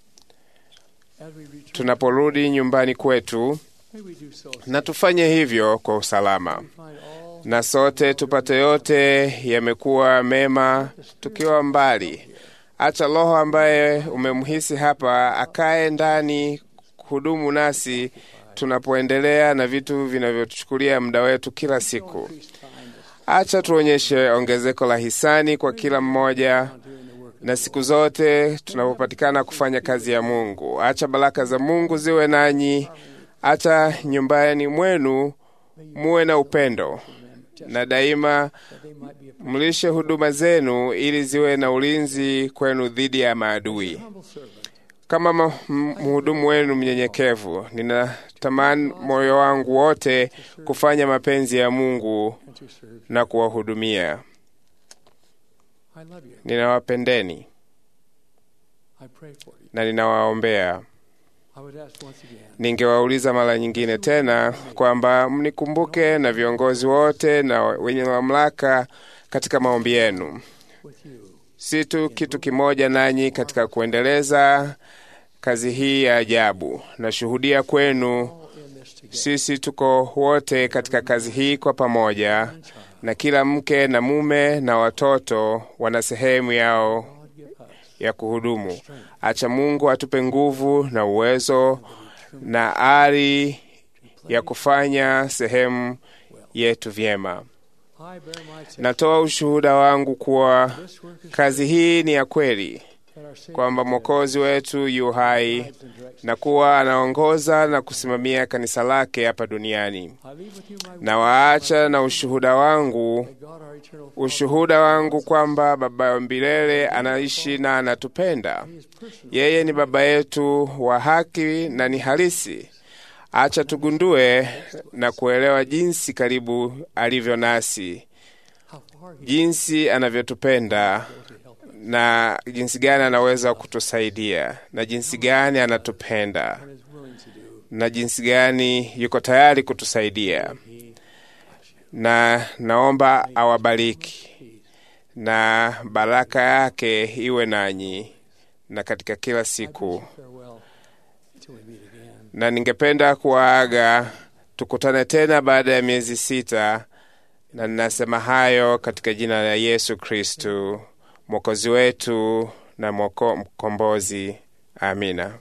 [SPEAKER 9] Tunaporudi nyumbani kwetu, na tufanye hivyo kwa usalama, na sote tupate yote yamekuwa mema tukiwa mbali. Acha Roho ambaye umemhisi hapa akae ndani kuhudumu nasi tunapoendelea na vitu vinavyotuchukulia muda wetu kila siku. Acha tuonyeshe ongezeko la hisani kwa kila mmoja na siku zote tunapopatikana kufanya kazi ya Mungu. Acha baraka za Mungu ziwe nanyi. Acha nyumbani mwenu muwe na upendo, na daima mlishe huduma zenu ili ziwe na ulinzi kwenu dhidi ya maadui. Kama mhudumu wenu mnyenyekevu, ninatamani moyo wangu wote kufanya mapenzi ya Mungu na kuwahudumia. Ninawapendeni na ninawaombea. Ningewauliza mara nyingine tena kwamba mnikumbuke na viongozi wote na wenye mamlaka katika maombi yenu, si tu kitu kimoja nanyi katika kuendeleza kazi hii ya ajabu. Nashuhudia kwenu, sisi tuko wote katika kazi hii kwa pamoja, na kila mke na mume na watoto wana sehemu yao ya kuhudumu. Acha Mungu atupe nguvu na uwezo na ari ya kufanya sehemu yetu vyema. Natoa ushuhuda wangu kuwa kazi hii ni ya kweli, kwamba Mwokozi wetu yu hai na kuwa anaongoza na kusimamia kanisa lake hapa duniani. Na waacha na ushuhuda wangu, ushuhuda wangu kwamba Baba wa milele anaishi na anatupenda. Yeye ni Baba yetu wa haki na ni halisi. Acha tugundue na kuelewa jinsi karibu alivyo nasi, jinsi anavyotupenda na jinsi gani anaweza kutusaidia na jinsi gani anatupenda na jinsi gani yuko tayari kutusaidia. Na naomba awabariki na baraka yake iwe nanyi na katika kila siku. Na ningependa kuwaaga, tukutane tena baada ya miezi sita, na ninasema hayo katika jina la Yesu Kristu mwokozi wetu na mwoko, mkombozi. Amina.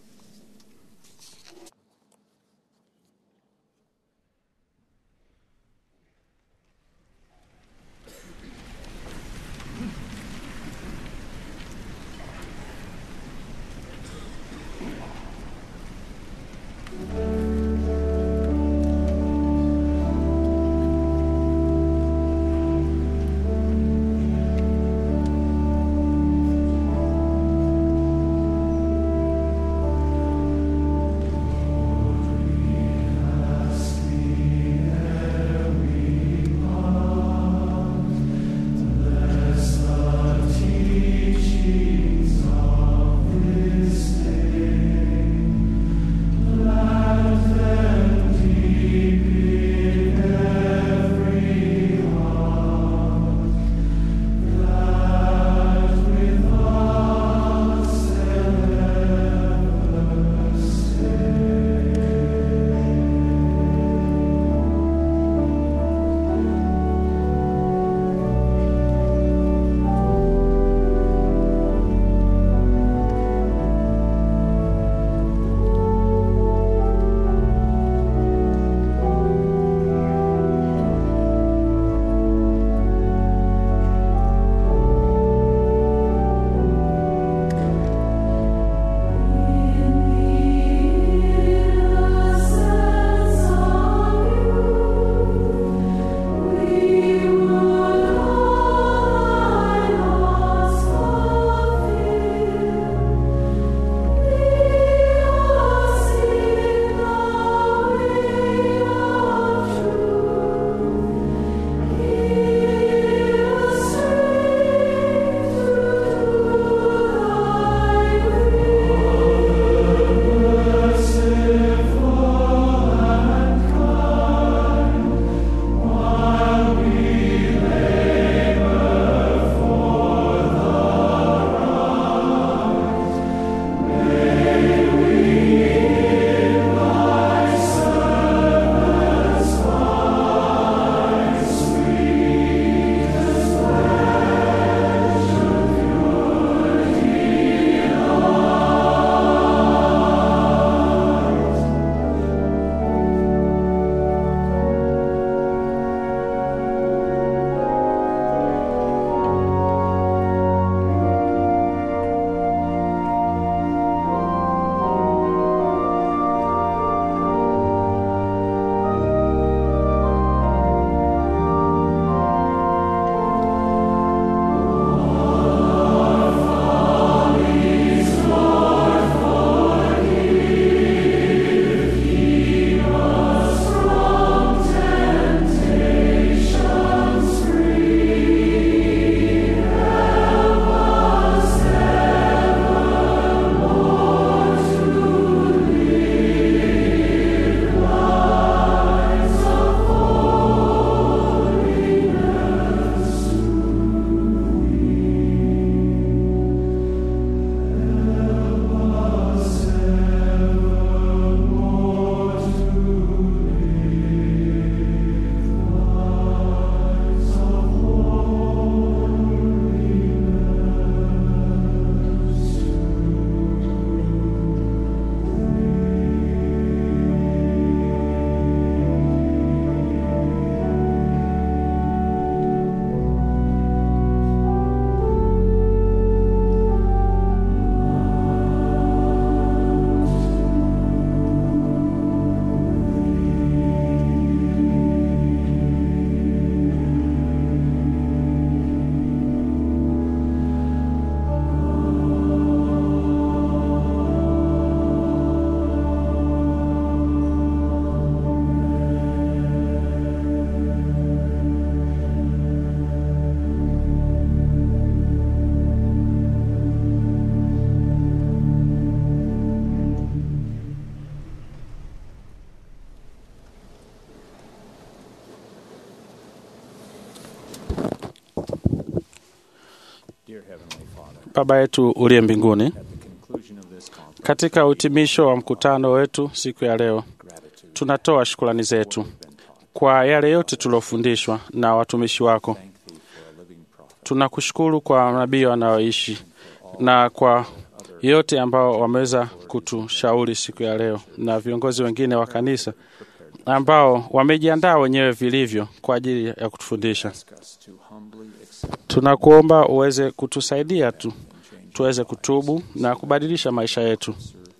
[SPEAKER 8] Baba yetu uliye mbinguni, katika uhitimisho wa mkutano wetu siku ya leo, tunatoa shukrani zetu kwa yale yote tuliofundishwa na watumishi wako. Tunakushukuru kwa nabii wanaoishi na kwa yote ambao wameweza kutushauri siku ya leo, na viongozi wengine wa kanisa ambao wamejiandaa wenyewe vilivyo kwa ajili ya kutufundisha. Tunakuomba uweze kutusaidia tu tuweze kutubu na kubadilisha maisha yetu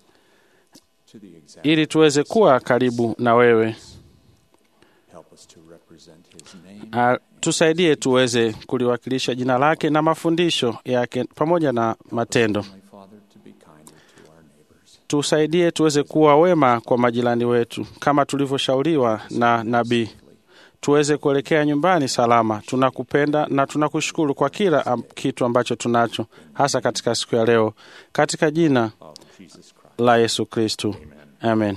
[SPEAKER 8] ili tuweze kuwa karibu na wewe. A, tusaidie tuweze kuliwakilisha jina lake na mafundisho yake pamoja na matendo. Tusaidie tuweze kuwa wema kwa majirani wetu kama tulivyoshauriwa na nabii. Tuweze kuelekea nyumbani salama. Tunakupenda na tunakushukuru kwa kila am, kitu ambacho tunacho, hasa katika siku ya leo, katika jina la Yesu Kristu, amen.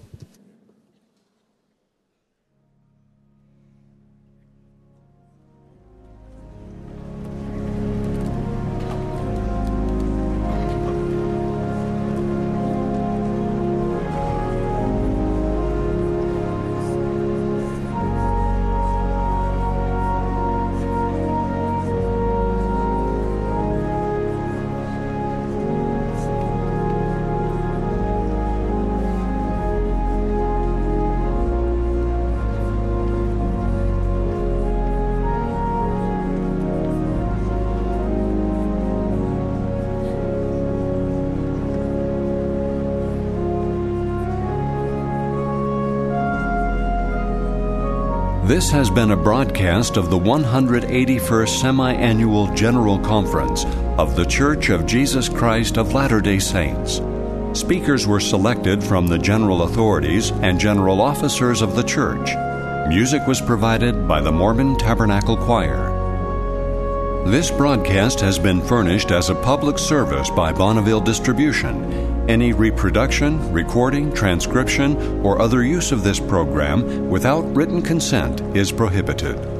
[SPEAKER 2] This has been a broadcast of the 181st Semi Annual General Conference of The Church of Jesus Christ of Latter day Saints. Speakers were selected from the general authorities and general officers of the church. Music was provided by the Mormon Tabernacle Choir. This broadcast has been furnished as a public service by Bonneville Distribution. Any reproduction, recording, transcription, or other use of this program without written consent is prohibited.